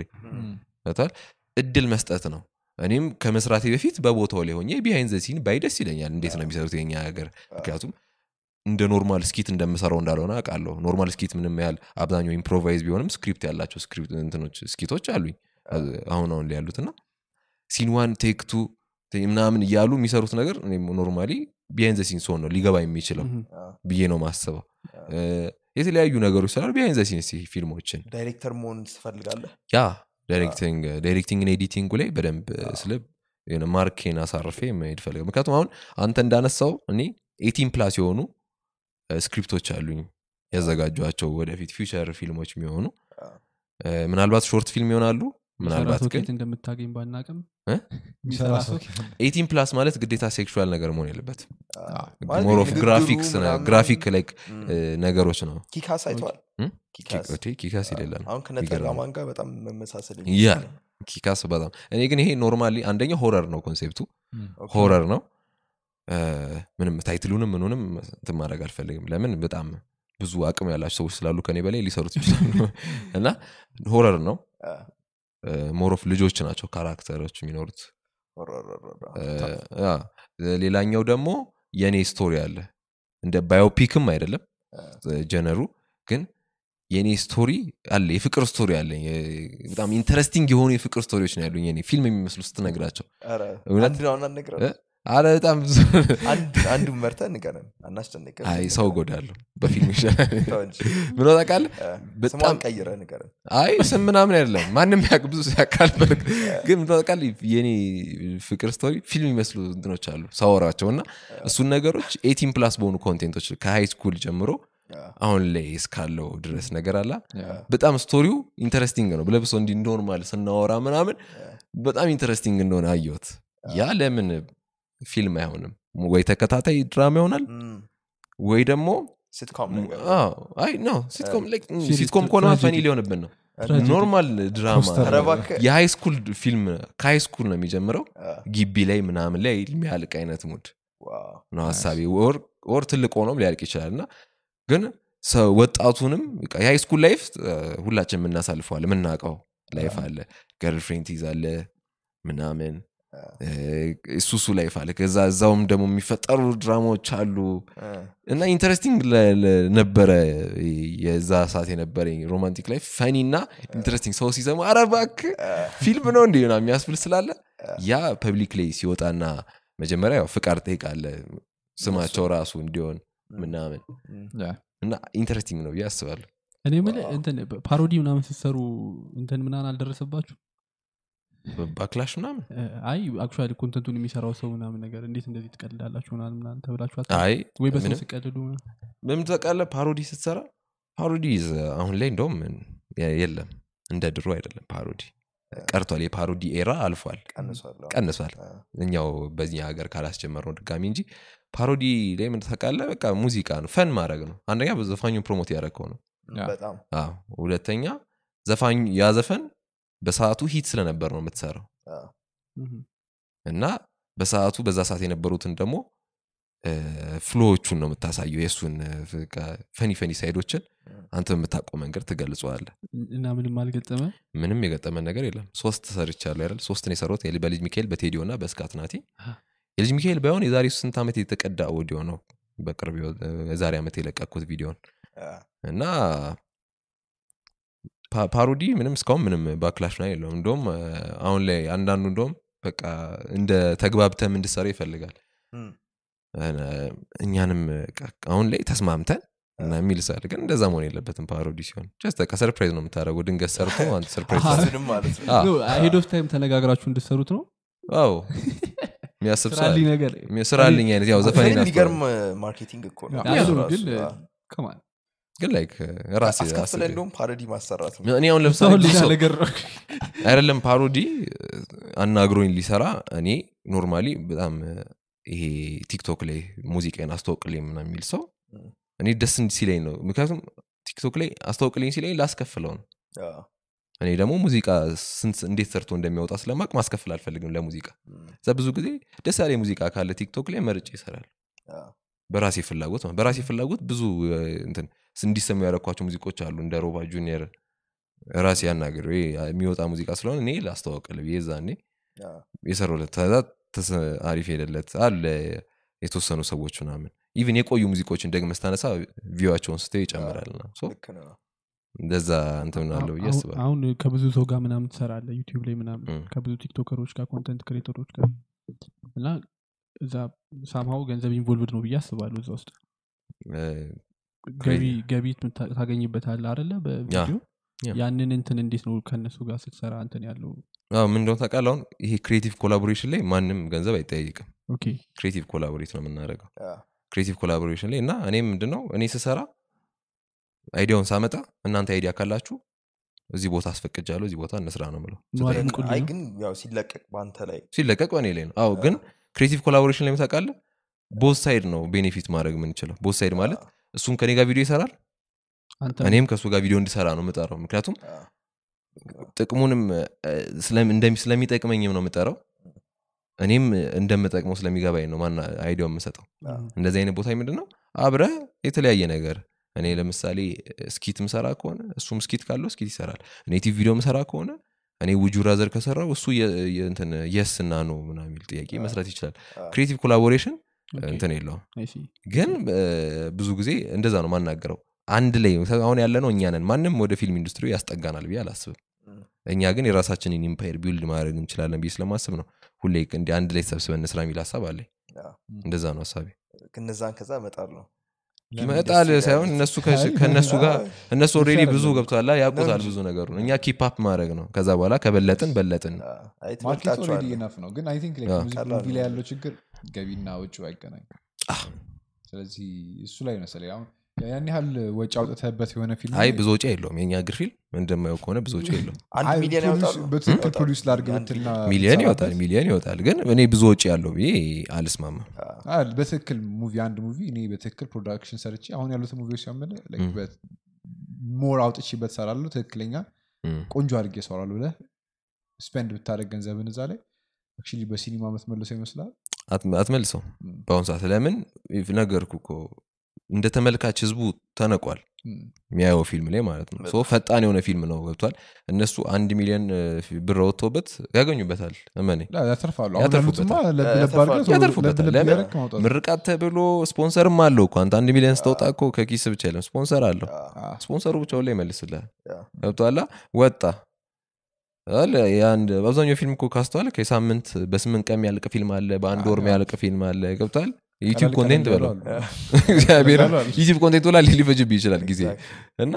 ታል እድል መስጠት ነው እኔም ከመስራቴ በፊት በቦታው ላይ ሆኜ ቢሃይንድ ዘ ሲን ባይ ደስ ይለኛል እንዴት ነው የሚሰሩት የኛ ሀገር ምክንያቱም እንደ ኖርማል ስኪት እንደምሰራው እንዳልሆነ አውቃለሁ ኖርማል ስኪት ምንም ያህል አብዛኛው ኢምፕሮቫይዝ ቢሆንም ስክሪፕት ያላቸው ስክሪፕት እንትኖች ስኪቶች አሉኝ አሁን አሁን ላይ ያሉት እና ሲንዋን ቴክቱ ምናምን እያሉ የሚሰሩት ነገር ኖርማሊ ቢሃይንድ ዘ ሲን ሲሆን ነው ሊገባ የሚችለው ምሁም። ብዬ ነው ማስበው እ፣ የተለያዩ ነገሮች ስላሉ ቢሃይንድ ዘ ሲንስ ፊልሞችን ዳይሬክተር መሆን ትፈልጋለህ ያ ዳይሬክቲንግ ዳይሬክቲንግ ኤዲቲንግ ላይ በደንብ ስለ የሆነ ማርኬን አሳርፌ መሄድ ፈልገ ምክንያቱም አሁን አንተ እንዳነሳው እኔ ኤቲን ፕላስ የሆኑ እ፣ ስክሪፕቶች አሉኝ ያዘጋጇቸው ወደፊት ፊውቸር ፊልሞች የሚሆኑ እ፣ ምናልባት ሾርት ፊልም ይሆናሉ ምናልባት ሰራተው ግን ከየት እንደምታገኝ ባናቅም እ? የሚሰራ ሰው ኤቲን ፕላስ ማለት ግዴታ ሴክሹዋል ነገር መሆን የለበት ማለት ሞር ኦፍ ንግግሩ ግራፊክስ ምናምን- ግራፊክ ላይክ እም፣ ነገሮች ነው ኪካስ አይተዋል እም? ኪካስ ኪ- ኪካስ የሌለ ነው አሁን ከነጠላማን ጋር በጣም መመሳሰል ያ ኪካስ በጣም እኔ ግን ይሄ ኖርማሊ አንደኛው ሆረር ነው ኮንሴፕቱ ኦኬ። ሆረር ነው እ፣ ምንም ታይትሉንም ምኑንም እንትን ማድረግ አልፈልግም ለምን በጣም ብዙ አቅም ያላቸው ሰዎች ስላሉ ከኔ በላይ ሊሰሩት ይችላሉ እና ሆረር ነው አ፣ ሞሮፍ ልጆች ናቸው ካራክተሮች የሚኖሩት ሆረር፣ ሆረር፣ እ፣ ያ። ሌላኛው ደግሞ የእኔ ስቶሪ አለ እንደ ባዮፒክም አይደለም ጀነሩ ግን የእኔ ስቶሪ አለ የፍቅር ስቶሪ አለኝ የ- በጣም ኢንተረስቲንግ የሆኑ የፍቅር ስቶሪዎች ነው ያሉኝ የእኔ ፊልም የሚመስሉ ስትነግራቸው ኧረ፣ እውነት? አንድ ነው አናነግረን እ? አረ በጣም ብዙ አንዱ መርተህ ንገረን አናስጨንቅም አይ ሰው ጎዳለሁ በፊልም ይሻላል ተው እንጂ። ብሎ ታውቃለህ እ፣ በጣም- ስሟን ቀይረህ ንገረን አይ ስም ምናምን አይደለም ማንም ያቅ ብዙ ያቃል ግን ብሎ ታውቃለህ የኔ ፍቅር ስቶሪ ፊልም የሚመስሉ እንትኖች አሉ ሳወራቸው እና እሱን ነገሮች ኤቲን ፕላስ በሆኑ ኮንቴንቶች ከሃይ ስኩል ጀምሮ አ፣ አሁን ላይ እስካለው ድረስ ነገር አላ Yeah. በጣም ስቶሪው ኢንተረስቲንግ ነው ብለብሶ እንዲ ኖርማል ስናወራ ምናምን በጣም ኢንተረስቲንግ እንደሆነ አየሁት ያ ለምን ፊልም አይሆንም ወይ ተከታታይ ድራማ ይሆናል እም፣ ወይ ደግሞ ሲትኮም ነገር አዎ፣ አይ ኖ ሲትኮም like, ም, ሲሪስ ሲትኮም ከሆነ ትራጀዲ። ፈኒ ሊሆንብን ነው ትራጀዲ። ኖርማል ድራማ ኮስተር ኧረ እባክህ። የሃይ ስኩል ፊልም ከሃይ ስኩል ነው የሚጀምረው አ፣ ግቢ ላይ ምናምን ላይ የሚያልቅ አይነት ሙድ ዋው። ነው ሀሳቢ ወር ወር ትልቅ ሆኖም ሊያልቅ ይችላል እና ግን ሰው ወጣቱንም በቃ የሃይ ስኩል ላይፍ ሁላችን የምናሳልፈዋል የምናውቀው ላይፍ አለ ገርልፍሬንድ ትይዛለ ምናምን እ፣ እሱ እሱ ላይፍ አለ ከዛ እዛውም ደግሞ የሚፈጠሩ ድራማዎች አሉ አ፣ እና ኢንተረስቲንግ ነበረ የዛ ሰዓት የነበረኝ ሮማንቲክ ላይፍ ፈኒ እና ኢንተረስቲንግ ሰው ሲሰማ አረ እባክህ ፊልም ነው እንዲ የሚያስብል ስላለ ያ ፐብሊክ ላይ ሲወጣና መጀመሪያ ያው ፍቃድ ጠይቃለ ስማቸው ራሱ እንዲሆን ምናምን ያ። እና ኢንተረስቲንግ ነው ብዬ አስባለሁ እኔ የምልህ እንትን ፓሮዲ ምናምን ስትሰሩ እንትን ምናምን አልደረሰባችሁ ባክላሽ ምናምን እ፣ አይ አክቹዋሊ ኮንተንቱን የሚሰራው ሰው ምናምን ነገር እንዴት እንደዚህ ትቀልዳላችሁ ምናምን ምናምን ተብላችሁ አታ- አይ ወይ በሰው ምንም ሲቀልዱ ምናምን? በምን ታውቃለህ ፓሮዲ ስትሰራ ፓሮዲ አሁን ላይ እንደውም የ- የለም እንደ ድሮ አይደለም ፓሮዲ ቀርቷል የፓሮዲ ኤራ አልፏል ቀንሷል አዎ። ቀንሷል አ፣ እኛው በዚህ ሀገር ካላስጀመር ነው ድጋሚ እንጂ ፓሮዲ ላይ ምን ታውቃለህ በቃ ሙዚቃ ነው ፈን ማድረግ ነው አንደኛ ዘፋኙን ፕሮሞት ያደረግከው ነው ያ። በጣም አዎ ሁለተኛ ዘፋኝ ያ ዘፈን በሰዓቱ ሂት ስለነበር ነው የምትሰራው አ፣ እህ። እና በሰዓቱ በዛ ሰዓት የነበሩትን ደግሞ ፍሎዎቹን ነው የምታሳየው የእሱን ፈኒ ፈኒ ሳይዶችን አንተ በምታውቀው መንገድ ትገልጸዋለ እና ምንም አልገጠመ ምንም የገጠመን ነገር የለም ሶስት ሰርቻለሁ አይደል ሶስትን የሰሩት የል- በልጅ ሚካኤል በቴዲዮ እና በስካት ናቲ የልጅ ሚካኤል ባይሆን የዛሬ ስንት ዓመት የተቀዳ ኦዲዮ ነው በቅርብ የወ- የዛሬ ዓመት የለቀኩት ቪዲዮን አ፣ እና ፓ- ፓሮዲ ምንም እስካሁን ምንም ባክላሽ ነው የለውም እንደውም አ፣ አሁን ላይ አንዳንዱ እንደውም በቃ እንደ ተግባብተም እንድሰራ ይፈልጋል እም፣ እ፣ እኛንም በቃ አሁን ላይ ተስማምተን እና የሚል ሳል ግን እንደዛ መሆን የለበትም ፓሮዲ ሲሆን ጀስት በቃ ሰርፕራይዝ ነው የምታደረጉ ድንገት ሰርቶ አንተ ሰርፕራይዝ አሃ። እሱንም ማለት ነው አዎ። ሄድ ኦፍ ታይም ተነጋግራችሁ እንድሰሩት ነው አዎ የሚያስብ ሰው ስራልኝ አለ። ነገር ስራልኝ አይነት ያው ዘፈን ግን የሚገርም ማርኬቲንግ እኮ ነው አይ እሱ ነው፣ ራሱ። ግን አ፣ ከማን ግን ላይክ ራሴ አስከፍለ አስቤ- እንደውም ፓሮዲ ማሰራት ነው እኔ አሁን ሰው ለምሳሌ ብዙ ሌላ ሰው- ነገር ነው አይደለም ፓሮዲ አናግሮኝ ሊሰራ እኔ ኖርማሊ በጣም ይሄ ቲክቶክ ላይ ሙዚቃን አስተዋውቅልኝ ምናምን የሚል ሰው ም። እኔ ደስ እንዲ ሲለኝ ነው ምክንያቱም ቲክቶክ ላይ አስተዋውቅልኝ ሲለኝ ላስከፍለው ነው አ፣ እኔ ደግሞ ሙዚቃ ስንት እንዴት ሰርቶ እንደሚያወጣ ስለማቅ ማስከፍል አልፈልግም ለሙዚቃ እም፣ እዛ ብዙ ጊዜ ደስ ያለ ሙዚቃ ካለ ቲክቶክ ላይ መርጬ ይሰራል አ፣ በራሴ ፍላጎት ማለት በራሴ ፍላጎት ብዙ እ፣ እንትን እንዲሰሙ ያደረኳቸው ሙዚቆች አሉ እንደ ሮባ ጁኒየር ራሴ ያናገር የሚወጣ ሙዚቃ ስለሆነ እኔ ላስተዋወቅል ብዬ ዛኔ አ፣ የሰሩለት ከዛ ተስ- አሪፍ ሄደለት አለ የተወሰኑ ሰዎች ምናምን ኢቭን የቆዩ ሙዚቆችን ደግመ ስታነሳ ቪዋቸውን ስተው ይጨምራል ና ልክ ነው እንደዛ እንትን አለው ብዬ አሁን- አስባለሁ አሁን ከብዙ ሰው ጋር ምናምን ትሰራለ ዩቲዩብ ላይ ምናምን እም። ከብዙ ቲክቶከሮች ጋር ኮንተንት ክሬተሮች ጋር እና እዛ ሳምሃው ገንዘብ ኢንቮልቭድ ነው ብዬ አስባለሁ እዛ ውስጥ እ፣ ገቢ ገቢ ምታ- ታገኝበታለህ አደለ በቪዲዮ ያ። ያንን እንትን እንዴት ነው ከእነሱ ጋር ስትሰራ እንትን ያለው አዎ ምን እንደሆነ ታውቃለህ አሁን ይሄ ክሬቲቭ ኮላቦሬሽን ላይ ማንም ገንዘብ አይጠያይቅም ኦኬ ክሬቲቭ ኮላቦሬት ነው የምናደርገው አ፣ ክሬቲቭ ኮላቦሬሽን ላይ እና እኔ ምንድነው እኔ ስሰራ አይዲያውን ሳመጣ እናንተ አይዲያ ካላችሁ እዚህ ቦታ አስፈቅጃለሁ እዚህ ቦታ እንስራ ነው ምለው ነዋሪ ግን- ሙቁልኝ አይ ነው? ግን ያው ሲለቀቅ በአንተ ላይ ሲለቀቅ በእኔ ላይ ነው አዎ ግን ክሬቲቭ ኮላቦሬሽን ላይ ታውቃለህ ቦት ሳይድ ነው ቤኔፊት ማድረግ የምንችለው ቦት ሳይድ ማለት አ፣ እሱም ከኔ ጋር ቪዲዮ ይሰራል አንተ እኔም ከእሱ ጋር ቪዲዮ እንዲሰራ ነው የምጠራው ምክንያቱም አ፣ ጥቅሙንም እ፣ ስለም- እንደሚ- ስለሚጠቅመኝም ነው የምጠራው እኔም እንደምጠቅመው ስለሚገባኝ ነው ማና አይዲያው የምሰጠው አ፣ እንደዚህ አይነት ቦታ ምንድን ነው አብረ የተለያየ ነገር እኔ ለምሳሌ ስኪት ምሰራ ከሆነ እሱም ስኪት ካለው ስኪት ይሰራል እኔ ቲቪ ቪዲዮ ምሰራ ከሆነ እኔ ውጁ ራዘር ከሰራው እሱ የስ እና ነው ምና የሚል ጥያቄ መስራት ይችላል አ፣ ክሬቲቭ ኮላቦሬሽን ኦኬ፣ እንትን የለውም I see። ግን እ፣ ብዙ ጊዜ እንደዛ ነው ማናገረው አንድ ላይ አሁን ያለ ነው እኛ ነን ማንም ወደ ፊልም ኢንዱስትሪ ያስጠጋናል ብዬ አላስብም እም፣ እኛ ግን የራሳችንን ኢምፓየር ቢውልድ ማድረግ እንችላለን ብዬ ስለማስብ ነው ሁሌ እንዲ አንድ ላይ ተሰብስበን ስራ የሚል ሀሳብ አለኝ አ፣ እንደዛ ነው ሀሳቤ እነዛን ከዛ መጣል ነው መጣል ደስ ሳይሆን ይላል። እነሱ ከ- ከእነሱ ጋር እነሱ ኦልሬዲ ይሻላል ብዙ ነው። ገብተዋላ ያውቁታል ነው ብዙ ነገሩ እኛ ኪፕ አፕ ማድረግ ነው ከዛ በኋላ ከበለጥን በለጥን አ፣ አይ ማርኬት ኦልሬዲ ትበልጣቸዋለህ ኢነፍ ነው ግን አይ ቲንክ አዎ። ሙዚክ ቀላል ሙቪ ላይ ነው። ያለው ችግር ገቢና ውጭ አይገናኝ አህ። ስለዚህ እሱ ላይ መሰለኝ አሁን ያን ያህል ወጪ አውጥተህበት የሆነ ፊልም አይ ላይ ብዙ ወጪ የለውም የኛ እግር ፊልም እንደማየው ከሆነ ብዙ ወጪ የለውም አንድ አይ ሚሊዮን ፕሮዲውስ- ያወጣሉ በትክክል ያወጣሉ። ፕሮዲውስ ላድርግ የአንድ ብትልና ሚሊየን ብትሰራበት- ይወጣል ሚሊየን ይወጣል ግን እኔ ብዙ ወጪ ያለው ብዬ አልስማማም አይ፣ በትክክል ሙቪ አንድ ሙቪ እኔ በትክክል ፕሮዳክሽን ሰርቼ አሁን ያሉትን ሙቪዎች ሲያመለ ም። ሞር አውጥቼበት ሰራለሁ ትክክለኛ እም። ቆንጆ አድርጌ ሰራለሁ ብለህ ስፔንድ ብታደረግ ገንዘብን እዛ ላይ አክቹዋሊ በሲኒማ የምትመልሰው ይመስላል አት- አትመልሰው እም። በአሁኑ ሰዓት ለምን ነገርኩ እኮ እንደ ተመልካች ህዝቡ ተነቋል እም። የሚያየው ፊልም ላይ ማለት ነው ሶ ፈጣን የሆነ ፊልም ነው ገብቷል እነሱ አንድ ሚሊዮን እ, ብር ወጥቶበት ያገኙበታል እመኔ ላ- ያተርፋሉ አሁን ያተርፉበታል። ያሉትማ ለብ ለብ ያተርፋሉ። አድርገህ ቶሎ ያተርፉበታል። ለብ ለብ ለምን? እያደረግህ ማውጣት ነው። ምርቃት ተብሎ ስፖንሰርም አለው እኮ አንተ አንድ ሚሊዮን ስተውጣ እኮ ከኪስ ብቻ የለም ስፖንሰር አለው አ፣ ስፖንሰሩ ብቻውን ላይ ይመልስልሃል ያ። ገብቷላ ወጣ አለ የአንድ በአብዛኛው ፊልም እኮ ካስተዋል ከሳምንት በስምንት ቀን የሚያልቅ ፊልም አለ በአንድ ወር አዎ። የሚያልቅ ፊልም አለ ገብቷል ዩቲብ ቀለል ኮንቴንት ቀለል በለው ያሉ አሉ። እግዚአብሔር ቀለል ያሉ አሉ። ዩቲብ ኮንቴንት ላ ሊፈጅብ ይችላል ጊዜ እና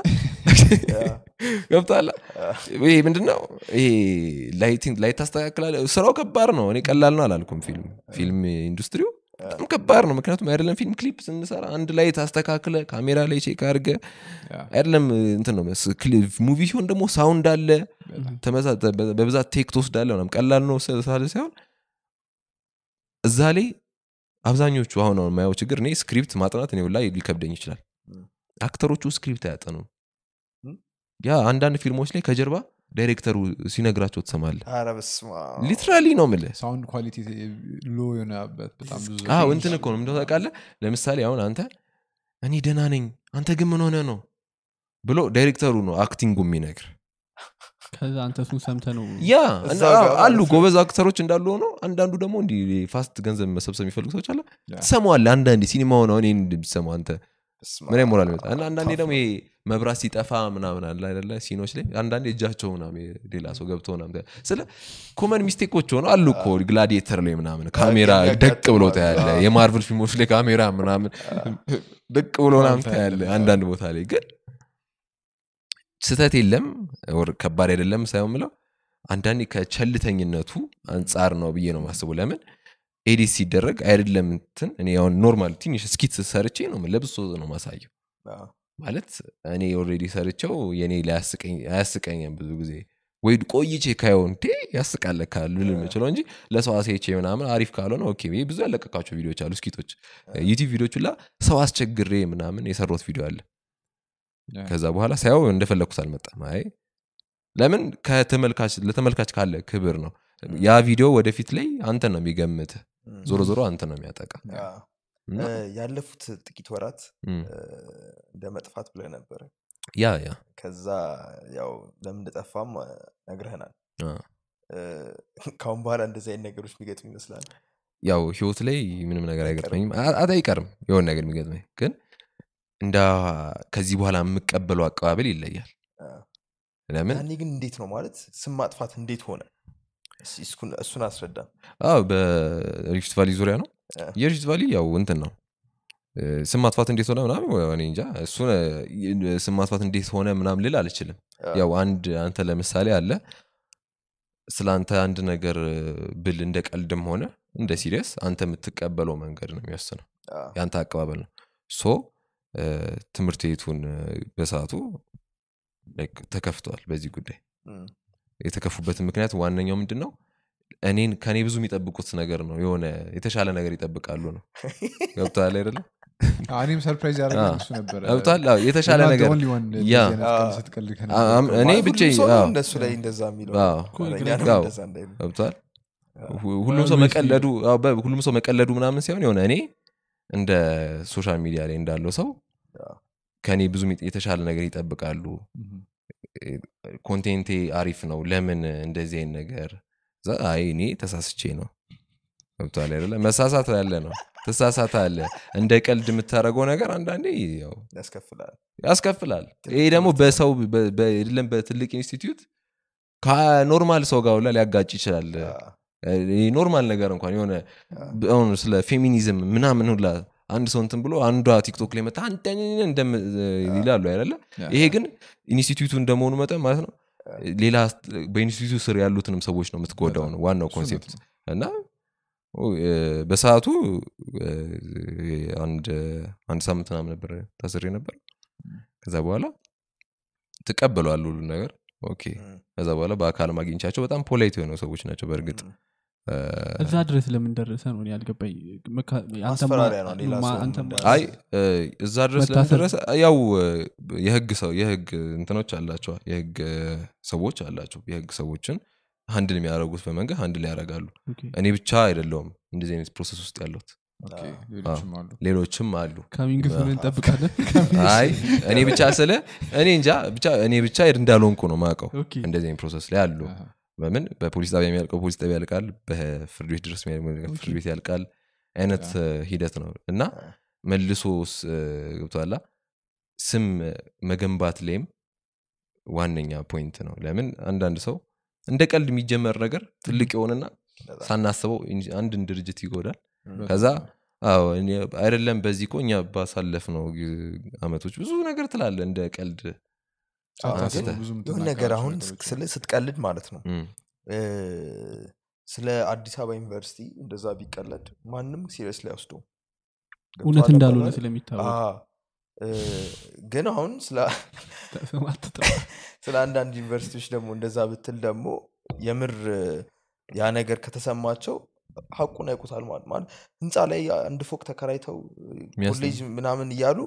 ገብቷላ ይሄ ምንድነው ይሄ ላይቲንግ ላይት ታስተካክላለ ስራው ከባድ ነው እኔ ቀላል ነው አላልኩም ፊልም ፊልም ኢንዱስትሪው በጣም ከባድ ነው ምክንያቱም አይደለም ፊልም ክሊፕ ስንሰራ አንድ ላይ ታስተካክለ ካሜራ ላይ ቼክ አድርገ ያ፣ አይደለም እንትን ነው መስ- ክሊ- ሙቪ ሲሆን ደግሞ ሳውንድ አለ በጣም። ተመሳ- በ- በብዛት ቴክ ትወስዳለ ምናምን ቀላል ነው ስ- ሳለ ሳይሆን እዛ ላይ አብዛኞቹ አሁን አሁን የማየው ችግር እኔ ስክሪፕት ማጥናት እኔ ላይ ሊከብደኝ ይችላል ም። አክተሮቹ ስክሪፕት አያጠኑም ም? ያ አንዳንድ ፊልሞች ላይ ከጀርባ ዳይሬክተሩ ሲነግራቸው ትሰማለ ኧረ በስመ አብ። ሊትራሊ ነው ምልህ ሳውንድ ኳሊቲ ሎ የሆነበት በጣም ብዙ አዎ እንትን እኮ ነው ምንድነው ታውቃለህ ለምሳሌ አሁን አንተ እኔ ደህና ነኝ አንተ ግን ምን ሆነ ነው ብሎ ዳይሬክተሩ ነው አክቲንጉ የሚነግር ከዛ አንተ እሱን ሰምተ ነው ያ እዛ እና ጋር አሉ ማለት ነው። ጎበዝ አክተሮች እንዳሉ ሆኖ አንዳንዱ ደግሞ እንዲህ ፋስት ገንዘብ መሰብሰብ የሚፈልጉ ሰዎች አለ ያ። ትሰማዋለህ አንዳንዴ ሲኒማውን አሁን ይህን ብትሰማው አንተ በስመ ምን አብ። ሞራል ይመጣ እና አንዳንዴ ታፍ ደግሞ ነው። ይሄ መብራት ሲጠፋ ምናምን አለ አይደለ ሲኖች ላይ አንዳንዴ እጃቸው ምናምን ሌላ ሰው ገብቶ ምናምን ስለ ኮመን ሚስቴኮች ሆነ አሉ እኮ ግላዲየተር ላይ ምናምን ካሜራ የሚያጋጥሙ ደቅ ብሎ አሉ። ታያለ አዎ። የማርቨል ፊልሞች ላይ ካሜራ ምናምን ደቅ ብሎ ምናምን ታያለ አንዳንድ ቦታ ላይ ግን ስተት የለም ወር ከባድ አይደለም ሳይሆን ምለው አንዳንዴ ከቸልተኝነቱ አንጻር ነው ብዬ ነው ማስቡ ለምን ኤዲት ሲደረግ አይደለም እንትን እኔ አሁን ኖርማል ትንሽ ስኪት ሰርቼ ነው ለብሶ ነው ማሳየው አዎ። ማለት እኔ ኦልሬዲ ሰርቸው የኔ ላይ አያስቀኝ- አያስቀኝም ብዙ ጊዜ ወይ ቆይቼ ካየው እንዴ ያስቃለ ካሉ ልል የምችለው እንጂ ለሰው አሳይቼ ምናምን አሪፍ ካልሆነ ኦኬ ብዬ ብዙ ያለቀቃቸው ቪዲዮች አሉ ስኪቶች ዩቲብ ቪዲዮች ላ ሰው አስቸግሬ ምናምን የሰሩት ቪዲዮ አለ ያ። ከዛ በኋላ ሳየው እንደፈለግኩት አልመጣም አይ ለምን ከተመልካች ለተመልካች ካለ ክብር ነው ያ ቪዲዮ ወደፊት ላይ አንተ ነው የሚገምት እም። ዞሮ ዞሮ አንተ ነው የሚያጠቃ አዎ። እና እ፣ ያለፉት ጥቂት ወራት እም፣ እ፣ እንደ መጥፋት ብለህ ነበረ ያ ያ ከዛ ያው ለምን እንደጠፋም እ፣ ነግረህናል አ። እ፣ ከአሁን በኋላ እንደዚህ አይነት ነገሮች የሚገጥሙ ይመስላል ያው ህይወት ላይ ምንም ነገር አይቀርም። አይገጥመኝም አ- አ- አይቀርም የሆነ ነገር የሚገጥመኝ ግን እንደ ከዚህ በኋላ የምቀበለው አቀባበል ይለያል አ። ለምን ያኔ ግን እንዴት ነው ማለት ስም ማጥፋት እንዴት ሆነ እስኪ እሱን- እሱን አስረዳን አዎ በሪፍት ቫሊ ዙሪያ ነው አ። የሪፍት ቫሊ ያው እንትን ነው እ፣ ስም ማጥፋት እንዴት ሆነ ምናምን ወይ እኔ እንጃ እሱ ስም ማጥፋት እንዴት ሆነ ምናምን ልል አልችልም አ። ያው አንድ አንተ ለምሳሌ አለ ስለ አንተ አንድ ነገር ብል እንደ ቀልድም ሆነ እንደ ሲሪየስ አንተ የምትቀበለው መንገድ ነው የሚወስነው አ። የአንተ አቀባበል ነው ሶ እ፣ ትምህርት ቤቱን እ፣ በሰዓቱ like ተከፍተዋል በዚህ ጉዳይ እም። የተከፉበትን ምክንያት ዋነኛው ምንድን ነው እኔን ከኔ ብዙ የሚጠብቁት ነገር ነው የሆነ የተሻለ ነገር ይጠብቃሉ ነው ገብተዋል አይደለም አዎ፣ እኔም ሰርፕራይዝ ያደረገ አዎ። እሱ ነበረ ገብተዋል አዎ፣ የተሻለ You're not the ነገር only one እንደዚህ ያ። አይነት ቀልድ ስትቀልድ ከነበረ አ- አም- እኔ ማለት ብቻ ሁሉም ሰው ነው አዎ፣ እንደሱ ላይ እንደዛ የሚለው አዎ፣ ኧረ ግራ እኛንም ጋው። እንደዛ እንዳይሉ ገብተዋል አዎ። ሁ- ሁሉም ሰው Always መቀለዱ አዎ፣ በ- ሁሉም ሰው መቀለዱ ምናምን ሲሆን የሆነ እኔ እንደ ሶሻል ሚዲያ ላይ እንዳለው ሰው አዎ። ከኔ ብዙ የሚ- የተሻለ ነገር ይጠብቃሉ ምም። ኮንቴንቴ አሪፍ ነው ለምን እንደዚህ አይነት ነገር እዛ አይ እኔ ተሳስቼ ነው ገብቷል አይደለ መሳሳት ያለ ነው ትሳሳት አለ እንደ ቀልድ የምታደርገው ነገር አንዳንዴ ያው ያስከፍላል ያስከፍላል ይሄ ደግሞ በሰው በ- በ- አይደለም በትልቅ ኢንስቲትዩት ከኖርማል ሰው ጋር ሁላ ሊያጋጭ ይችላል አዎ። ይሄ ኖርማል ነገር እንኳን የሆነ አሁን ስለ ፌሚኒዝም ምናምን ሁላ አንድ ሰው እንትን ብሎ አንዷ ቲክቶክ ላይ መጣ አንተ እንደም ይላሉ አይደለ ያ። ይሄ ግን ኢንስቲትዩቱ እንደመሆኑ መጠን ማለት ነው ሌላ በኢንስቲትዩቱ ስር ያሉትንም ሰዎች ነው የምትጎዳው ነው ዋናው እሱ ኮንሴፕት ነው። እና ኦ፣ እ፣ በሰዓቱ እ፣ አንድ አንድ ሳምንት ምናምን ነበር ታስሬ ነበር ከዛ በኋላ ትቀበለዋል ሁሉ ነገር ኦኬ እም፣ ከዛ በኋላ በአካል ማግኘቻቸው በጣም ፖላይት የሆነ ሰዎች ናቸው በእርግጥ እም። እ፣ እዛ ድረስ ለምን ደረሰ ነው እኔ ያልገባኝ መካ- አንተማ- ማስፈራሪያ ነው ሌላ ማ- ሰው አንተማ- እንዳያዝ። አይ እ፣ እዛ ድረስ መታሰር- ለመደረሰ ያው እ፣ የህግ ሰው የህግ እንትኖች አላቸዋል የህግ እ፣ ሰዎች አላቸው የህግ ሰዎችን አንድን የሚያደርጉት በመንገድ አንድ ላይ ያደርጋሉ ኦኬ። እኔ ብቻ አይደለውም እንደዚህ አይነት ፕሮሰስ ውስጥ ያለሁት ኦኬ፣ ሌሎችም አሉ ሌሎችም አሉ ካሚንግ ሱን እንጠብቃለን አይ እኔ ብቻ ስለ እኔ እንጃ ብቻ እኔ ብቻ እንዳልሆንኩ ነው ማውቀው ኦኬ። እንደዚህ አይነት ፕሮሰስ ላይ አሉ አሃ። በምን በፖሊስ ጣቢያ የሚያልቀው ፖሊስ ጣቢያ ያልቃል በፍርድ ቤት ድረስ የሚያልቀው ፍርድ ቤት ያልቃል አይነት እ፣ ሂደት ነው እና መልሶ ስ- እ፣ ገብቶሃል ስም መገንባት ላይም ዋነኛ ፖይንት ነው ለምን አንዳንድ ሰው እንደ ቀልድ የሚጀመር ነገር ትልቅ የሆነና በጣም። ሳናስበው ኢንጂ- አንድን ድርጅት ይጎዳል እም፣ ከዛ አዎ እኔ አይደለም በዚህ እኮ እኛ ባሳለፍ ነው አመቶች ብዙ ነገር ትላለ እንደ ቀልድ ሳታስበው ግን ብዙ የሆነ የምትናገራቸው ነገር አሁን ነገሮች ስለ ስትቀልድ ማለት ነው እም፣ እ፣ ስለ አዲስ አበባ ዩኒቨርሲቲ እንደዛ ቢቀለድ ማንም ሲሪየስ ላይ ወስዶ እውነት እንዳልሆነ ስለሚታወቅ ግን አሁን ስለ ስም አትጥራ። ስለ አንዳንድ ዩኒቨርሲቲዎች ደግሞ እንደዛ ብትል ደግሞ የምር ያ ነገር ከተሰማቸው ሀቁን ያውቁታል ማለት ማለት ህንፃ ላይ አንድ ፎቅ ተከራይተው የሚያስጠላ። ኮሌጅ ምናምን እያሉ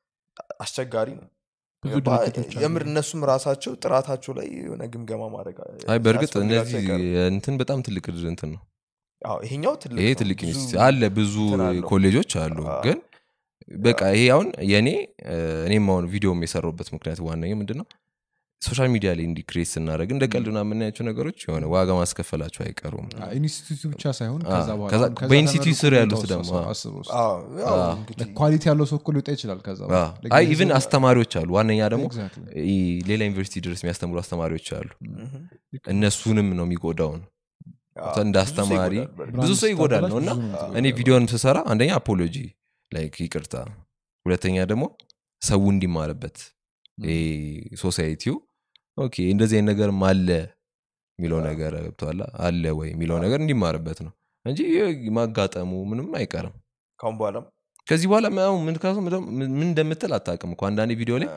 አስቸጋሪ ነው ብዙ ገባ? ድርጅቶች አሉ። የምር እነሱም ራሳቸው ጥራታቸው ላይ የሆነ ግምገማ ማድረግ አይ በእርግጥ ሳያስፈልጋቸው እነዚህ አይቀርም። እንትን በጣም ትልቅ እንትን ነው አዎ፣ ይሄኛው ትልቅ ይሄ ነው። ትልቅ ብዙ ኢንስቲትዩት አለ ብዙ እንትን አለው። ኮሌጆች አሉ አዎ። ግን በቃ ይሄ አሁን የእኔ እ፣ እኔም አሁን ቪዲዮም የሰራሁበት ምክንያት ዋነኛው ምንድን ነው ሶሻል ሚዲያ ላይ እንዲ ክሬት ስናደረግ እንደ ቀልድና የምናያቸው ነገሮች የሆነ ዋጋ ማስከፈላቸው አይቀሩም ኢንስቲትዩቱ ብቻ ሳይሆን አዎ፣ ከዛ በኋላ ከዛ- ከዛ በኢንስቲትዩት ተመርቆ ስር የሚወጣው ያሉት ሰው ደግሞ፣ አዎ። አስበው እስኪ። አዎ፣ ያው አዎ። እንግዲህ ኳሊቲ ያለው ሰው እኮ ሊወጣ ይችላል ከዛ አዎ። በኋላ። Like አይ ብዙ- ኢቭን አስተማሪዎች አሉ ዋነኛ ደግሞ Exactly. ይ- ሌላ ዩኒቨርሲቲ ድረስ የሚያስተምሩ አስተማሪዎች አሉ ምሁም። እነሱንም ነው የሚጎዳውን አዎ፣ እንደ ብዙ ሰው አስተማሪ ይጎዳል በእርግጥ። ብዙ ብራንድ ሰው ይጎዳል ነው ስታበላሽ እና ብዙ ነው አዎ። እኔ የምትጎዳው። ቪዲዮን ስሰራ አንደኛ አፖሎጂ ላይክ ይቅርታ ሁለተኛ ደግሞ ሰው እንዲማርበት ይሄ ሶሳይቲው ኦኬ እንደዚህ አይነት ነገርም አለ የሚለው ነገር ገብተዋላ አለ ወይ የሚለው ነገር እንዲማርበት ነው እንጂ ይህ ማጋጠሙ ምንም አይቀርም ካሁን በኋላም ከዚህ በኋላ ምናምን ምን ካሱ ምን እንደምትል አታውቅም እኮ አንዳንድ ቪዲዮ ላይ አ፣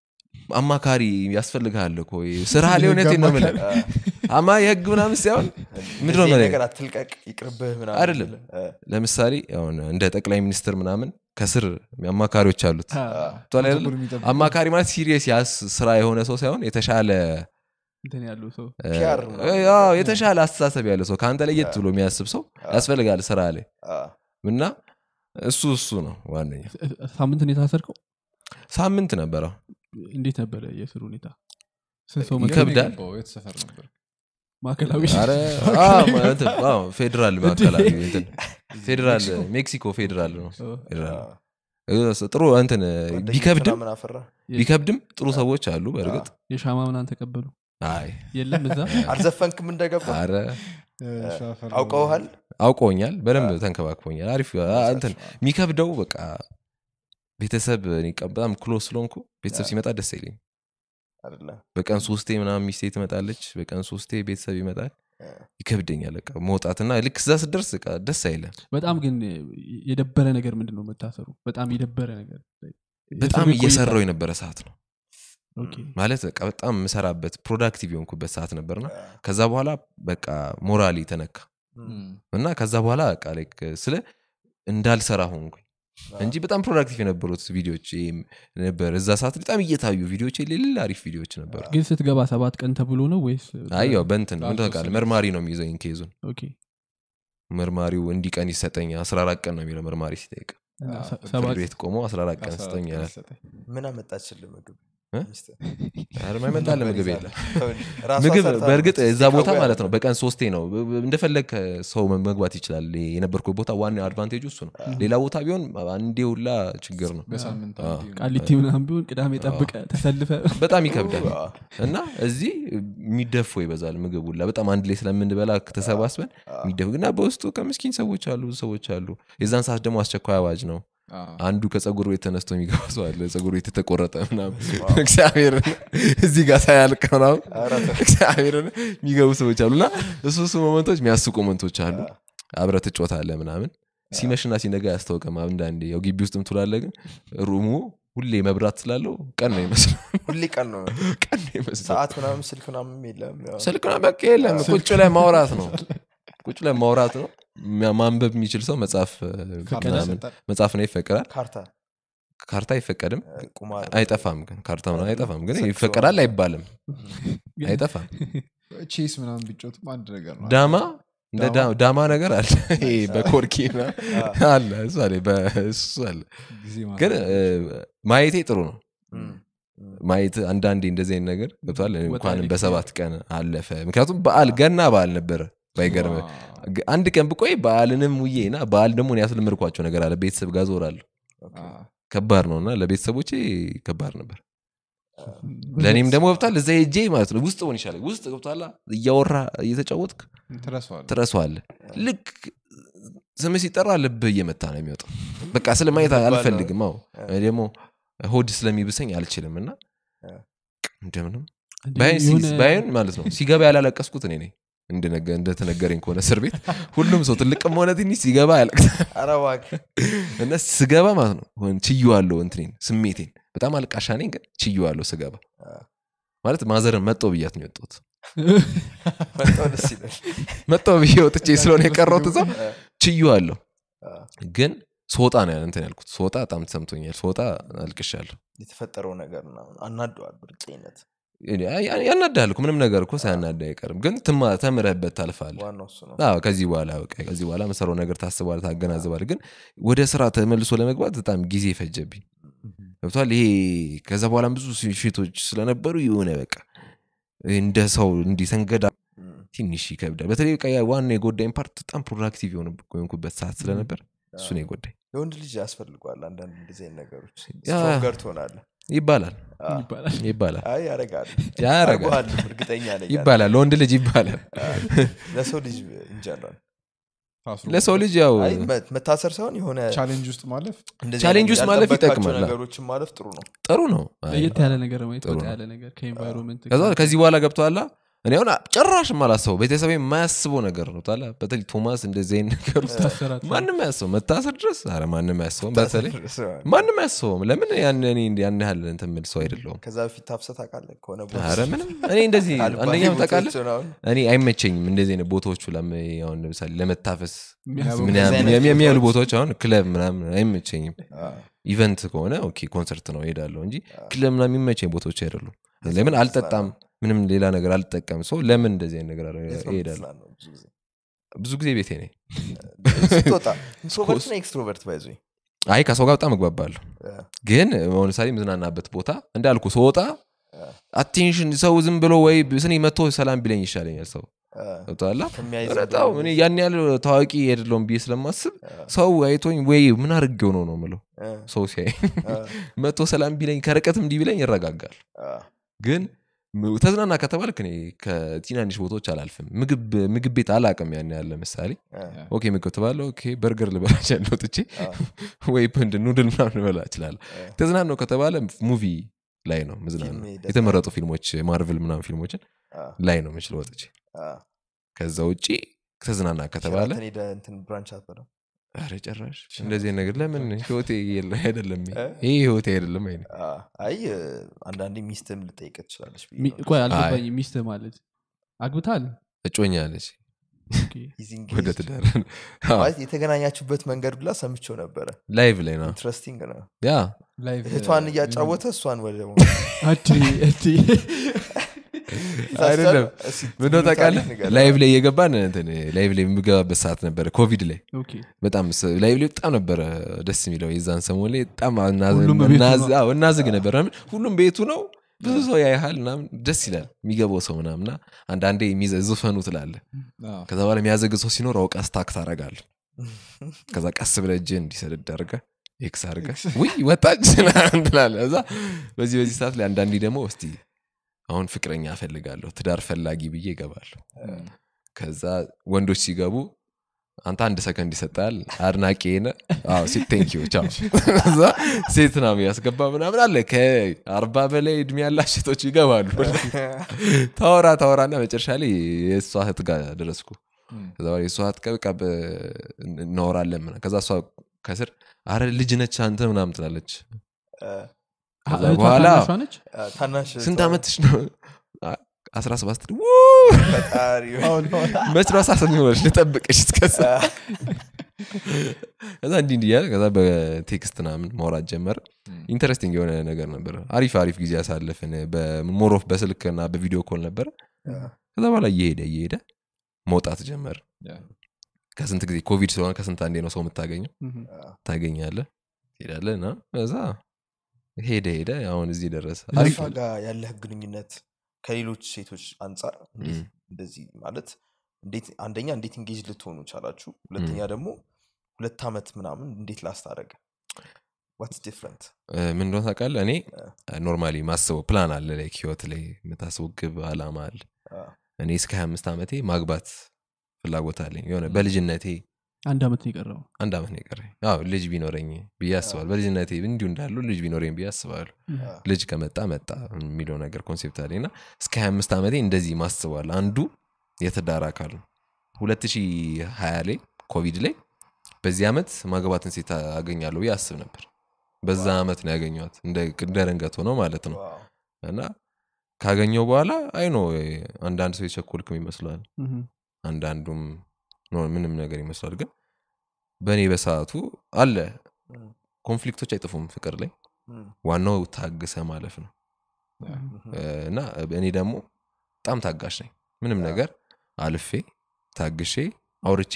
አማካሪ ያስፈልግሃል እኮ ስራ ላይ እውነቴን ነው የምልህ አ፣ አማ የህግ ምናምን ሳይሆን ምንድን ነው እንደዚህ መለኝ? ነገር አትልቀቅ ይቅርብህ ምናምን አይደለም። ብለህ፣ አ፣ ለምሳሌ አሁን እንደ ጠቅላይ ሚኒስትር ምናምን ከስር አማካሪዎች አሉት አ፣ ገብቶሃል አይደለ? ፕሮቶኮል የሚጠብቁ አማካሪ ማለት ሲሪየስ ያስ ስራ የሆነ ሰው ሳይሆን የተሻለ እንትን ያለው ሰው እ፣ PR ምናምን አዎ፣ የተሻለ አስተሳሰብ ያለ ሰው ከአንተ ለየት ብሎ የሚያስብ ሰው ያስፈልጋል ስራ ላይ አ፣ እና እሱ እሱ ነው ዋነኛ ሳምንት ነው የታሰርከው ሳምንት ነበረ እንዴት ነበረ የስር ሁኔታ ስንት ሰው ይከብዳል። መገ- ይከብዳል። ገባው፣ የት ሰፈር ነበር ማዕከላዊ ኧረ፣ አዎ፣ ማ- እንትን፣ አዎ፣ ፌዴራል ማዕከላዊ እንትን ፌዴራል ሜክሲኮ ፌዴራል ነው ኦ፣ ፌዴራል አ፣ እ፣ ጥሩ እንትን ጓደኞች ቢከብድም ምናምን አፈራ ቢከብድም ጥሩ ሰዎች አሉ በእርግጥ የሻማ ምናን ተቀበሉ አይ የለም እዛ አልዘፈንክም እንደገባ አረ ሻፈር አውቀውሃል አውቀውኛል በደንብ ተንከባክቦኛል አሪፍ አ- እንትን የሚከብደው በቃ ቤተሰብ እኔ ቀ- በጣም ክሎስ ስለሆንኩ ቤተሰብ ሲመጣ ደስ አይለኝ አይደለ በቀን ሶስቴ ምናምን ሚስቴ ትመጣለች በቀን ሶስቴ ቤተሰብ ይመጣል ይከብደኛል በቃ መውጣትና ልክ እዛ ስደርስ በቃ ደስ አይለም በጣም ግን የደበረ ነገር ምንድን ነው መታሰሩ በጣም የደበረ ነገር በጣም የእስር ቤት ቆይታ- እየሰራው የነበረ ሰዓት ነው ኦኬ። ማለት በቃ በጣም የምሰራበት ፕሮዳክቲቭ የሆንኩበት ሰዓት ነበርና ከዛ በኋላ በቃ ሞራሊ ተነካ እና ከዛ በኋላ በቃ like ስለ እንዳልሰራ ሆንኩኝ እንጂ በጣም ፕሮዳክቲቭ የነበሩት ቪዲዮች ይሄም ነበር እዛ ሰዓት በጣም እየታዩ ቪዲዮች ሌላ አሪፍ ቪዲዮች ነበሩ ግን ስትገባ ሰባት ቀን ተብሎ ነው ወይስ አይ ያው በንትን ምን ላልተወሰነ ታውቃለህ መርማሪ ነው የሚይዘኝ ኬዙን ኦኬ። መርማሪው እንዲህ ቀን ይሰጠኝ 14 ቀን ነው የሚለው መርማሪ ሲጠይቅ እና አዎ፣ ሰ- ፍርድ ሰባት ፍርድ ቤት ቆሞ 14 ቀን ስጠኝ ይላል ምን አመጣችልህ ምግብ እ? ሚስትህ? ኧረ የማይመጣልህ ምግብ ይዛል። የለም ተው እንጂ። ራሷ ምግብ ሰርታ በእርግጥ ነው እዛ ቦታ ስቲካዋ ማለት ነው ያለ። በቀን ሶስቴ ነው ብ- ብ- እንደፈለግ ሰው መግባት ይችላል የነበርኩ ቦታ ዋና አድቫንቴጁ እሱ ነው ሌላ ቦታ ቢሆን አንዴ ሁላ ችግር ነው በሳምንት አዎ። አንዴ ነው። ቃሊቲ ምናምን ቢሆን ቅዳሜ ጠብቀ ተሰልፈ በጣም ይከብዳል አዎ። እና እዚህ የሚደፉ ይበዛል ምግብ ሁላ በጣም አንድ ላይ ስለምንበላ ተሰባስበን የሚደፉ ግና በውስጡ ከምስኪን ሰዎች አሉ ብዙ ሰዎች አሉ የዛን ሰዓት ደግሞ አስቸኳይ አዋጅ ነው አዎ። አንዱ ከጸጉር ቤት ተነስቶ የሚገባ ሰው አለ ጸጉር ቤት የተቆረጠ ምናምን እግዚአብሔር እዚህ ጋር ሳያልቅ ምናምን ኧረ ተው። እግዚአብሔር የሚገቡ ሰዎች አሉ እና እሱ እሱ ሞመንቶች የሚያስቁ ሞመንቶች አሉ አብረ ትጮታለ ምናምን ሲመሽና ሲነጋ ያስታውቀም አንዳንዴ ያው ግቢ ውስጥም ትላለ ግን ሩሙ ሁሌ መብራት ስላለው ቀን ነው ይመስለው ሁሌ ቀን ነው ቀን ነው ይመስለው ሰዓት ምናምን ስልክ ምናምን የለም ያው ስልክ ነው በቃ የለም ቁጭ ላይ ማውራት ነው ቁጭ ላይ ማውራት ነው ማ- ማንበብ የሚችል ሰው መጽሐፍ ካርታ ምናምን ይሰጣል። መጽሐፍ ነው ይፈቀዳል ካርታ ካርታ አይፈቀድም እ፣ ቁማር አይጠፋም ግን ካርታ ምናምን አይጠፋም ግን ሰክሶ ይፈቀዳል ምናምን። አይባልም አይጠፋም ቼስ ምናምን ቢጮትም አንድ ነገር ነው ዳማ እንደ ዳማ? ዳ- ዳማ ነገር አለ ይሄ በኮርኪ ምናምን አ፣ አለ እሱ አለ በእሱ አለ ጊዜ ማለት ግን ነው። እ፣ ማየቴ ጥሩ ነው እም፣ እም፣ ማየት አንዳንዴ እንደዚህ አይነት ነገር ገብቷል ወጣ እንኳንም ያለ በሰባት ቀን አለፈ ምክንያቱም በዓል ገና በዓል ነበረ ባይገርም ዋ፣ ግ- አንድ ቀን ብቆይ በዓልንም ውዬ እና በዓል ደግሞ እኔ ያስለመድኳቸው ነገር አለ ቤተሰብ ጋር ዞራለሁ ኦኬ። አ፣ ከባድ ነው እና ለቤተሰቦቼ ከባድ ነበር ለእኔም ደግሞ ገብቷል እዛ ሄጄ ማለት ነው ውስጥ ሆን ይሻላል ውስጥ ገብቷላ እያወራ እየተጫወትክ ትረሳዋለህ። ትረሷዋለህ ልክ ስም ሲጠራ ልብህ እየመታ ነው የሚወጣው በቃ ስለማየት ከባድ ነው። አልፈልግም አዎ እኔ ደግሞ ሆድ ስለሚብሰኝ አልችልም እና አ። እንደምንም እንደ ባይን ሲ- የሆነ- ባይን ማለት ነው ሲገባ ያላለቀስኩት እኔ ነኝ እንደነገ- እንደተነገረኝ ከሆነ እስር ቤት ሁሉም ሰው ትልቅም ሆነ ትንሽ ሲገባ ያለቅሳል ኧረ እባክህ እና ስገባ ማለት ነው ሆን ችዩዋለሁ እንትኔን ስሜቴን በጣም አልቃሻ ነኝ ግን ችዩዋለሁ ስገባ አ፣ ማለት ማዘርን መጦ ብያት ነው የወጣሁት በጣም ደስ ይላል መጣው ብዬ ወጥቼ ስለሆነ የቀረውት እዛው አ፣ ችዩዋለሁ አ፣ ግን ስወጣ ነው ያን እንትን ያልኩት ስወጣ በጣም ተሰምቶኛል ስወጣ አልቅሻለሁ የተፈጠረው ነገር ምናምን አናደዋል ብርጤነት ያናዳል እኮ ምንም ነገር እኮ ሳያናዳ አይቀርም ግን ትማ- ተምረህበት ታልፋለህ ዋናው እሱ ነው አዎ ከዚህ በኋላ በቃ ከዚህ በኋላ መሰራው ነገር ታስባል ታገናዝባል ግን ወደ ስራ ተመልሶ ለመግባት በጣም ጊዜ ፈጀብኝ ገብቷል ይሄ ከዛ በኋላም ብዙ ሽቶች ስለነበሩ የሆነ በቃ እንደ ሰው እንዲህ ሰንገዳ እም፣ ትንሽ ይከብዳል በተለይ በቃ ያ ዋና የጎዳኝ ፓርት በጣም ፕሮዳክቲቭ የሆንኩበት ሰዓት ስለነበር እሱ ነው የጎዳኝ የወንድ ልጅ ያስፈልጓል አንዳንድ እንደዚህ አይነት ነገሮች ያ። ስትሮንገር ትሆናለህ ይባላል አ፣ ይባላል ይባላል አይ ያረጋል ያረጋል አርጎሃል፣ እርግጠኛ ነኝ ይባላል ለወንድ ልጅ ይባላል አ፣ ለሰው ልጅ እንጀራል ታስሮ ለሰው ልጅ ያው አይ መ- መታሰር ሳይሆን የሆነ ቻሌንጅ ውስጥ ማለፍ እንደዚህ ቻሌንጅ አይነት ውስጥ ማለፍ ያልጠበቅካቸው ይጠቅማል። ነገሮችን ማለፍ ጥሩ ነው ጥሩ ነው አይ፣ ለየት ያለ ነገር ማየት ጥሩ ወጣ ነው። ያለ ነገር ከኤንቫይሮንመንት ከዛ ከዚህ በኋላ ገብተዋላ እኔ አሁን ጭራሽ ማላስበው ቤተሰብ የማያስበው ነገር ነው ታላ በተለይ ቶማስ እንደዚህ አይነት ነገር ውስጥ ታሰራት ማንም አያስበው መታሰር ድረስ አረ ማንም አያስበውም በተለይ ታሰር- ማንም አያስበውም ለምን ያን እኔ ያን ያህል እንትን የምል ሰው አይደለውም ከዛ በፊት ታፍሰህ ታውቃለህ ከሆነ ቦታ አረ ምንም እኔ እንደዚህ አልባሌ አንደኛ ታውቃለህ ቦታዎች ምናምን እኔ አይመቸኝም እንደዚህ አይነት ቦታዎቹ ለም- አሁን ለምሳሌ ለመታፈስ የሚያስቡ- ምን እንደዚህ አይነት የሚያሉ ቦታዎች- ቦታዎች አሁን ክለብ ምናምን አይመቸኝም አ፣ ኢቨንት ከሆነ ኦኬ ኮንሰርት ነው ሄዳለሁ እንጂ ክለብ ምናምን የሚመቸኝ ቦታዎች አይደሉም ለምን አልጠጣም ምንም ሌላ ነገር አልጠቀም ሰው ለምን እንደዚህ አይነት ነገር የት ነው ይሄዳል የምትዝናናው ብዙ ጊዜ? ብዙ ጊዜ ቤቴ ነኝ ስትወጣ ኢንትሮቨርት እና ኤክስትሮቨርት ባይዞ አይ ከሰው ጋር በጣም እግባባለሁ ግን አሁን ለምሳሌ የምዝናናበት ቦታ እንዳልኩ ስወጣ አቴንሽን ሰው ዝም ብሎ ወይ ስኔ መጥቶ ሰላም ቢለኝ ይሻለኛል ሰው ገብቶሃል በጣም እኔ ያን ያህል ታዋቂ አይደለሁም ብዬ ስለማስብ ሰው አይቶኝ ወይ ምን አድርጌው ነው ነው ምለው ሰው ሲያይ መጥቶ ሰላም ቢለኝ ከርቀት እንዲህ ቢለኝ ይረጋጋል ግን ም- ተዝናና ከተባልክ እኔ ከትናንሽ ቦታዎች አላልፍም ምግብ ምግብ ቤት አላቅም ያን ያህል ለምሳሌ ኦኬ ምግብ ትባለ ኦኬ በርገር ልበላ እችላለሁ ወጥቼ ወይ ንድ ኑድል ምናምን ልበላ እችላለሁ ተዝናናው ከተባለ ሙቪ ላይ ነው ምዝናና ፊልም ደስ የተመረጡ ፊልሞች ማርቨል ምናምን ፊልሞችን ላይ ነው ምችል ወጥቼ ከዛ ውጭ ተዝናና ከተባለ እንትን ብራንች አትበለው ኧረ ጭራሽ እንደዚህ አይነት ነገር ለምን ህይወቴ የለ- አይደለም ይሄ። እ? ይሄ ህይወቴ አይደለም አይ አይ አንዳንዴ ሚስትም ልጠይቅ ትችላለች ብዬ ሚ- ነው። ቆይ አልገባኝ ሚስት ማለት አግብታል እጮኛ አለች ኦኬ። He's ወደ engaged። ትዳር አዎ፣ ማለት የተገናኛችሁበት መንገድ ብላ ሰምቼው ነበረ ላይቭ ላይ ነው ኢንትረስቲንግ ነው ያ ላይቭ እህቷን እያጫወተ እሷን ወደ አዲ እዲ አይደለም እስኪ ምንደ ታውቃለህ ታሪክ ንገረን። ላይቭ ላይ እየገባን እንትን ላይቭ ላይ የምገባበት ሰዓት ነበረ ኮቪድ ላይ ኦኬ በጣም ስ- ላይቭ ላይ በጣም ነበረ ደስ የሚለው የዛን ሰሞን ላይ በጣም አናዝ- ሁሉም ቤቱ እናዝ- ነው። አዎ፣ እናዝግ ነበር ምናምን። ሁሉም ቤቱ ነው ብዙ ሰው ያይሃል ምናምን ደስ ይላል የሚገባው ሰው ምናምና አንዳንዴ የሚዘ- ዝፈኑ ትላለ ከዛ በኋላ የሚያዘግ ሰው ሲኖር አውቃ ስታክ ታረጋል ከዛ ቀስ ብለህ እጅህ እንዲሰደድ አድርገህ ኤክስ አድርገህ ውይ ወጣች ምናምን ትላለህ እዛ በዚህ በዚህ ሰዓት ላይ አንዳንዴ ደግሞ እስቲ አሁን ፍቅረኛ እፈልጋለሁ ትዳር ፈላጊ ብዬ እገባለሁ ከዛ ወንዶች ሲገቡ አንተ አንድ ሰከንድ ይሰጣል አድናቂ ነ ቴንኪዩ ቻው እዛ ሴት ና ያስገባ ምናምን አለ ከአርባ በላይ እድሜ ያላቸው ሴቶች ይገባሉ ታወራ ታወራና መጨረሻ ላይ የእሷ እህት ጋር ደረስኩ ከዛ በኋላ የእሷ አጥቀብቃ እናወራለን ምናምን። ከዛ እሷ ከስር አረ ልጅ ነች አንተ ምናምን ትላለች ከዛ እህቷ በኋላ ታናሿ ነች? አ፣ ታናሽ ስንት እህቷ ዓመትሽ ነው አ- አስራ ሰባት ስትል ው! ፈጣሪ መች ነው አስራ ስምንት ሆነች ልጠብቅሽ እስከዛ ከዛ እንዲህ እንዲህ እያለ ከዛ በቴክስት ምናምን ማውራት ጀመረ ኢንተረስቲንግ የሆነ ነገር ነበረ አሪፍ አሪፍ ጊዜ ያሳለፍን በሞሮፍ በስልክ እና በቪዲዮ ኮል ነበረ ከዛ በኋላ እየሄደ እየሄደ መውጣት ጀመር ከስንት ጊዜ ኮቪድ ስለሆነ ከስንት አንዴ ነው ሰው የምታገኘው ምም። ታገኛለ ትሄዳለ እና ከዛ ሄደ ሄደ አሁን እዚህ ደረሰ አሪፍ አሪፍ ጋር ያለህ ግንኙነት ከሌሎች ሴቶች አንጻር እንዴት ም። እንደዚህ ማለት እንዴት አንደኛ እንዴት እንጌጅ ልትሆኑ ቻላችሁ ሁለተኛ ደግሞ ሁለት ዓመት ምናምን እንዴት ላስታረገ ዋትስ ዲፍረንት እ፣ ምን እንደሆነ ታውቃለህ እኔ ኖርማሊ ማስበው ፕላን አለ ላይክ ህይወት ላይ የምታስበው ግብ አላማ አለ እኔ እስከ 25 ዓመቴ ማግባት ፍላጎት አለኝ የሆነ በልጅነቴ አንድ ዓመት ነው የቀረው አንድ ዓመት ነው የቀረኝ አዎ ልጅ ቢኖረኝ ብዬ አስባለሁ በልጅነቴ እንዲሁ እንዳሉ ልጅ ቢኖረኝ ብዬ አስባለሁ ልጅ ከመጣ መጣ የሚለው ነገር ኮንሴፕት አለኝ እና እስከ 25 ዓመቴ እንደዚህ ማስበዋል አንዱ የትዳር አካል ነው 2020 ላይ ኮቪድ ላይ በዚህ ዓመት ማግባትን ሴት አገኛለሁ ብዬ አስብ ነበር በዛ ዓመት ነው ያገኘዋት እንደ እንደ ረንገት ሆነው ማለት ነው እና ካገኘው በኋላ አይኖ አንዳንድ ሰው የቸኮልክም ይመስላል ምም። አንዳንዱም ኖ ምንም ነገር ይመስላል ግን በእኔ በሰዓቱ አለ ኮንፍሊክቶች አይጥፉም ፍቅር ላይ ዋናው ታግሰ ማለፍ ነው እ፣ እና እኔ ደግሞ በጣም ታጋሽ ነኝ ምንም ነገር አልፌ ታግሼ አውርቼ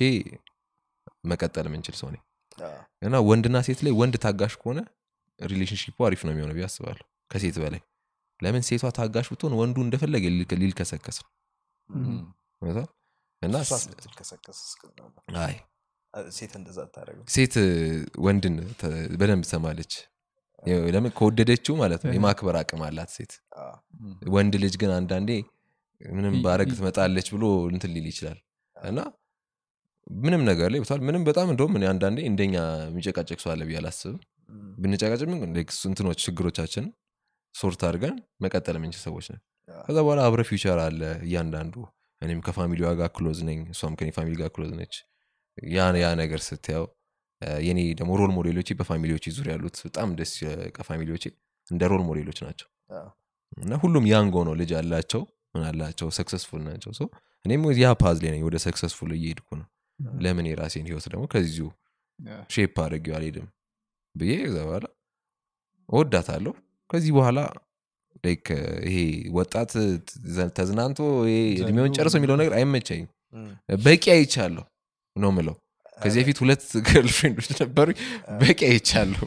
መቀጠል የምንችል ሰው ነኝ እና ወንድና ሴት ላይ ወንድ ታጋሽ ከሆነ ሪሌሽንሽፑ አሪፍ ነው የሚሆነው ብዬ አስባለሁ ከሴት በላይ ለምን ሴቷ ታጋሽ ብትሆን ወንዱ እንደፈለገ ሊል- ሊልከሰከስ ነው ገብቶሃል? እና ስ- ትልከሰከስ አይ ሴት እንደዛ ታደረገ ሴት ወንድን ተ- በደንብ ትሰማለች ይኸው ለምን ከወደደችው ማለት ነው የማክበር አቅም አላት ሴት ወንድ ልጅ ግን አንዳንዴ ምንም ይ- ባረግ ይ- ትመጣለች ብሎ እንትን ሊል ይችላል እና ምንም ነገር ላይ ብቷል ምንም በጣም እንደውም እኔ አንዳንዴ እንደኛ የሚጨቃጨቅ ሰው አለ ብዬ አላስብም ብንጨቃጨቅ ምን like እንትኖች ችግሮቻችን ሶርት አድርገን መቀጠል የምንችል ሰዎች ነን ከዛ በኋላ አብረ ፊውቸር አለ እያንዳንዱ እኔም ከፋሚሊዋ ጋር ክሎዝ ነኝ እሷም ከኔ ፋሚሊ ጋር ክሎዝ ነች ያ ያ ነገር ስትያው እ፣ የኔ ደግሞ ሮል ሞዴሎቼ በፋሚሊዎቼ ዙሪያ ያሉት በጣም ደስ ከፋሚሊዎቼ እንደ ሮል ሞዴሎች ናቸው እና ሁሉም ያንጎ ነው ልጅ አላቸው ምን አላቸው ሰክሰስፉል ናቸው ሶ እኔም ያ ፓዝ ላይ ነኝ ወደ ሰክሰስፉል እየሄድኩ ነው ለምን የራሴን ህይወት ደግሞ ከዚሁ ሼፕ አድርጌው አልሄድም ብዬ ከዛ በኋላ እወዳታለሁ ከዚህ በኋላ ላይክ ይሄ ወጣት ተ- ተዝናንቶ ይሄ እድሜውን ጨርሶ የሚለው ነገር አይመቸኝም በቂ አይቻለሁ ነው ምለው ከዚህ በፊት ሁለት ገርልፍሬንዶች ነበሩ በቂ አይቻለሁ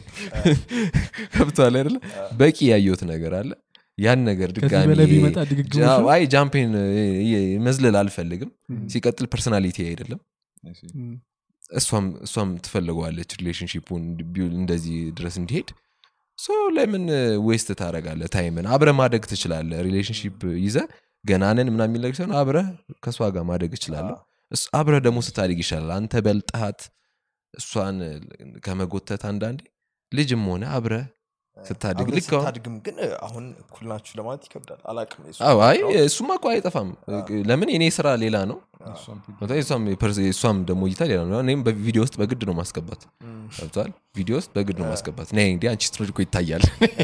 ከብተዋል አይደለ በቂ ያየሁት ነገር አለ ያን ነገር ከዚህ ድጋሚ በላይ ቢመጣ ድግግሞሽ ጃ- ነው? አይ ጃምፔን መዝለል አልፈልግም ሲቀጥል ፐርሰናሊቲ አይደለም ምም። እሷም እሷም ትፈልገዋለች ሪሌሽንሽፑን እንደዚህ ድረስ እንዲሄድ ሶ ለምን ዌስት ታደረጋለ ታይምን አብረ ማደግ ትችላለ ሪሌሽንሽፕ ይዘ ገናንን ምና የሚል ነገር ሲሆን አብረ ከእሷ ጋር ማደግ እችላለሁ እስ- አብረ ደግሞ ስታድግ ይሻላል አንተ በልጠሃት እሷን ከመጎተት አንዳንዴ ልጅም ሆነ አብረ ስታድግ አብረህ ልክ አሁን ስታድግም ግን አሁን እኩል ናችሁ ለማለት ይከብዳል አላቅም የሱ አዎ፣ አይ background። እሱማ እኮ አይጠፋም ለምን የኔ ስራ ሌላ ነው በጣም የእሷም የፐርስ- የእሷም ደግሞ እይታ ሌላ ነው እኔም በቪዲዮ ውስጥ በግድ ነው ማስገባት ም፣ ገብቷል ቪዲዮ ውስጥ በግድ ነው ማስገባት ነ እንዲ አንቺ ስትኖር እኮ ይታያል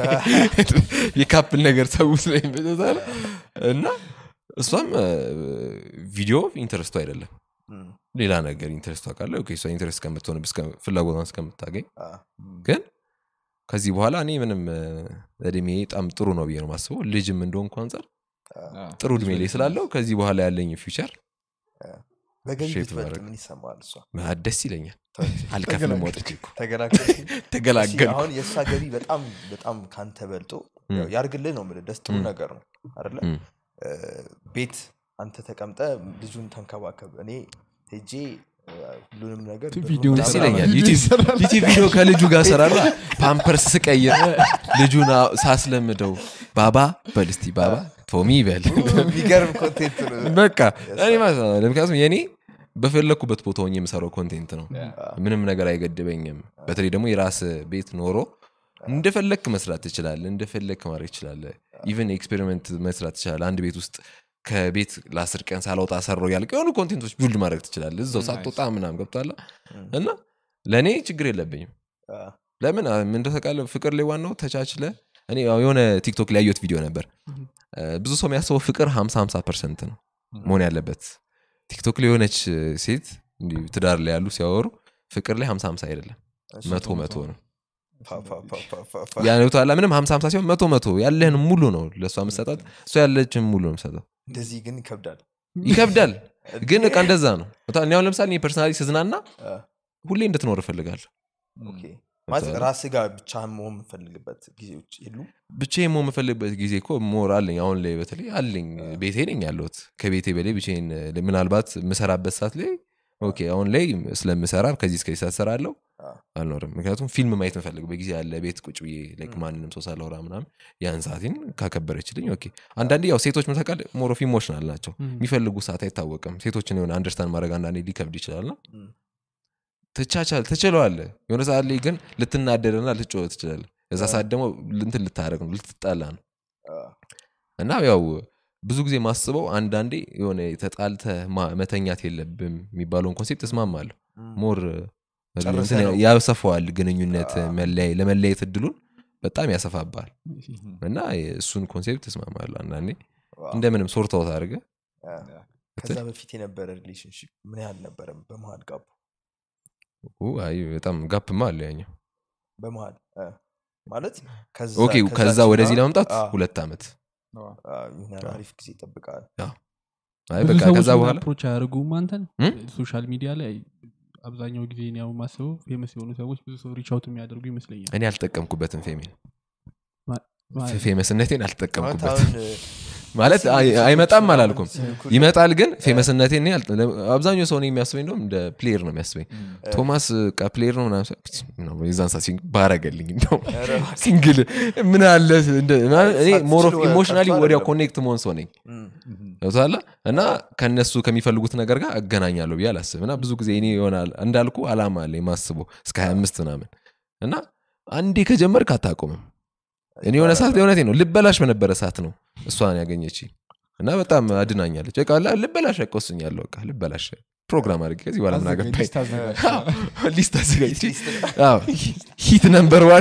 የካፕል ነገር ሰው ስለሚበዛል እና እሷም እ፣ ቪዲዮ ኢንተረስቱ አይደለም ም፣ ሌላ ነገር ኢንተረስቱ አውቃለ እሷ ኢንተረስት እስከምትሆን ፍላጎቷን እስከምታገኝ አ፣ ግን ከዚህ በኋላ እኔ ምንም እ፣ እድሜ በጣም ጥሩ ነው ብዬ ነው ማስበው ልጅም እንደሆንኩ አንጻር ጥሩ እድሜ ላይ ስላለው ከዚህ በኋላ ያለኝ ፊውቸር በገቢ ሼፕ ብትበልጥ ማድረግ። ምን ይሰማል እሷ ደስ ይለኛል ተው እንጂ። አልከፍልም ወጥቼ እኮ ተገላገልሽ? ተገላገልኩ አሁን የእሷ ገቢ በጣም በጣም ካንተ በልጦ ም። ያው ያርግልህ ነው የምልህ ደስ ጥሩ ም። ነገር ነው አይደለ ም። እ፣ ቤት አንተ ተቀምጠ ልጁን ተንከባከብ እኔ ሄጄ እ፣ ሁሉንም ነገር ብሩን ቪዲዮውን ደስ ምናምን ይለኛል ቪዲዮ ዩቲዩብ ይሰራል። ዩቲዩብ ቪዲዮ ከልጁ ጋር ሰራላ ፓምፐርስ ስቀይር ልጁን አ- ሳስለምደው ባባ በል እስቲ ባባ ቶሚ በል የሚገርም ኮንቴንት ነው በቃ እኔ ማለት ነው ምክንያቱም የኔ በፈለግኩበት ቦታ ሆኜ የምሰራው ኮንቴንት ነው ምንም ነገር አይገድበኝም በተለይ ደግሞ የራስ ቤት ኖሮ እንደፈለክ መስራት ትችላለ እንደፈለክ ማድረግ ትችላለ ኢቨን ኤክስፔሪመንት መስራት ትችላለ አንድ ቤት ውስጥ ከቤት ለአስር ቀን ሳላወጣ ሰራው ያልቅ የሆኑ ኮንቴንቶች ቢልድ ማድረግ ትችላለ እዛው Nice. ሳትወጣ ምናም ገብቷላ Mm. እና ለእኔ ችግር የለብኝም አ፣ ለምን ምን ተቃለ ፍቅር ላይ ዋናው ተቻችለ እኔ ያው የሆነ ቲክቶክ ላይ ያየሁት ቪዲዮ ነበር እ፣ ብዙ ሰው የሚያስበው ፍቅር 50 50 ፐርሰንት ነው መሆን ያለበት ቲክቶክ ላይ የሆነች ሴት እንዲህ ትዳር ላይ ያሉ ሲያወሩ ፍቅር ላይ 50 50 አይደለም እሺ። መቶ መቶ ነው ፓ፣ ፓ፣ ፓ፣ ፓ፣ ፓ፣ ፓ። ያነቷላ ምንም 50 50 ሲሆን መቶ መቶ ያለህን ሙሉ ነው ለእሷ መሰጣት እሷ ያለችን ሙሉ ነው መሰጣት እንደዚህ ግን ይከብዳል ይከብዳል ግን እቃ እንደዛ ነው እኔ አሁን ለምሳሌ እኔ ፐርሰናሊ ስዝናና አ፣ ሁሌ እንድትኖር እፈልጋለሁ ኦኬ። ማለት ራስ ጋር ብቻ መሆን የምፈልግበት ጊዜዎች የሉ ብቻ ሞ የምፈልግበት ጊዜ እኮ ሞር አለኝ አሁን ላይ በተለይ አለኝ ቤቴ ነኝ ያለሁት ከቤቴ በላይ ብቻዬን እ፣ ምናልባት የምሰራበት ሰዓት ላይ ኦኬ አሁን ላይ ስለምሰራ ከዚህ እስከዚህ ሰዓት እሰራለሁ አ፣ አልኖርም ምክንያቱም ፊልም ማየት የምፈልግበት ጊዜ አለ ቤት ቁጭ ብዬ ላይክ ማንንም ሰው ሳላወራ ምናምን ያን ሰዓቴን ካከበረችልኝ ኦኬ አንዳንዴ ያው ሴቶች መታቃል ሞር ኦፍ ኢሞሽናል ናቸው የሚፈልጉ ሰዓት አይታወቅም ሴቶችን የሆነ አንደርስታንድ ማድረግ አንዳንዴ ሊከብድ ይችላል ና ም፣ ትቻቻል ትችለዋለ የሆነ ሰዓት ላይ ግን ልትናደድና ልትጮህ ትችላለ እዛ ሰዓት ደግሞ እንትን ልታደረግ ነው ልትጣላ ነው አ፣ እና ያው ብዙ ጊዜ ማስበው አንዳንዴ የሆነ ተጣልተ መተኛት የለብም የሚባለውን ኮንሴፕት እስማማለሁ ም፣ ሞር ጨርሰህ እንትን ነው። ያሰፋዋል ግንኙነት አዎ። መለያየ- ለመለያየት እድሉን በጣም ያሰፋባል እና እሱን ኮንሴፕት እስማማለሁ አንዳንዴ ዋ፣ እንደምንም ሶርታውት አድርገ አ። ከዛ በፊት የነበረ ሪሌሽንሽፕ ምን ያህል ነበረ በመሀል ጋቡ አይ በጣም ጋፕማ አለ ያኛው በመሀል አ፣ ማለት ከዛ ኦኬ ከዛ ከዛችና- ወደዚህ ለመምጣት አ፣ ሁለት ዓመት አ፣ የሆነ አሪፍ ጊዜ ይጠብቃል አይ ብዙ በቃ ሰዎች ከዛ ግን በኋላ አፕሮች አያደርጉም አንተን እም? ሶሻል ሚዲያ ላይ አብዛኛው ጊዜ እኔ ያው ማስበው ፌመስ የሆኑ ሰዎች ብዙ ሰው ሪቻውት የሚያደርጉ ይመስለኛል እኔ አልጠቀምኩበትም ፌሜን ማለት ፌመስነቴን ማለት አልጠቀምኩበትም አሁን ማለት አይ- አይመጣም አላልኩም ሲልኩልህ- ይመጣል ግን ፌመስነቴን እኔ አልጠ- አብዛኛው ሰው እኔ የሚያስበኝ እንደውም እንደ ፕሌየር ነው የሚያስበኝ ቶማስ ቃ ፕሌየር ነው ምናምን ስል፣ ነው የዛን ሰዓት ሲንግ- ባረገልኝ እንደውም ኧረ ሲንግል ምን አለ እንደ- እኔ ሞር ኦፍ ሳትችል ኢሞሽናሊ ቀርቶ ወዲያው አይደለም። ኮኔክት መሆን ሰው ነኝ ም፣ ገብቶሃል እና ከነሱ ከሚፈልጉት ነገር ጋር እገናኛለሁ ብዬ አላስብ እና ብዙ ጊዜ እኔ ይሆናል እንዳልኩ አላማ አለ የማስበው እስከ 25 ምናምን እና አንዴ ከጀመርክ አታቆምም እኔ የሆነ ሰዓት የሆነቴ ነው ልበላሽ በነበረ ሰዓት ነው እሷን ያገኘች እና በጣም አድናኛለች በቃ ላ- ልበላሽ ያቆስኛለሁ በቃ ልበላሽ ፕሮግራም አድርጌ ከዚህ በኋላ ምን አገባኝ ሊስት አዘጋጅቼ አዎ፣ ሂት ነምበር ዋን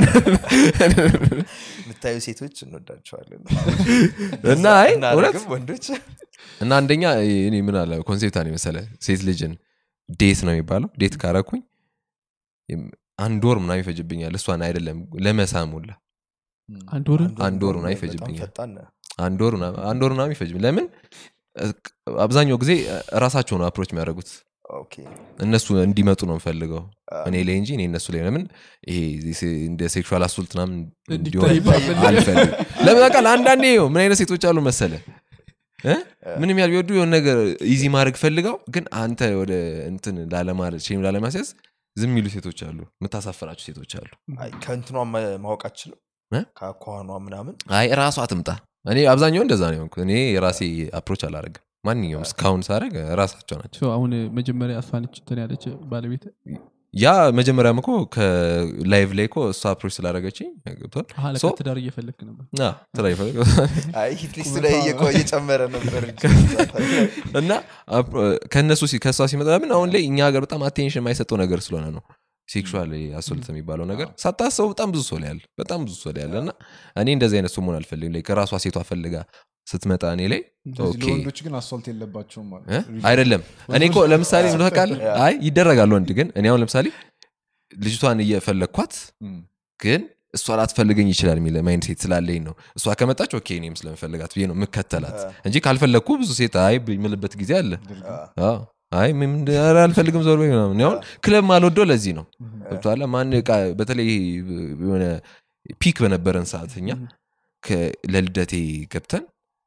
የምታዩ ሴቶች እንወዳቸዋለን እና አይ እውነት እናደርግም ወንዶች እና አንደኛ እኔ ምን አለ ኮንሴፕት ነው የመሰለ ሴት ልጅን ዴት ነው የሚባለው ዴት ካረኩኝ የም- አንድ ወር ምናምን ይፈጅብኛል እሷን አይደለም ለመሳም ሁላ አንድ ወር አንድ ወር ምናምን በጣም ይፈጅብኛል። ፈጣን ነህ። አንድ ወር ምናምን- አንድ ወር ምናምን ይፈጅብኝ ለምን እ- አብዛኛው ጊዜ ራሳቸው ነው አፕሮች የሚያደርጉት ኦኬ እነሱ እንዲመጡ ነው የምፈልገው አ፣ እኔ ላይ እንጂ እኔ እነሱ ላይ ለምን ይሄ ሴ- እንደ ሴክሹዋል አሱልት ምናምን እንዲታይ እንዲሆን አልፈልግም ለምን ቃል አንዳንዴ ይኸው ምን አይነት ሴቶች አሉ መሰለ እ? ምንም ያህል ቢወዱ የሆነ ነገር ኢዚ ማድረግ ፈልገው ግን አንተ ወደ እንትን ላለማድረግ ሼም ላለማስያዝ ዝም የሚሉ ሴቶች አሉ የምታሳፍራቸው ሴቶች አሉ አይ፣ ከእንትኗ መ- ማወቅ አችልም እ? ከአኳኗ ምናምን አይ ራሷ አትምጣ እኔ አብዛኛው እንደዛ ነው የሆንኩት። እኔ የራሴ አፕሮች አላደረግም ማንኛውም እስካሁን ሳደረግ ራሳቸው ናቸው ሰው አሁን መጀመሪያ እሷነች እንትን ያለች ባለቤት ያ መጀመሪያም እኮ ከላይቭ ላይ እኮ እሷ አፕሮች ስላደረገችኝ ገብቷል አሀ፣ ለካ ሶ- ትዳር እየፈለክ ነበር አ፣ ትዳር ይፈልግ- አይ ሂት ሊስቱ ላይ እየቆ- እየጨመረ ነበር እንጂ። እና አፕ- ከእነሱ ሲ- ከእሷ ሲመጣ ለምን አሁን ላይ እኛ ሀገር በጣም አቴንሽን የማይሰጠው ነገር ስለሆነ ነው ሴክሹዋል አሶልት የሚባለው ነገር ሳታሰቡ በጣም ብዙ ሰው ላይ ያለ በጣም ብዙ ሰው ላይ ያለ እና እኔ እንደዚህ አይነት ሰው መሆን አልፈልግም ላይ ከራሷ ሴቷ ፈልጋ ስትመጣ እኔ ላይ ኦኬ ለወንዶች ግን አሶልት የለባቸውም ማለት እ? አይደለም እኔ እኮ ለምሳሌ ምን ታውቃለህ አይ ይደረጋል ወንድ ግን እኔ አሁን ለምሳሌ ልጅቷን እየፈለግኳት እም፣ ግን እሷ ላትፈልገኝ ይችላል የሚል ማይንድ ሴት ስላለኝ ነው እሷ ከመጣች ኦኬ እኔም ስለምፈልጋት ብዬ ነው የምከተላት እንጂ ካልፈለግኩ ብዙ ሴት አይ የምልበት ጊዜ አለ አ፣ አዎ። አይ ምን ኧረ አልፈልግም ዞር በይ ምናምን እኔ አሁን ክለብ ማልወደው ለዚህ ነው ገብቶሃል ማን ዕቃ በተለይ የሆነ ፒክ በነበረን ሰዓት እኛ ከ- ለልደቴ ገብተን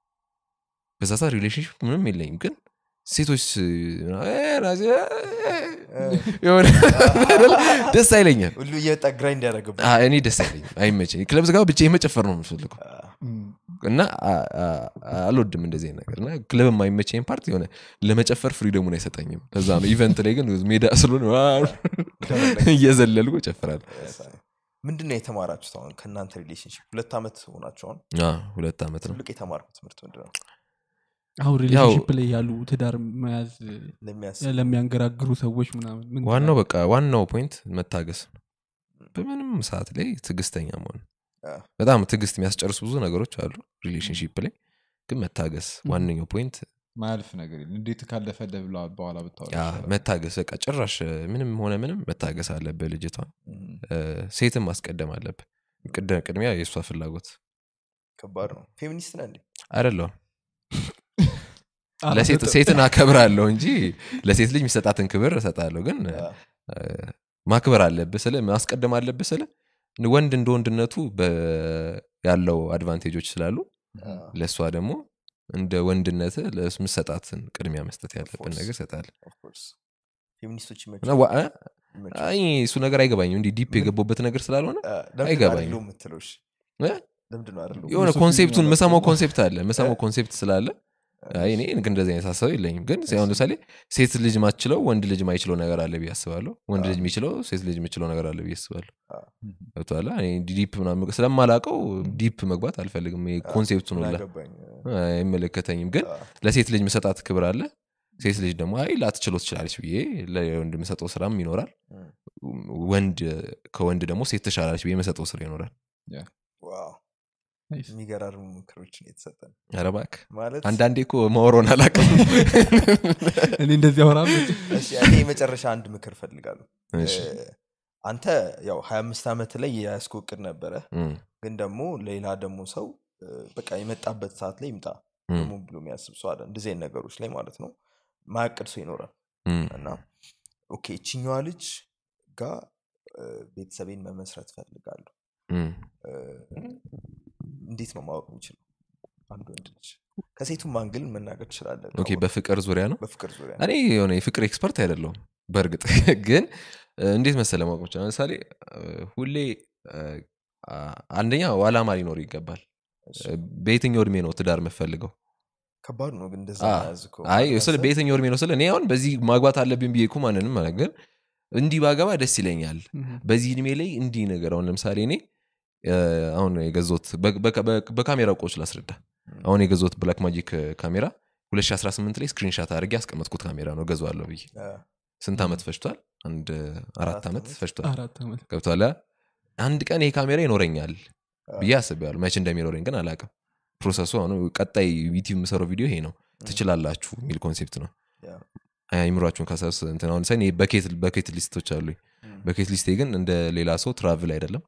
በዛ ሰዓት ሪሌሽንሽፕ ምንም የለኝም ግን ሴቶች እ፣ ራሴ፣ እ፣ የሆነ ደስ አይለኛል ሁሉ እየወጣ ግራይንድ ያደረግበት አ፣ እኔ ደስ አይለኝም አይመቸኝ ክለብ ዝጋ ብቻ መጨፈር ነው የምፈልገው እም፣ እና አ- አ- አልወድም እንደዚህ አይነት ነገር እና ክለብ የማይመቸኝ ፓርት የሆነ ለመጨፈር ፍሪደሙን አይሰጠኝም ለዛ ነው ኢቨንት ላይ ግን ሜዳ ስለሆነ ዋ እየዘለልኩ እጨፍራለሁ ምንድን ነው የተማራችሁት አሁን ከእናንተ ሪሌሽንሽፕ ሁለት ዓመት ሆናችሁ አሁን አ፣ ሁለት ዓመት ነው ትልቅ የተማርኩት ትምህርት ምንድን ነው አሁን ሪሌሽንሽፕ ላይ ያሉ ትዳር መያዝ ለሚያስብ ለሚያንገራግሩ ሰዎች ምናምን ምን ዋናው በቃ ዋናው ፖይንት መታገስ ነው በምንም ሰዓት ላይ ትዕግስተኛ መሆን አ፣ በጣም ትዕግስት የሚያስጨርሱ ብዙ ነገሮች አሉ ሪሌሽንሽፕ ላይ ግን መታገስ ዋነኛው ፖይንት ማያልፍ ነገር የለም። እንዴት ካለፈለ ብላ በኋላ ብታወራ ያ ይሻላል። መታገስ በቃ ጭራሽ ምንም ሆነ ምንም መታገስ አለብህ ልጅቷን እም፣ እ፣ ሴትን ማስቀደም አለብህ ቅደ- ቅድሚያ የእሷ ፍላጎት ከባድ ነው ፌሚኒስት ነህ እንዴ አይደለሁም አላ- ለሴት ሴትን አከብራለሁ እንጂ ለሴት ልጅ የሚሰጣትን ክብር እሰጣለሁ ግን አ፣ እ፣ ማክበር አለብህ ስለ ማስቀደም አለብህ ስለ ወንድ እንደ ወንድነቱ በ- ያለው አድቫንቴጆች ስላሉ አ፣ ለእሷ ደግሞ እንደ ወንድነት ለምሰጣትን ቅድሚያ መስጠት ያለብን course. ነገር ሰጣል of course። ፌሚኒስቶች እና ይመቻል ዋ- እ? ይመቻል። አይ እሱ ነገር አይገባኝም እንዲህ ዲፕ የገባበት ነገር ስላልሆነ አ፣ ለምንድን ነው አይገባኝም። አይደለሁም የምትለው? እሺ? እ? ለምንድን ነው አይደለሁም? የሆነ ፊሎሶፊ ኮንሴፕቱን ነው መሰማው ያለው። ኮንሴፕት አለ መሰማው ኮንሴፕት ስላለ አይ እኔ ግን እንደዚህ አይነት ሀሳብ የለኝም ግን አሁን ለምሳሌ ሴት ልጅ ማችለው ወንድ ልጅ ማይችለው ነገር አለ ብዬ አስባለሁ ወንድ ልጅ የሚችለው ሴት ልጅ የሚችለው ነገር አለ ብዬ አስባለሁ ገብቶሃል? እኔ ዲፕ ምናምን ስለማላቀው ዲፕ መግባት አልፈልግም ይሄ ኮንሴፕቱን ሁላ አገባኝ አይመለከተኝም ግን ለሴት ልጅ መሰጣት ክብር አለ ሴት ልጅ ደግሞ አይ ላትችሎ ትችላለች ብዬ ለወንድ የምሰጠው ስራም ይኖራል ወንድ ከወንድ ደግሞ ሴት ትሻላለች ብዬ የመሰጠው ስራ ይኖራል ዋው ናይስ። የሚገራርሙ ምክሮችን የተሰጠን ኧረ እባክህ ማለት አንዳንዴ እኮ ማወሮን አላውቅም እኔ እንደዚህ አወራ እሺ፣ እኔ የመጨረሻ አንድ ምክር ፈልጋለሁ እሺ። አንተ ያው ሀያ አምስት ዓመት ላይ የያዝከው እቅድ ነበረ እም፣ ግን ደግሞ ሌላ ደግሞ ሰው እ፣ በቃ የመጣበት ሰዓት ላይ ይምጣ እም፣ ደግሞ ብሎ የሚያስብ ሰው አለ እንደዚህ አይነት ነገሮች ላይ ማለት ነው ማያቅድ ሰው ይኖራል እም፣ እና ኦኬ እችኛዋ ልጅ ጋር እ፣ ቤተሰቤን መመስረት ፈልጋለሁ እም። እ፣ እንዴት ነው ማወቅ የሚችለው አንድ ወንድ ልጅ ከሴቱም አንግል መናገር ትችላለን ኦኬ በፍቅር ዙሪያ ነው በፍቅር ዙሪያ እኔ የሆነ የፍቅር ኤክስፐርት አይደለሁም በእርግጥ ግን እ፣ እንዴት መሰለ ማወቅ ይችላል ለምሳሌ እ፣ ሁሌ እ፣ አ- አንደኛ አላማ ሊኖር ይገባል እሺ። እ፣ በየትኛው እድሜ ነው ትዳር የምፈልገው ከባድ ነው ግን እንደዛ አ- መያዝ እኮ አይ ማለት ስለ ነው። በየትኛው እድሜ ነው ስለ እኔ አሁን በዚህ ማግባት አለብኝ ብዬ እኮ ማንንም ማለት ግን እንዲህ ባገባ ደስ ይለኛል በዚህ እድሜ ላይ እንዲህ ነገር አሁን ለምሳሌ እኔ እ፣ አሁን የገዞት በካሜራ እቆች ላስረዳ አሁን የገዞት ብላክ ማጂክ ካሜራ 2018 ላይ ስክሪንሻት አድርጌ ያስቀመጥኩት ካሜራ ነው ገዛዋለሁ ብዬ አ፣ ስንት ዓመት ፈጅቷል አንድ አራት አራት ዓመት ዓመት? ፈጅቷል አራት ዓመት ገብቷል አንድ ቀን ይሄ ካሜራ ይኖረኛል አ፣ ብዬ አስቤያለሁ መቼ እንደሚኖረኝ ግን አላቅም ፕሮሰሱ አሁን ቀጣይ ዩቲዩብ የምሰራው ቪዲዮ ይሄ ነው ትችላላችሁ የሚል ኮንሴፕት ነው ያ፣ አይምሯችሁን ከሰብስ እንትን አሁን ሳይ በኬት ሊስቶች አሉኝ እም፣ በኬት ሊስቴ ግን እንደ ሌላ ሰው ትራቭል አይደለም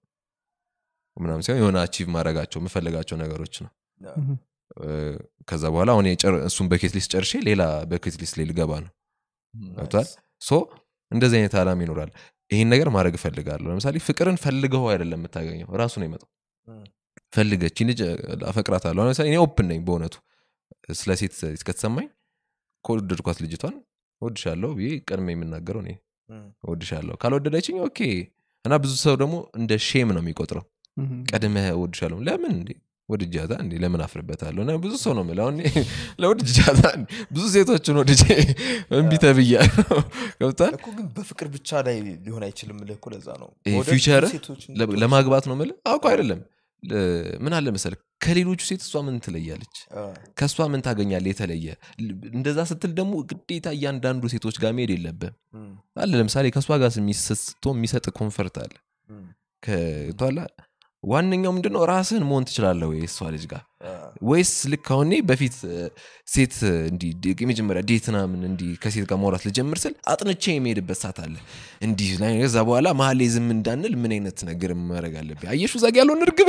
ምናምን ሲሆን የሆነ አቺቭ ማድረጋቸው የምፈልጋቸው ነገሮች ነው ያ፣ እ፣ ከዛ በኋላ አሁን የጨር- እሱን በኬት ሊስት ጨርሼ ሌላ በኬት ሊስት ላይ ልገባ ነው ገብቷል ናይስ። ሶ እንደዚህ አይነት አላማ ይኖራል ይህን ነገር ማድረግ እፈልጋለሁ ለምሳሌ ፍቅርን ፈልገው አይደለም የምታገኘው ራሱ ነው ይመጣው እም፣ ፈልገች ልጅ አፈቅራታለሁ ለምሳሌ እኔ ኦፕን ነኝ በእውነቱ ስለ ሴት ከተሰማኝ ከወደድኳት ልጅቷን እወድሻለሁ ብዬ ቀድሜ የምናገረው እኔ እም፣ እወድሻለሁ ካልወደደችኝ ኦኬ እና ብዙ ሰው ደግሞ እንደ ሼም ነው የሚቆጥረው ቀድመህ እወድሻለሁ ለምን እንዴ ወድጃታ እንዴ ለምን አፍርበታለሁ እና ብዙ ሰው ነው የምለው አሁን እኔ ለወድጃታ እንዴ ብዙ ሴቶችን ወድጄ እምቢ ተብያለሁ ገብቷል እኮ ግን በፍቅር ብቻ ላይ ሊሆን አይችልም ልህ እኮ ለዛ ነው ይሄ መውደድ ፊውቸር ብዙ ሴቶችን ለ- ልትወድ ለማግባት ነው ምል አውቁ አይደለም ል- ምን አለ መሰል ከሌሎቹ ሴት እሷ ምን ትለያለች አ፣ ከእሷ ምን ታገኛለ የተለየ ል- እንደዛ ስትል ደግሞ ግዴታ እያንዳንዱ ሴቶች ጋር መሄድ የለብም እም፣ አለ ለምሳሌ ከእሷ ጋር ስቶ የሚሰጥ ኮንፈርት አለ እም፣ ከቷላ ዋነኛው ምንድነው ራስህን መሆን ትችላለህ ወይ እሷ ልጅ ጋር አ፣ ወይስ ልክ አሁን እኔ በፊት እ፣ ሴት እ፣ እንዲህ ድ- የመጀመሪያ ዴት ምናምን እንዲህ ከሴት ጋር ማውራት ልጀምር ስል አጥንቼ የሚሄድበት ሰዓት አለ እንዲህ ላይ ከዛ በኋላ መሀል ላይ ዝም እንዳንል ምን አይነት ነገር ማድረግ አለብኝ አየሹ ዛግ ያለውን እርግብ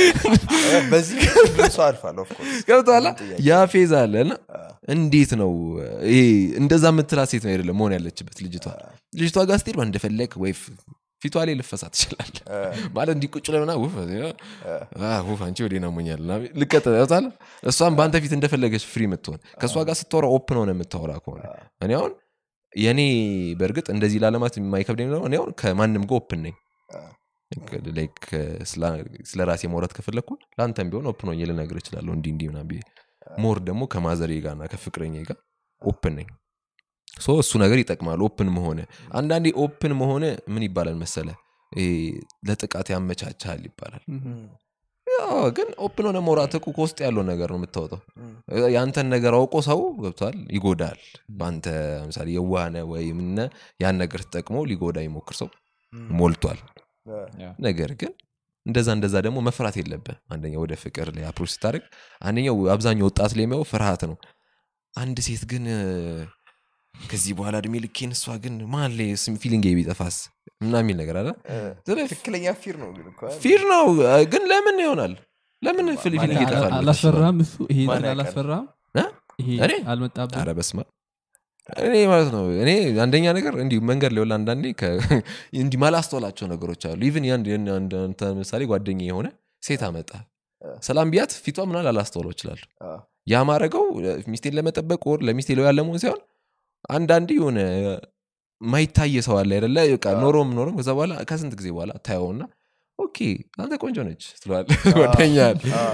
አ፣ በዚህ ሁሉም ሰው አልፋል ኦፍኮርስ ገብቶሃል ምንም ጥያቄ ያ ፌዝ አለ እና አ፣ እንዴት ነው ይሄ እንደዛ የምትላት ሴት ነው አይደለም መሆን ያለችበት ልጅቷ ልጅቷ ጋር ስትሄድ እንደፈለግ ወይ ፍ- ፊቷ ላይ ልፈሳ ትችላል አ፣ ማለት እንዲህ ቁጭ ለምና ውፍ አ፣ አ፣ ውፍ አንቺ ወዴ ናሞኛል ልቀጠታል እሷም በአንተ ፊት እንደፈለገች ፍሪ የምትሆን ከእሷ ጋር ስታወራ ኦፕን ሆነ የምታወራ ከሆነ እኔ አሁን የእኔ በእርግጥ እንደዚህ ላለማት የማይከብደኝ ነው እኔ አሁን ከማንም ጋር ኦፕን ነኝ አ፣ ላይክ ስለ- ስለ ራሴ ማውራት ከፈለግኩ ለአንተም ቢሆን ኦፕን ሆኜ ልነግር እችላለሁ እንዲህ እንዲህ ምናምን ብዬ ሞር ደግሞ ከማዘሬ ጋር እና ከፍቅረኛ ጋር ኦፕን ነኝ ሶ እሱ ነገር ይጠቅማል ኦፕን መሆነ አንዳንዴ ኦፕን መሆነ ምን ይባላል መሰለ ይሄ ለጥቃት ያመቻቻል ይባላል እም፣ ያው ግን ኦፕን ሆነ መውራት እኮ ከውስጥ ያለው ነገር ነው የምታወጣው የአንተን ነገር አውቆ ሰው ገብቷል ይጎዳል በአንተ ለምሳሌ የዋህነ ወይ ምነ ያን ነገር ተጠቅሞ ሊጎዳ ይሞክር ሰው ሞልቷል ነገር ግን እንደዛ እንደዛ ደግሞ መፍራት የለብህ አንደኛው ወደ ፍቅር ላይ አፕሮች ስታደርግ አንደኛው አብዛኛው ወጣት ላይ የሚያው ፍርሃት ነው አንድ ሴት ግን እ፣ ከዚህ በኋላ እድሜ ልኬን እሷ ግን ማን ላይ ፊሊንግ ቢጠፋስ ምና የሚል ነገር አለ ስለዚህ ትክክለኛ ፊር ነው ግን እኮ አይደል? ፊር ነው እ፣ ግን ለምን ይሆናል ለምን ፊሊንግ ማን- ይጠፋል ብለሽ አላስፈራም እሱ ይሄ ማን እንትን ያውቃል? አላስፈራም እ? ይሄ እኔ? አልመጣብህ አረ በስማ እኔ ማለት ነው እኔ አንደኛ ነገር እንዲሁ መንገድ ላይ ወላ አንዳንዴ ከ- እንዲህ ማላስተውላቸው ነገሮች አሉ ኢቭን ያን ያን- አንድ- አንተ ምሳሌ ጓደኛ የሆነ ሴት አመጣ ሰላም ቢያት ፊቷ ምናል አላስተውለው ይችላል አ፣ ያ ማድረገው ሚስቴን ለመጠበቅ ወር ለሚስቴ ለው ያለ መሆን ሳይሆን አንዳንዴ የሆነ ማይታየ ሰው አለ አይደለ በቃ ኖሮም ኖሮም ከዛ በኋላ ከስንት ጊዜ በኋላ ታየውና ኦኬ አንተ ቆንጆ ነች ትለዋል ጓደኛል አ፣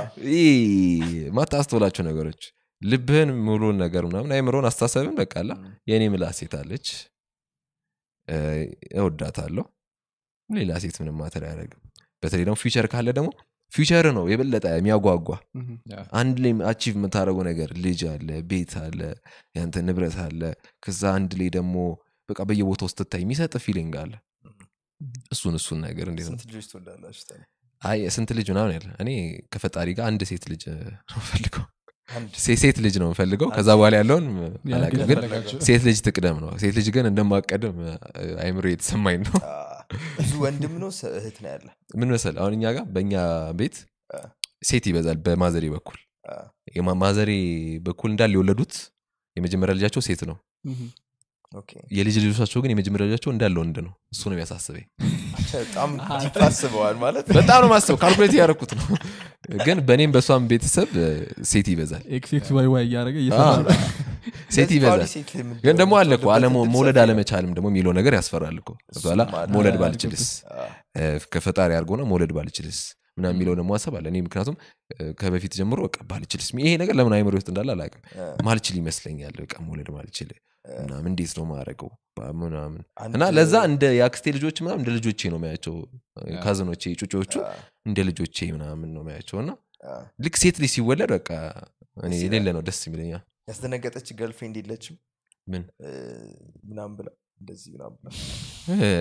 ማታስተውላቸው ነገሮች ልብህን ሙሉን ነገር ምናምን አይምሮን አስተሳሰብን በቃላ ም፣ የእኔ ምላ ሴት አለች እ፣ እወዳታለሁ ሌላ ሴት ምንም ማተር አያደርግም በተለይ ደግሞ ፊውቸር ካለ ደግሞ ፊውቸር ነው የበለጠ የሚያጓጓ አንድ ላይ አቺቭ የምታደረገው ነገር ልጅ አለ ቤት አለ ያንተ ንብረት አለ ከዛ አንድ ላይ ደግሞ በቃ በየቦታው ስትታይ የሚሰጥ ፊሊንግ አለ እሱን እሱን ነገር እንዴት ነው ስንት ልጆች ትወዳላችሁ ታዲያ? አይ ስንት ልጅ ምናምን ያለ እኔ ከፈጣሪ ጋር አንድ ሴት ልጅ ነው ፈልገው አንድ ሴት ልጅ ነው የምፈልገው ከዛ በኋላ ያለውን አላውቅም ግን ፈለጋችሁ? ሴት ልጅ ትቅደም ነው ሴት ልጅ ግን እንደማቀድም አይምሮ የተሰማኝ ነው አ፣ ብዙ ወንድም ነው ስ- እህት ነው ያለ ምን መሰል አሁን እኛ ጋር በእኛ ቤት አ፣ ሴት ይበዛል በማዘሬ በኩል አ፣ የማ- ማዘሬ በኩል እንዳለ የወለዱት የመጀመሪያ ልጃቸው ሴት ነው ኦኬ። የልጅ ልጆቻቸው ግን የመጀመሪያ ልጃቸው እንዳለ ወንድ ነው እሱ ነው የሚያሳስበኝ በጣም ዲፕ አስበዋል ማለት በጣም ነው ማስበው ካልኩሌት ያደረኩት ነው ግን በእኔም በእሷም ቤተሰብ እ፣ ሴት ይበዛል ኤክስ ኤክስ ዋይ ዋይ እያደረገ እየሰራ አዎ። ነው። ሴት ስለዚህ ይበዛል ፓሪስ ሴት የምትወልድ- ግን ደግሞ አለ እኮ አለመ- የምትወልድበት መውለድ ሰፊ ነው። አለመቻልም ደግሞ የሚለው ነገር ያስፈራል እኮ በኋላ እሱም አለ። መውለድ አለ። ባልችልስ አ፣ እ፣ ከፈጣሪ አድርጎ ነው መውለድ ባልችልስ ምናምን የሚለው ደግሞ ሀሳብ አለ እኔ ምክንያቱም እ፣ ከበፊት ጀምሮ በቃ ባልችልስ ይሄ ነገር ለምን አይምሮ ውስጥ እንዳለ አላውቅም አ፣ ማልችል ይመስለኛል በቃ መውለድ ማልችል ምናምን እንዴት ነው ማድረገው ምናምን አንድ- እና ለዛ እንደ የአክስቴ ልጆች ምናምን እንደ ልጆቼ ነው የሚያቸው ካዝኖቼ ጩጮቹ አ፣ እንደ ልጆቼ ምናምን ነው የሚያቸው እና አ፣ ልክ ሴት ልጅ ሲወለድ በቃ እኔ ደስ የሌለ ነው ደስ የሚለኛ ያስደነገጠች ገርልፍሬንድ የለችም ምን እ፣ ምናምን ብላ እንደዚህ ምናምን ብላ እ፣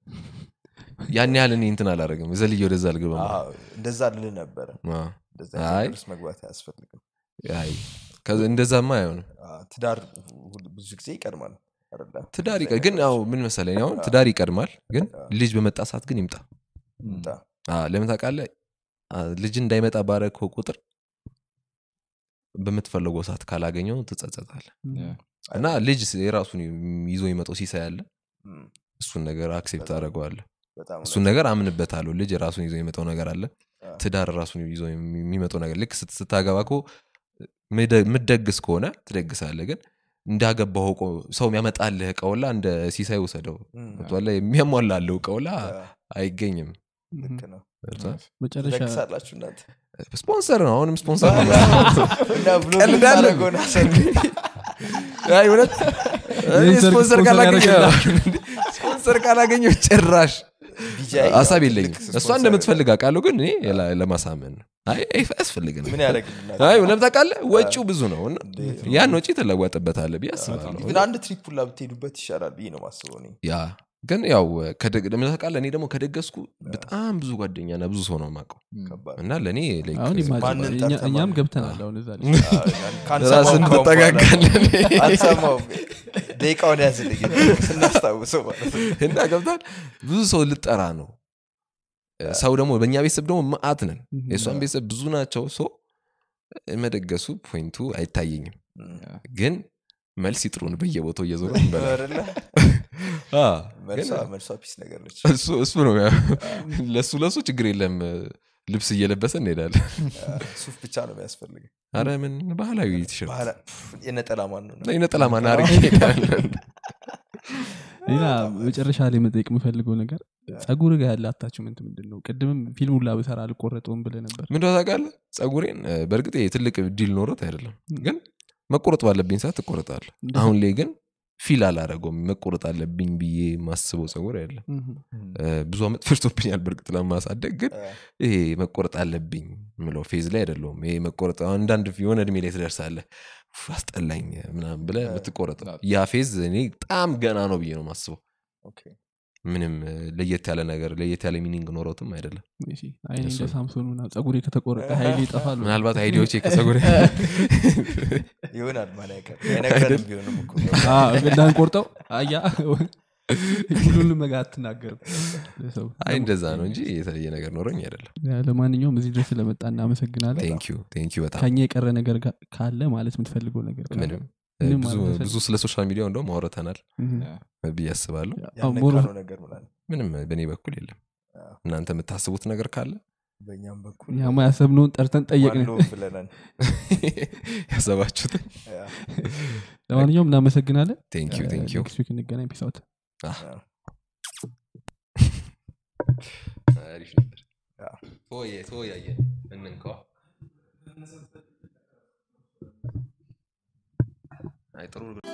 ያን ያህል እኔ እንትን አላደረግም ዘልዬ ወደዛ አልገባም አ፣ እንደዛ ልል ነበረ አ፣ እንደዛ አይ። አይነት ነገር ውስጥ መግባት አያስፈልግም አይ ከዚ- እንደዛማ አይሆንም አ፣ ትዳር ሁል- ብዙ ጊዜ ይቀድማል አይደለ? ትዳር እንደዚህ ይቀ- አይነት ግን ያው ነገሮች ምን መሰለኝ አሁን ትዳር ይቀድማል ግን ልጅ በመጣ ሰዓት ግን ይምጣ ይምጣ። አ፣ ለምን ታውቃለህ አ፣ ልጅ እንዳይመጣ ባረከው ቁጥር በምትፈለገው ሰዓት ካላገኘው ትጸጸታል እና ልጅ የራሱን ይዞ የሚመጣው ሲሳይ አለ እም፣ እሱን ነገር አክሴፕት በጣም አደረገዋለ በጣም እሱን ነገር አምንበታለሁ ልጅ ራሱን ይዞ የሚመጣው ነገር አለ አ፣ ትዳር ራሱን ይዞ የሚመጣው ነገር ልክ ስት- ስታገባ እኮ ምደግስ ከሆነ ትደግሳለ ግን እንዳገባው እኮ ሰው የሚያመጣልህ እቃውላ እንደ ሲሳይ ውሰደው እም፣ ገብቶሃል? የሚያሟላልህ እቃውላ አ፣ አይገኝም ልክ ነው ገብቶሃል? መጨረሻ ትደግሳላችሁ እናንተ ስፖንሰር ነው አሁንም ስፖንሰር ነው እና ብሎ ቀልዳለን። የምታደርገውን አሰብ አይ እውነት እኔ የሰርግ ስፖንሰር ስፖንሰር ካላገኘ ያደርግልሃል። ስፖንሰር ካላገኘው ጭራሽ ቢጃይ ሀሳብ ያው የለኝም ትልቅ እሷ ስፖንሰር እንደምትፈልግ አውቃለሁ ግን እኔ ለ- ለማሳመን ነው አይ አይ፣ አያስፈልግም ምን ያደረግልናል አይ እውነት ታውቃለህ ወጪው ብዙ ነው እና እንዴ፣ ያን ወጪ ትለወጥበታለህ ብዬ አስባለሁ ኢቭን አንድ ትሪፕ ሁላ ብትሄዱበት ይሻላል ብዬ ነው ማስበው እኔ ያ ግን ያው ከደግ- ለምን ታውቃለህ እኔ ደግሞ ከደገስኩ በጣም ብዙ ጓደኛና ብዙ ሰው ነው የማውቀው ከባድ እና ለእኔ like አሁን ማንን imagine እኛ- ጠርተህ እኛም ማንን? ገብተናል አሁን እዛ ላይ ራስን ትጠጋጋለን አልሰማውም ደቂቃውን ያዝልኝ ስናስታውሰው ማለት ነው እና ገብታል ብዙ ሰው ልጠራ ነው ሰው ደግሞ በእኛ ቤተሰብ ደግሞ መአት ነን Mhm. የእሷን ቤተሰብ ብዙ ናቸው ሰው መደገሱ ፖይንቱ አይታየኝም እም፣ ግን መልስ ይጥሩን በየቦታው እየዞሩ እንበላለን። አይደለ? አ፣ መልሷ ግን መልሷ ፒስ ነገር ነች እሱ እሱ ነው ያ- ለሱ ለሱ ችግር የለም ልብስ እየለበሰ እንሄዳለን ሱፍ ብቻ ነው የሚያስፈልግ አረ ምን ባህላዊ ቲሸርት ባህላ- የነጠላ ማን ነው ነጠላ ማን አርግ እንሄዳለን ሌላ መጨረሻ ላይ መጠየቅ የምፈልገው ነገር ጸጉር ጋር ያለ አታችመንት ምንድን ነው ቅድምም ፊልሙ ላ ብሰራ አልቆረጠውም ብለ ነበር ምን ታውቃለህ ጸጉሬን እ፣ በእርግጥ ይሄ ትልቅ ዲል ኖሮት አይደለም ግን መቆረጥ ባለብኝ ሰዓት ትቆረጣል እንደዛ- አሁን ላይ ግን ፊል አላረገውም መቆረጥ አለብኝ ብዬ ማስበው ጸጉር አይደለም ምሁም። እ፣ ብዙ አመት ፈጅቶብኛል በእርግጥ ለማሳደግ ግን እ፣ ይሄ መቆረጥ አለብኝ ምለው ፌዝ ላይ አይደለውም ይሄ መቆረጥ አንዳንድ የሆነ እድሜ ላይ ትደርሳለህ ኡፍ፣ አስጠላኝ ምናምን ብለ የምትቆረጥ ያ ፌዝ እኔ በጣም ገና ነው ብዬ ነው ማስበው ኦኬ። ምንም እ፣ ለየት ያለ ነገር ለየት ያለ ሚኒንግ ኖረውትም አይደለም እሺ፣ አይኔ እሱ እንደ ነው። ሳምሶን ምናምን ጸጉሬ ከተቆረጠ ሀይሌ ይጠፋል ምናልባት አይዲያዎች ከጸጉር ይሆናል ማን ያውቃል? አይነግረንም ቢሆንም እኮ እንዳንቆርጠው አያ ሁሉንም ነገር አትናገርም ለሰው። አይ እንደዛ ነው እንጂ የተለየ ነገር ኖረኝ አይደለም ለማንኛውም እዚህ ድረስ ስለመጣ እናመሰግናለን ቴንኪዩ ቴንኪዩ በጣም ከኛ የቀረ ነገር ጋ- ካለ ማለት የምትፈልገው ነገር ካለ? ምንም ምንም ብዙ ማለት ብዙ ስለ ሶሻል ሚዲያው እንደውም አውርተናል ምሁም። ብዬ አስባለሁ አዎ፣ ሞር ያልነካነው ነገር ምናምን ምንም በእኔ በኩል የለም አዎ። እናንተ የምታስቡት ነገር ካለ በእኛም በኩል እኛማ ያሰብነውን ጠርተን ጠየቅን ዋን ሎቭ ብለናል ያሰባችሁትን ያ። ለማንኛውም እናመሰግናለን ቴንኪዩ ቴንኪዩ ኔክስት ዊክ እንገናኝ ፒስ አውት አሪፍ ነበር ያ። ተወየ ተወያየ እንንከዋ አይ ጥሩ